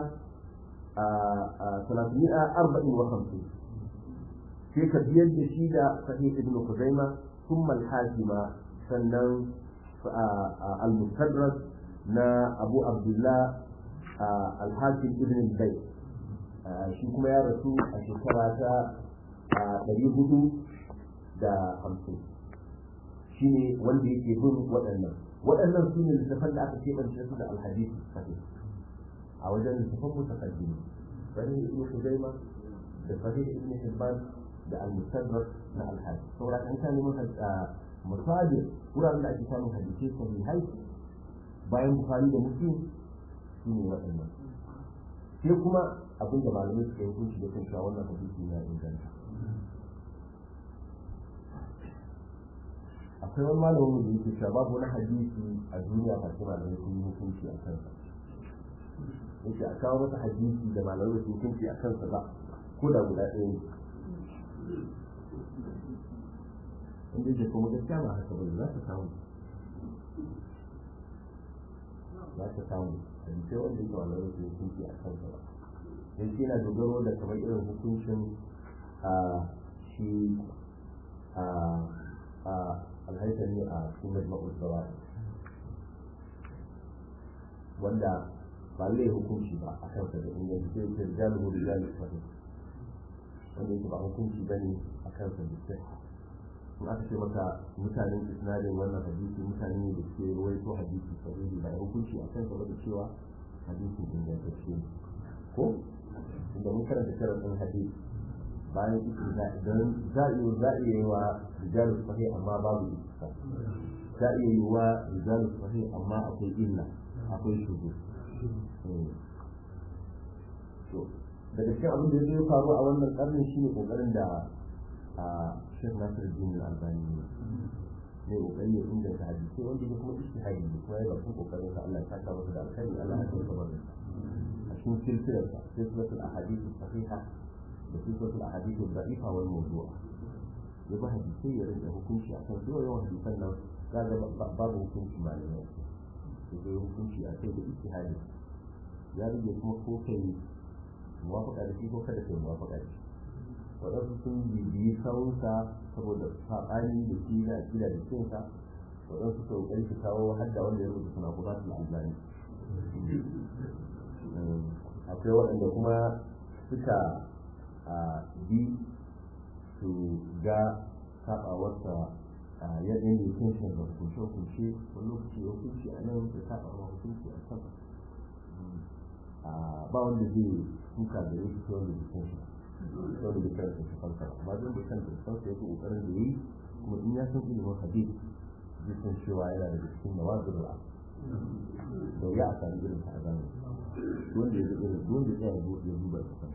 354 sai ka biyar da shi da sahih ibn Khuzaima ثم الحاكمة سنن المستدرك نا أبو عبد الله الحاكم ابن البيت shi kuma ya rasu a shekara ta ɗari hudu da hamsin shi ne wanda yake bin waɗannan waɗannan su ne littafan da aka keɓance su da alhadisi sahih a wajen littafan mutakaddimi sahih ibn Khuzaima da sahih ibn Hibban da al-mustadrak na al-hadith saboda kan kan neman misali wuraren da ake samun hadisi sahihai bayan bukhari da muslim su ne waɗannan sai kuma abin da malamai suka yi hukunci da kan cewa wannan hadisi ya inganta akwai wani malamin da yake cewa babu wani hadisi a duniya ba sai malamai sun yi hukunci a kansa yake a kawo masa hadisi da malamai sun hukunci a kansa ba ko da guda ɗaya ne inda yake kuma gaskiya ba haka bane za ka samu za ka samu hadisai wanda yake wani rufin hukunci a kansa ba dan shi yana dogaro da kamar irin hukuncin a shi a a alhaitari a cikin majma'ul sawa'i wanda ba zai hukunci ba a kansa da inganci sai ta jalubu da jalubu sahih wanda yake ba hukunci bane a kansa da sai in aka ce maka mutanen isnadin wannan hadisi mutane ne da suke ruwaito hadisi sahihi ba hukunci a kansa ba da cewa hadisin ingantacce ne ko inda mun karanta sharadin hadisi bayan isra don za iya za iya yi wa rijalu sahih amma babu isra za iya yi wa rijalu sahih amma akwai illa akwai shugo to daga cikin abin da ya faru a wannan karnin shine kokarin da a Sheikh Nasir Din Al-Albani ne ne kokari ya inganta hadisi wanda ya kuma ishtihadi ne kuma ya ba kun kokarin sa Allah ya saka masa da alkhairi Allah ya saka masa a cikin silsilar sa silsilatul ahadith sahiha da silsilatul ahadith da'ifa wal mawdu'a ya ba hadisi ya rinka hukunci akan zuwa yawan hadisan nan kaga babu hukunci malamai ya zai hukunci a kai da ishtihadi ya rage kuma ko kai muwafaka da shi ko kada kai muwafaka da shi waɗansu sun bibiyi sawunsa saboda saɓani da shi na akida da cinsa waɗansu su ƙoƙari su kawo hadda wanda ya rubuta suna buƙatar albani akwai waɗanda kuma suka bi su ga saɓawarsa yadda ya kunshi da hukunce-hukunce wani lokaci ya hukunci a nan da saɓawa hukunci a can ba wanda zai suka da yake ta wanda jikin shi wanda bai karanta shi kansa ba amma don bai karanta shi kansa yake kokarin da yi kuma in ya san ilimin hadith jikin cewa yana da cikin da wasu ru'a da ya a sami irin ta a zamani wanda ya zai irin wanda ya zo ya duba ta kan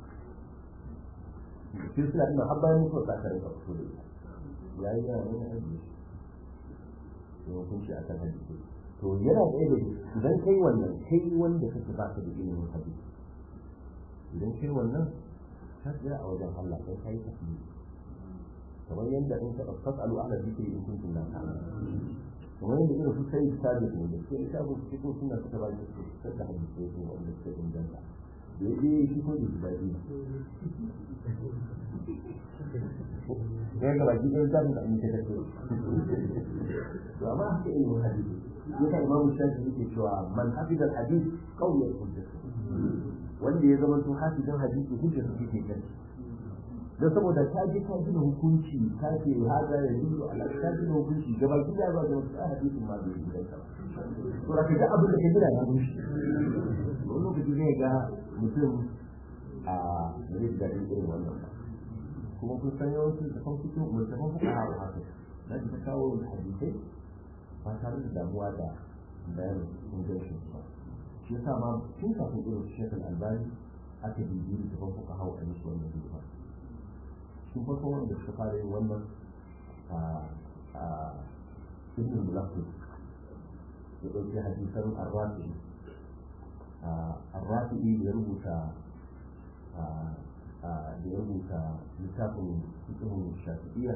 sai suna ina har bayan mutuwa ta karin ka fito da ita yayi yana wani aiki da hukunci akan hadisi to yana da ilimi idan kai wannan kai wanda kake ba ka da ilimin hadisi idan kai wannan ka tsaya a wajen Allah kai kai tafiye kamar yadda in ka fasalu ala zikri in kuntum la ta'lamun kamar yadda irin su sai sabi ne da sai ta bu ko suna suka ba shi su da hadisi ko wanda suka inganta da yaje shi ko da dadi ya ga baki ɗan zamu da amince da su to amma haka ilimin hadisi yasa imamu shafi yake cewa man hafiza al-hadith qawiyat hujjatu wanda ya zama to hafizan hadisi hujja su ke kai don saboda ta je ta gina hukunci ta ce haza ya yi ala ta gina hukunci gaba gida ba da wasu hadisin ma bai gidan ka to da kaga abin da ka gina ya gushi wani lokaci zai ga mutum a zai da irin wannan ba kuma kun san yawanci da kan fito mutum fuka hawa haka na ji ta kawo hadisai ba tare da damuwa da bayanin ingancin ba shi yasa ma tun kafin irin shekul albani aka bibiyi da kan fuka hawa a musu wannan hidima sun farko wanda suka fara yin wannan a ibn mulaqqi ya ɗauki hadisan arrafi arrafi ya rubuta da ya rubuta littafin fiqhin shafi'iyya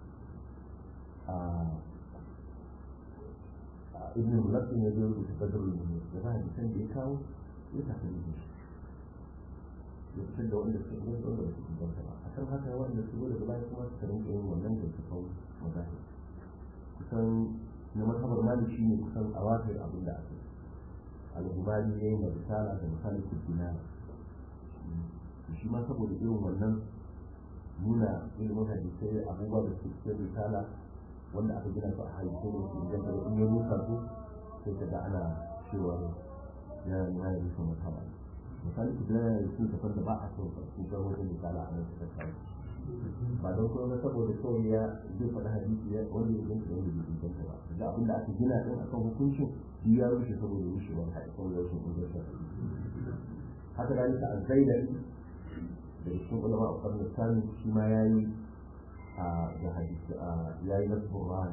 ibn mulaqqi ne ya rubuta badrul munir da ba hadisan da ya kawo ya tafi da shi ya fitar da wanda suka inganta wanda ba su inganta ba a kan haka wanda su da baya kuma su rinka yin wannan da su kawo magana kusan na matabar mali shi ne kusan a wakar abin da aka al-hubari ya yi na risala da misali kuddina shi ma saboda irin wannan nuna ilimin hadisai abubuwa da su cikin risala wanda aka gina su a hadisai ne su inganta da in ya nuka su sai ka ga ana cewa ya ya yi su matabar misali ku da su ta fanta ba a so su ga wajen misala a nan ta kai ba don kuma saboda kawai ya zai faɗi hadisi ya wanda ya ganta wanda bai ganta ba da abin da aka gina din akan hukuncin shi ya rushe saboda rushewar hadisan da rashin ingancin haka da nika an zaida da cikin ulama a karnin sami shi ma ya yi a da hadisi ya yi nasu rana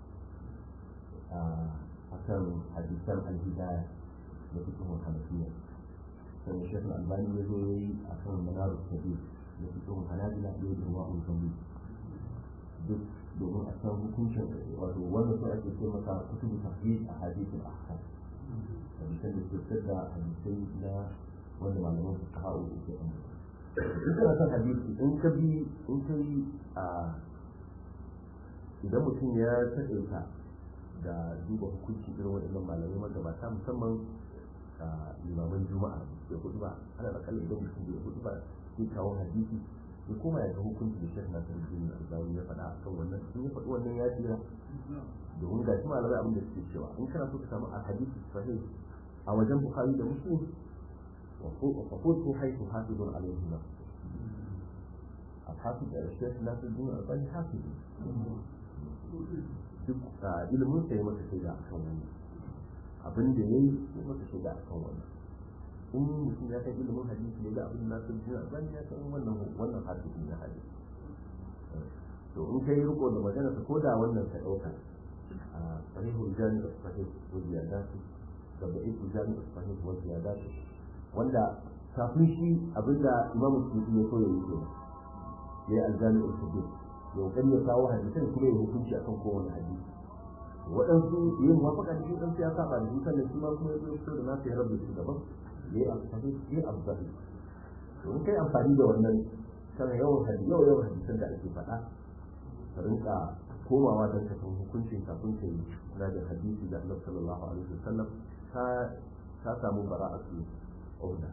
a kan hadisan alhidaya da cikin hanafiya sai shekh albani ya zo ya yi a kan manar sabi da fitowar hanabila ya yi ruwa ulfami duk domin a san hukuncin wato wanda su ake ce maka kutubu tafi a hadisin ahkam hadisan da suke da hadisai na wanda malaman su ka hau ke an in kana son hadisi in ka bi in ka yi a idan mutum ya taɗaita da duba hukunci irin waɗannan malamai magabata musamman limaman juma'a ya hudu ba ana da kallon idan mutum ya hudu ba sai kawo hadisi ya koma ya ga hukunci da shekh na sarki ne albani ya faɗa akan wannan in ya faɗi wannan ya tsira domin ga shi malamai abin da suke cewa in kana so ka samu alhadisi sahih a wajen bukhari da muslim wa qultu haythu hafizun alayhi na الحافظ الشيخ ناصر الدين الألباني حافظ duk ilimin sai masa shaida akan wannan abin da ya yi sai masa shaida a kan wannan in mutum ya kai ilimin hadisi ya ga abin da nasu jina ban ya san wannan wannan hadisi na hadisi to in kai riko da magana ko da wannan ka dauka a sahihul jami' as-sahih wa ziyadatu da da'iful jami' as-sahih wa ziyadatu wanda kafin shi abinda imam Suyuti ya koya yake ya yi aljami' as-sahih ya kokari ya kawo hadisan kuma ya hukunci akan kowane hadisi waɗansu yin mafaka da shi ɗan ya saba da shi sannan shi ma kuma ya zo fito da nasu ya rabu shi daban ya yi amfani ya yi amfani to in kai amfani da wannan kana yawan hadisi yawan yawan hadisan da ake faɗa ka rinka komawa don ka san hukuncin kafin ka yi na da hadisi da annabi sallallahu alaihi wasallam ka ka samu bara'atu auna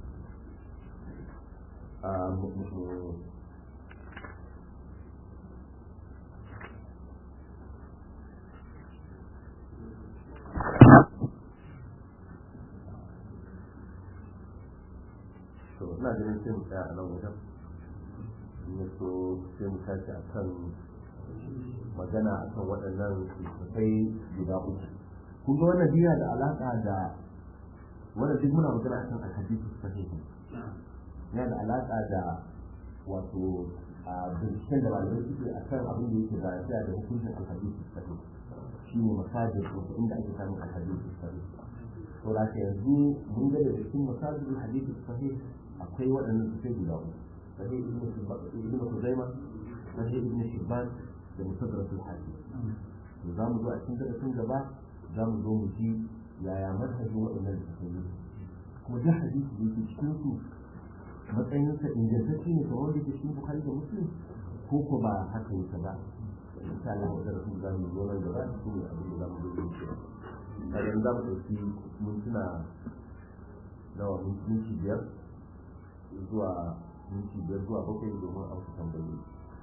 to ina ganin sai mu tsaya a nan wajen in ya so sai mu tashi a kan magana akan waɗannan littattafai guda uku kun ga wannan biya da alaƙa da wanda duk muna magana akan alhadisi sahihi yana da alaƙa da wato a binciken da malamai suke a kan abin da yake zarafiya da hukuncin alhadisi sahihi shi ne masajin wato inda ake samun alhadisi sahihi to da ka yanzu mun ga da cikin masajin alhadisi sahihi akwai waɗannan suke guda uku sahih ibn Khuzaima sahih ibn Hibban da musadratul hakim to za mu zo a cikin darasin gaba za mu zo mu ji yaya manhajin waɗannan littattafai kuma duk hadisi da yake cikin su matsayinsa ingantacce ne kamar da ke cikin bukari da muslim ko ko ba haka yake ba insha Allah wa darasin za mu zo nan gaba su ne abin da za mu zo yin shi kadan za mu ɗauki mintuna nawa minti biyar zuwa minti biyar zuwa bakwai domin a wasu tambayoyi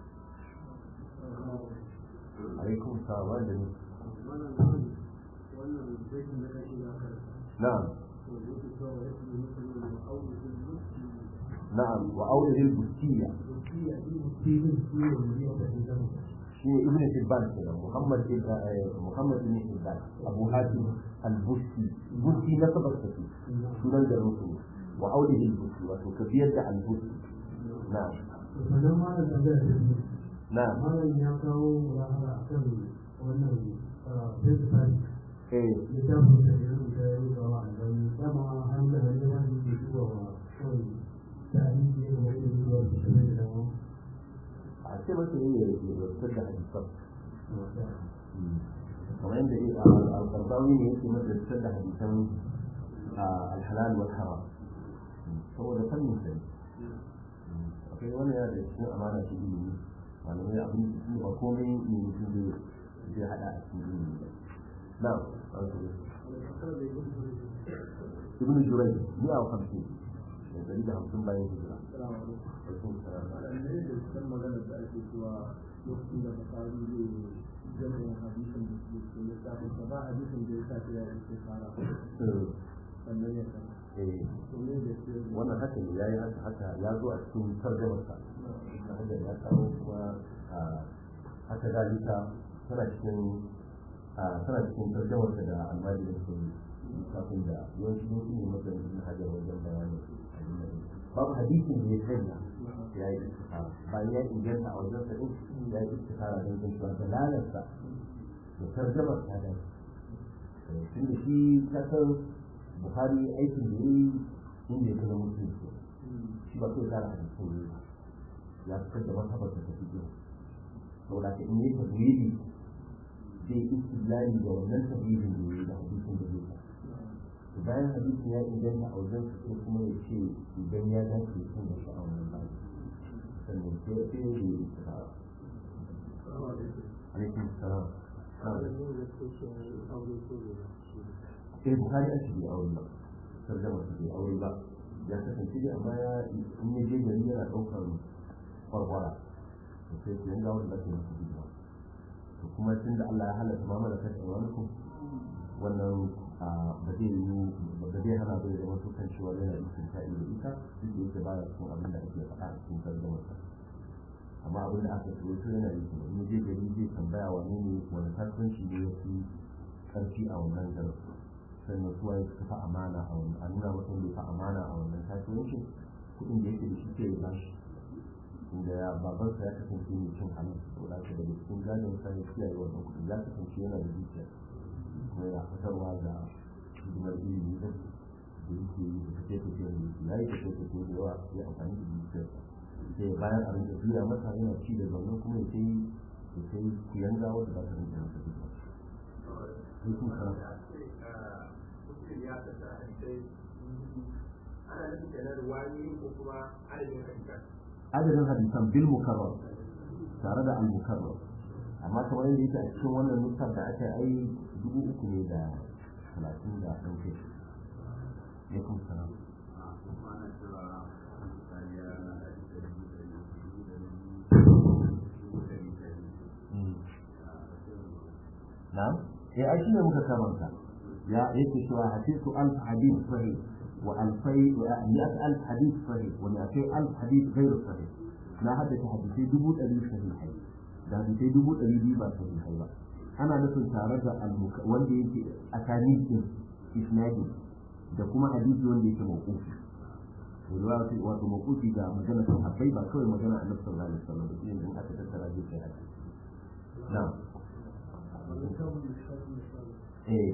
alaikum salam wa da نعم نعم وأوله البستية شيء ابن حبان كده محمد محمد بن حبان أبو هاشم البستي البستي نسب السفي سنن الرسول وأوله البستي وكبير ده البستي نعم نعم malam ya kawo mulahara a kan wannan principal eh littafin da ya rubuta ya rubuta wa albani dama an da wani wani ke zuwa wa kawai tarihi ne wani zuwa da kuma da dama a ce masa ne ya rubutar da hadisan kamar yadda al-qardawi ne yake madrasar da hadisan al-halal wal haram saboda fannin sai akwai wani yana da cikin amana ta ilimi malamai abin da ba komai ne mutum zai zai hada a cikin ilimi ba na'am ibn jurai ni a hamsin da dari da hamsin bayan hijira magana da ake cewa lokacin da bukari zai jami'in hadisin da ke cikin littafin sa ba hadisin da ya sa ta ya ce fara sannan ya kan to ne da ke wannan haka ne yayi haka haka ya zo a cikin tarjamarsa haka ya kawo kuma haka zalika tana cikin tana cikin tarjamarsa da almajiri da ke kafin da yawanci sun ne matsayin ibn hajar wajen bayanin babu hadisin da ya sanya ya yi istikara bayan ya inganta a wajen sa ya yi istikara don jin cewa dalalarsa da tarjamar ta da tun da shi ta san buhari aikin da ya yi inda ya zama mutum shi ba sai kara hadisin ne ya fitar da masabar da tafi biyu saboda ka in yi tabbiri zai istilali da wannan tabbirin da ya yi da hadisin da zai bayan hadisin ya inganta a wajen su sai kuma ya ce idan ya dace sun da sha'awar nan ba sannan sai ya sai ya yi istikara alaikum salam sai bukari a shirya aure ba tarjama su bai aure ba ya kasance dai amma ya in ya je gari yana ɗaukar kwarkwara da sai su yanga wanda ke masu gida to kuma tun da Allah ya halatta ma mana kashe wani ku wannan ba zai yi ba zai hana zai zama su kan cewa yana istinta'i da ita duk da yake baya cikin abin da ake faɗa a cikin tarjama amma abin da aka tsoro su yana yi kuma in je gari zai tambaya wane ne wani kasuwanci ne ya fi ƙarfi a wannan garin sannan su waye suka fa amana a wannan a nuna mutum bai fa amana a wannan kasuwancin kuɗin da yake da shi ke ba shi inda ya babansa ya kasance mai cin halin saboda haka daga cikin gadon sa ya kiyaye wannan kuɗi ya kasance yana da dukiya kuma yana fitarwa da hidimar ilimi da da yake yi da kake kake da yake ya yi kake kake da yawa ya amfani da dukiyar sai ya bayar a rinka biya masa yana ci da zaune kuma ya sai ya sai kuyanga wanda za ta rinka masa dukiya. Yusuf Sarrafa. ya kasa hadisai ana nufin kenan ruwani ko kuma adadin hadisan adadin hadisan bil mukarrar tare da al mukarrar amma kamar yadda yake a cikin wannan nusar da aka yi dubu uku ne da talatin da ɗan kai ya kuma sana na ya aiki ne muka kamanta ya yake cewa hadisu alf hadith sahih wa alfai wa mi'at alf hadith sahih wa mi'atai alf hadith ghairu sahih na haddace hadisai dubu ɗari sahihai da hadisai dubu ɗari biyu ba sahihai ba ana nufin tare da wanda yake a tarihin isnadi da kuma hadisi wanda yake mawqufi riwaya wato mawqufi ga magana sahabbai ba kawai magana annabi sallallahu alaihi wasallam da yin aka tattara zai kai hadisi na'am eh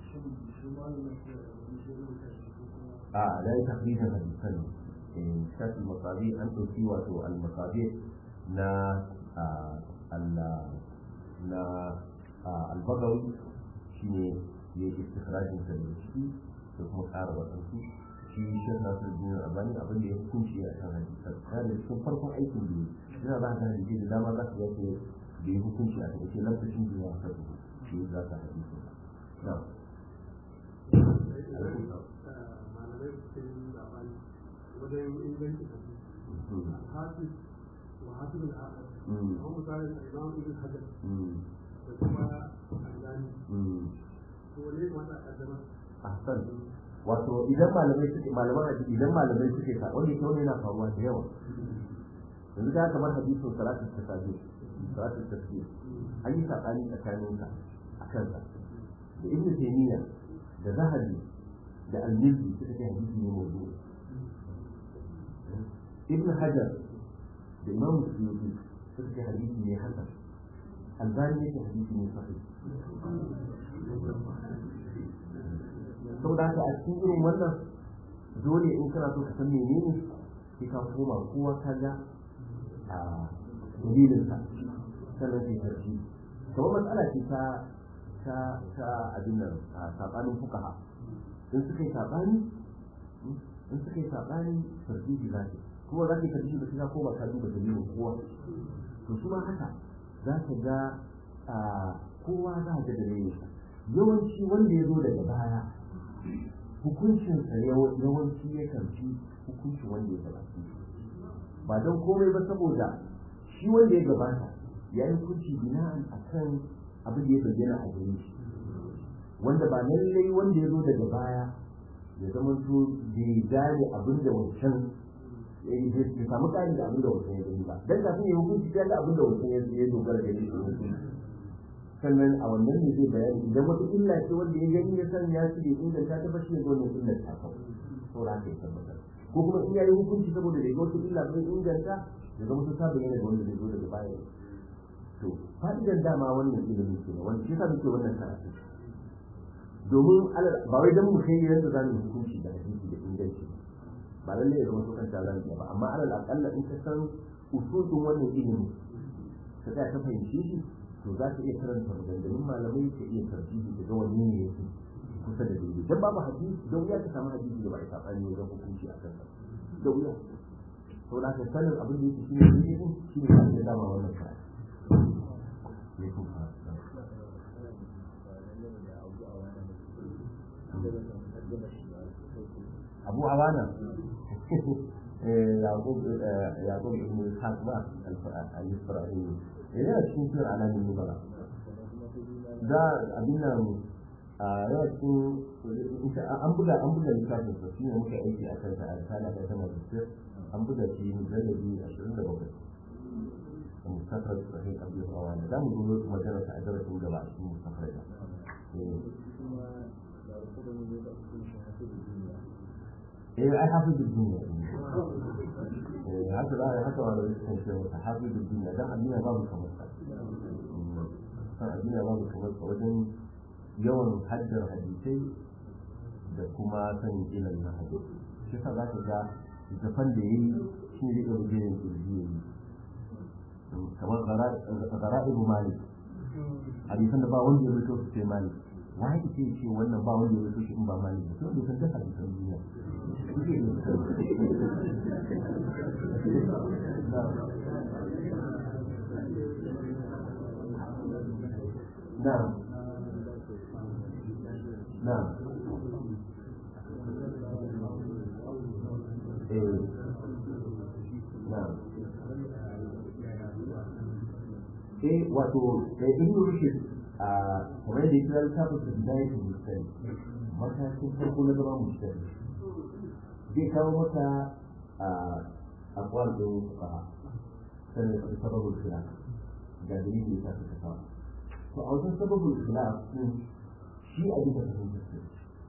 a la ya takrijan hadisan eh shafi masabi an dauki wato al-masabi na Allah na al-bagawi shine ya yi istikhrajin sa da ciki da kuma ƙara wasansu shi shek nasir bin albani abin da ya hukunci a kan hadisan yana da cikin farkon aikin da yana za ka hadisi da dama za ka ga ce da ya hukunci a kan lokacin da ya haɗu shi za ka hadisi na wajen inganci hafiz wa hafiz al'adar kuma misalin imam ibn hajar da kuma albani ko ne wata kaddama ahsan wato idan malamai suke malaman hadisi idan malamai suke ka wanda ke wani yana faruwa da yawa yanzu ka kamar hadisin salatul tasabih salatul tasbih an yi sabani tsakanin ka a kansa da ibnu taymiya da zahabi da al-mizzi suka ce hadisi ne mawdu ibnu hajar da imam suyuti suka ce hadisi ne hasan albani ne hadisi ne sahih saboda haka a cikin irin wannan dole in kana so ka san menene sai ka koma kowa ka ga a dalilinsa sannan sai tarji kamar matsala ce ta ta ta abin nan a sabanin fukaha in suka yi sabani in suka yi sabani tarjihi za ka kuma za ka yi tarjihi ba sai ka koma ka duba dalilin kowa to su ma haka za ka ga kowa za ka ga dalilinsa yawanci wanda ya zo daga baya hukuncinsa yawanci ya karfi hukuncin wanda ya gabata ba don komai ba saboda shi wanda ya gabata ya yi hukunci bina'an a kan abin da ya bayyana a gare shi wanda ba lallai wanda ya zo daga baya ya zama to bai gane abin da wancan ya samu ƙari da abin da wancan ya gani ba dan kafin ya hukunci ya ga abin da wancan ya dogara da shi sannan a wannan ne zai bayani idan wata illa ce wanda ya gani ya san ya ce inda ta taba shi ne wannan illar ta kawo to ra ka tabbatar ko kuma in yayi hukunci saboda da wata illa bai inganta ya zama ta bayyana da wanda zai zo daga baya to fa'idar dama wannan ilimin ke wanda shi yasa muke wannan karatu domin ba wai dan mu kai yadda za mu hukunci da hadisi da inganci ba lalle ya zama to kanta zan ba amma alal aqalla in ka san usulun wannan ilimin ka tsaya ka fahimci shi to za ka iya karanta maganganun malamai ka iya tarjihi da ga wanne ne yake kusa da daidai dan babu hadisi da wuya ka samu hadisi da ba a sabani wajen hukunci a kansa da wuya to da ka sanin abin da yake shi ne daidai shi ne ka dama wannan karatu ne kuma abu awana yaqub yaqub ibn ishaq ba al-isra'ili yana cikin sir alamin nubala da abin nan a yana cikin an buga an buga littafin sa shine muka aiki a kansa a risala ta sama da an buga shi mujallabi 27 mustaqbal sahih abu rawan da mu zo magana ta darasin gaba a cikin mustaqbal eh ai hafizu duniya haka za a yi haka wanda zai kasance masa hafizu duniya dan addini babu kamar sa san addini babu kamar sa wajen yawan haddar hadisai da kuma sanin ilimin na hadisi shi sa za ka ga zafan da ya yi shi ne da wajen kirji ya yi kamar gara'ibu malik hadisan da ba wanda ya rito su sai malik wani ce ce wannan ba wanda ya rito shi in ba malik ba sai wanda san duk hadisan duniya نعم نعم ايه نعم eh wato da ibn rushd a kamar da yake littafin da bidayat mustari matakin farko na zama mustari zai kawo maka a akwal din fuqaha sannan da sababul khilaf ga dalilin da suka kawo to a wajen sababin khilaf din shi a bisa fahimtar su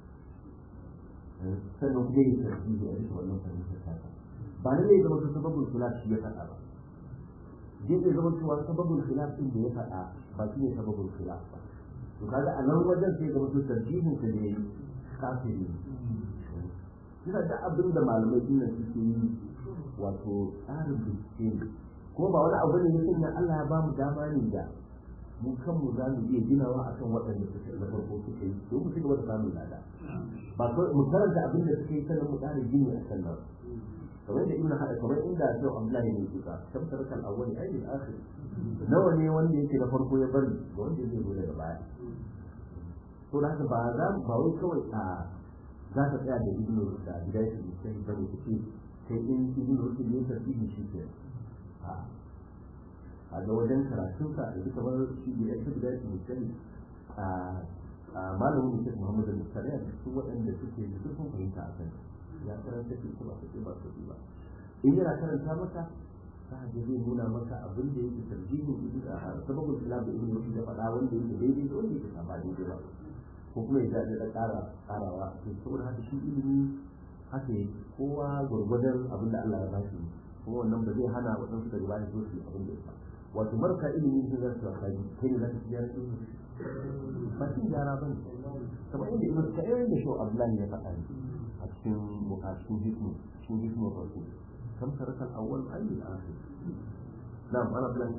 sannan kuma yi tarbiyyar a bisa wannan fahimtar ta ba na ne zama sababin khilaf shi ya faɗa ba zai iya zama cewa sababin khilaf din da ya faɗa ba shi ne sababin khilaf ba to kaga a nan wajen sai zama to tarbiyyar sa ne kafiri Kina da abin da malamai dinnan suke yi wato tsarin bincike ne ko ba wani abu ne ya sanya Allah ya ba mu dama ne da mu kanmu za mu iya ginawa akan waɗanda suka na farko suka yi don mu ci gaba da samun lada ba ko mu karanta abin da suka yi sannan mu ƙara gini a kan nan kamar da ibnu hada kamar inda sai Abdullahi ne kuka kam tarakal awwali ay al akhir nawa ne wanda yake na farko ya bari da wanda zai zo daga baya to da haka ba za ba wai kawai a za ka tsaya da ibnu da bidayatu sai bane kace sai in ibnu rusul ne tarbihi shi ke a a ga wajen karatun sa da kamar shi da yake bidayatu musalli a a malamin mutum Muhammad al-Mustafa da su waɗanda suke da zurfin fahimta a kan ya karanta shi kuma su ba su ba in yana karanta maka za a zai nuna maka abin da yake tarjihin sababin islam da ibn rushd ya faɗa wanda yake daidai da wanda yake ba daidai ba ko kuma ya zaɓi da ƙara ƙarawa to saboda haka shi ilimi haka yake kowa gwargwadon abin da Allah ya ba shi kuma wannan ba zai hana waɗansu da ba su su abin da ya wato marka ilimi sun zai su kai kai ne za ka gyara su ba shi gyara ba ne kamar inda ibn kayyar da shi Abdullahi ya faɗa a cikin bukatun hikmu cikin hikmu rasu kam sarakan awwal ayyul akhir na'am ana bilan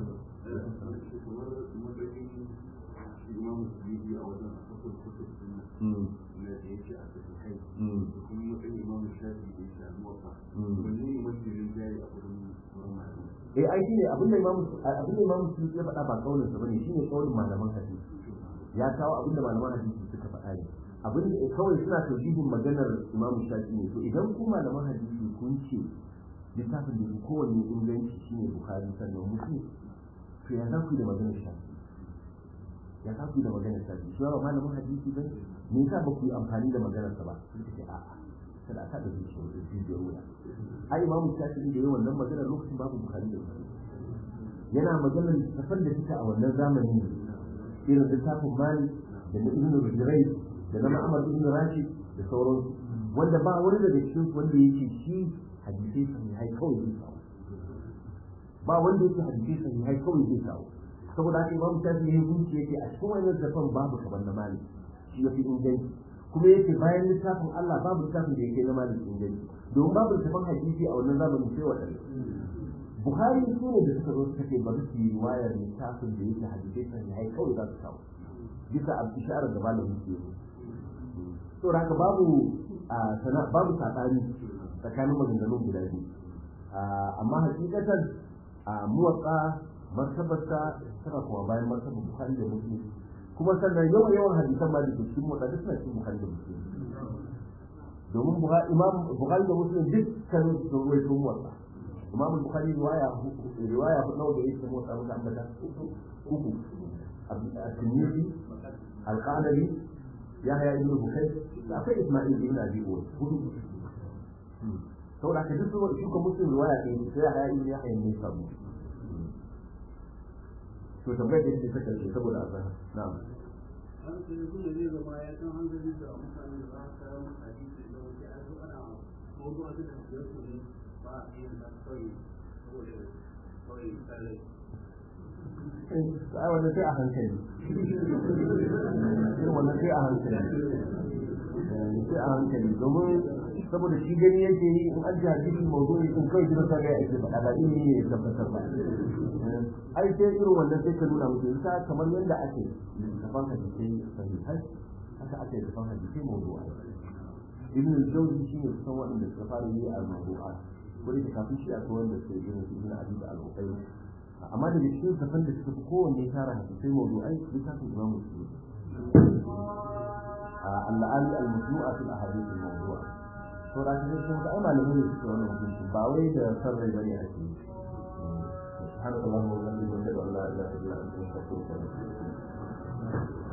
imam Suyuti a wajen asafin kutub din nan da ya ce a cikin kai da kuma matsayin imam Shafi da ya ce al-Muwatta wanne ne mafi rinjaye a wurin wurin malamai eh ai shine abin da imamu abin da imamu Suyuti ya faɗa ba kaulin sa bane shine kaulin malaman hadisi ya kawo abin da malaman hadisi suka faɗa ne abin da kawai suna tauhidin maganar imamu Shafi ne to idan ku malaman hadisi kun ce littafin da kowanne inganci shine Bukhari sannan Muslim to ya za ku yi da maganar Shafi ya za ku yi da maganar Shafi shi ba malamin hadisi ba me yasa ba ku yi amfani da maganar sa ba sai ce a'a kada aka da shi da jijiyar wuya ai imamu Shafi da yayin wannan maganar lokacin babu Bukhari da Muslim yana maganar tafan da suka a wannan zamanin irin littafin Malik da na Ibn Rajai da na Muhammad Ibn Rashid da sauransu wanda ba wani daga cikin wanda yake shi hadisai sahihai kawai zai kawo ba wanda yake hadisai sahihai kawai zai kawo saboda haka imamu shafi ya hukunci yake a cikin wannan zafan babu kaban na malik shi ya fi inganci kuma yake bayan littafin Allah babu littafin da yake na malik inganci domin babu littafin hadisi a wannan zamanin sai waɗanda Buhari su ne da suka zo suka ce bari su yi riwayar littafin da yake hadisai sahihai kawai za su kawo bisa a isharar da malamin ke yi saboda haka babu babu saɓani tsakanin maganganun guda biyu amma hakikatan a muwatsa martabarsa tana kuma bayan martabar bukhari da muslim kuma sannan yawan yawan hadisan ma da ke cikin muwatsa duk suna cikin bukhari da muslim domin imam bukhari da muslim duk kan sun ruwaito muwatsa imam bukhari riwaya riwaya nawa da yake muwatsa muka ambata uku at-tirmidhi al-qanabi yahya ibn bukayr da akwai isma'il ibn abi uwais hudu saboda haka duk wani shuka muslim riwaya ɗaya sai ya haya ibn yahya ne samu to tambayar da yake saka ce saboda azan na'am an sai kuma zai zama ya san hankali da mutane da za su kawo hadisi da wani an zo ana mawdu'a da da su ne ba a yin da kawai saboda kawai tsalle ai wannan sai a hankali irin wannan sai a hankali sai a hankali domin saboda shi gani yake yi in an ji hadisi mawdu'i in kawai jira sa ga ake faɗa ba ilimi ne ya tabbatar ba ai sai irin wannan sai ka nuna musu yasa kamar yadda ake littafan hadisai sahihai haka ake littafan hadisai mawdu'a ibn al-jawzi shine kusan waɗanda suka fara yi a mawdu'a wani da kafin shi akwai wanda suke yin su ibn abi da al-uqayl amma daga cikin littafan da suka fi kowanne tara hadisai mawdu'ai littafin imam muslim al-ali al-majmu'a fil ahadith al-mawdu'a to da shi sun ga malamai ne suke wannan hukunci ba wai da sarrai bane ake yi سبحانك اللهم وبحمدك اشهد ان لا اله الا انت استغفرك واتوب اليك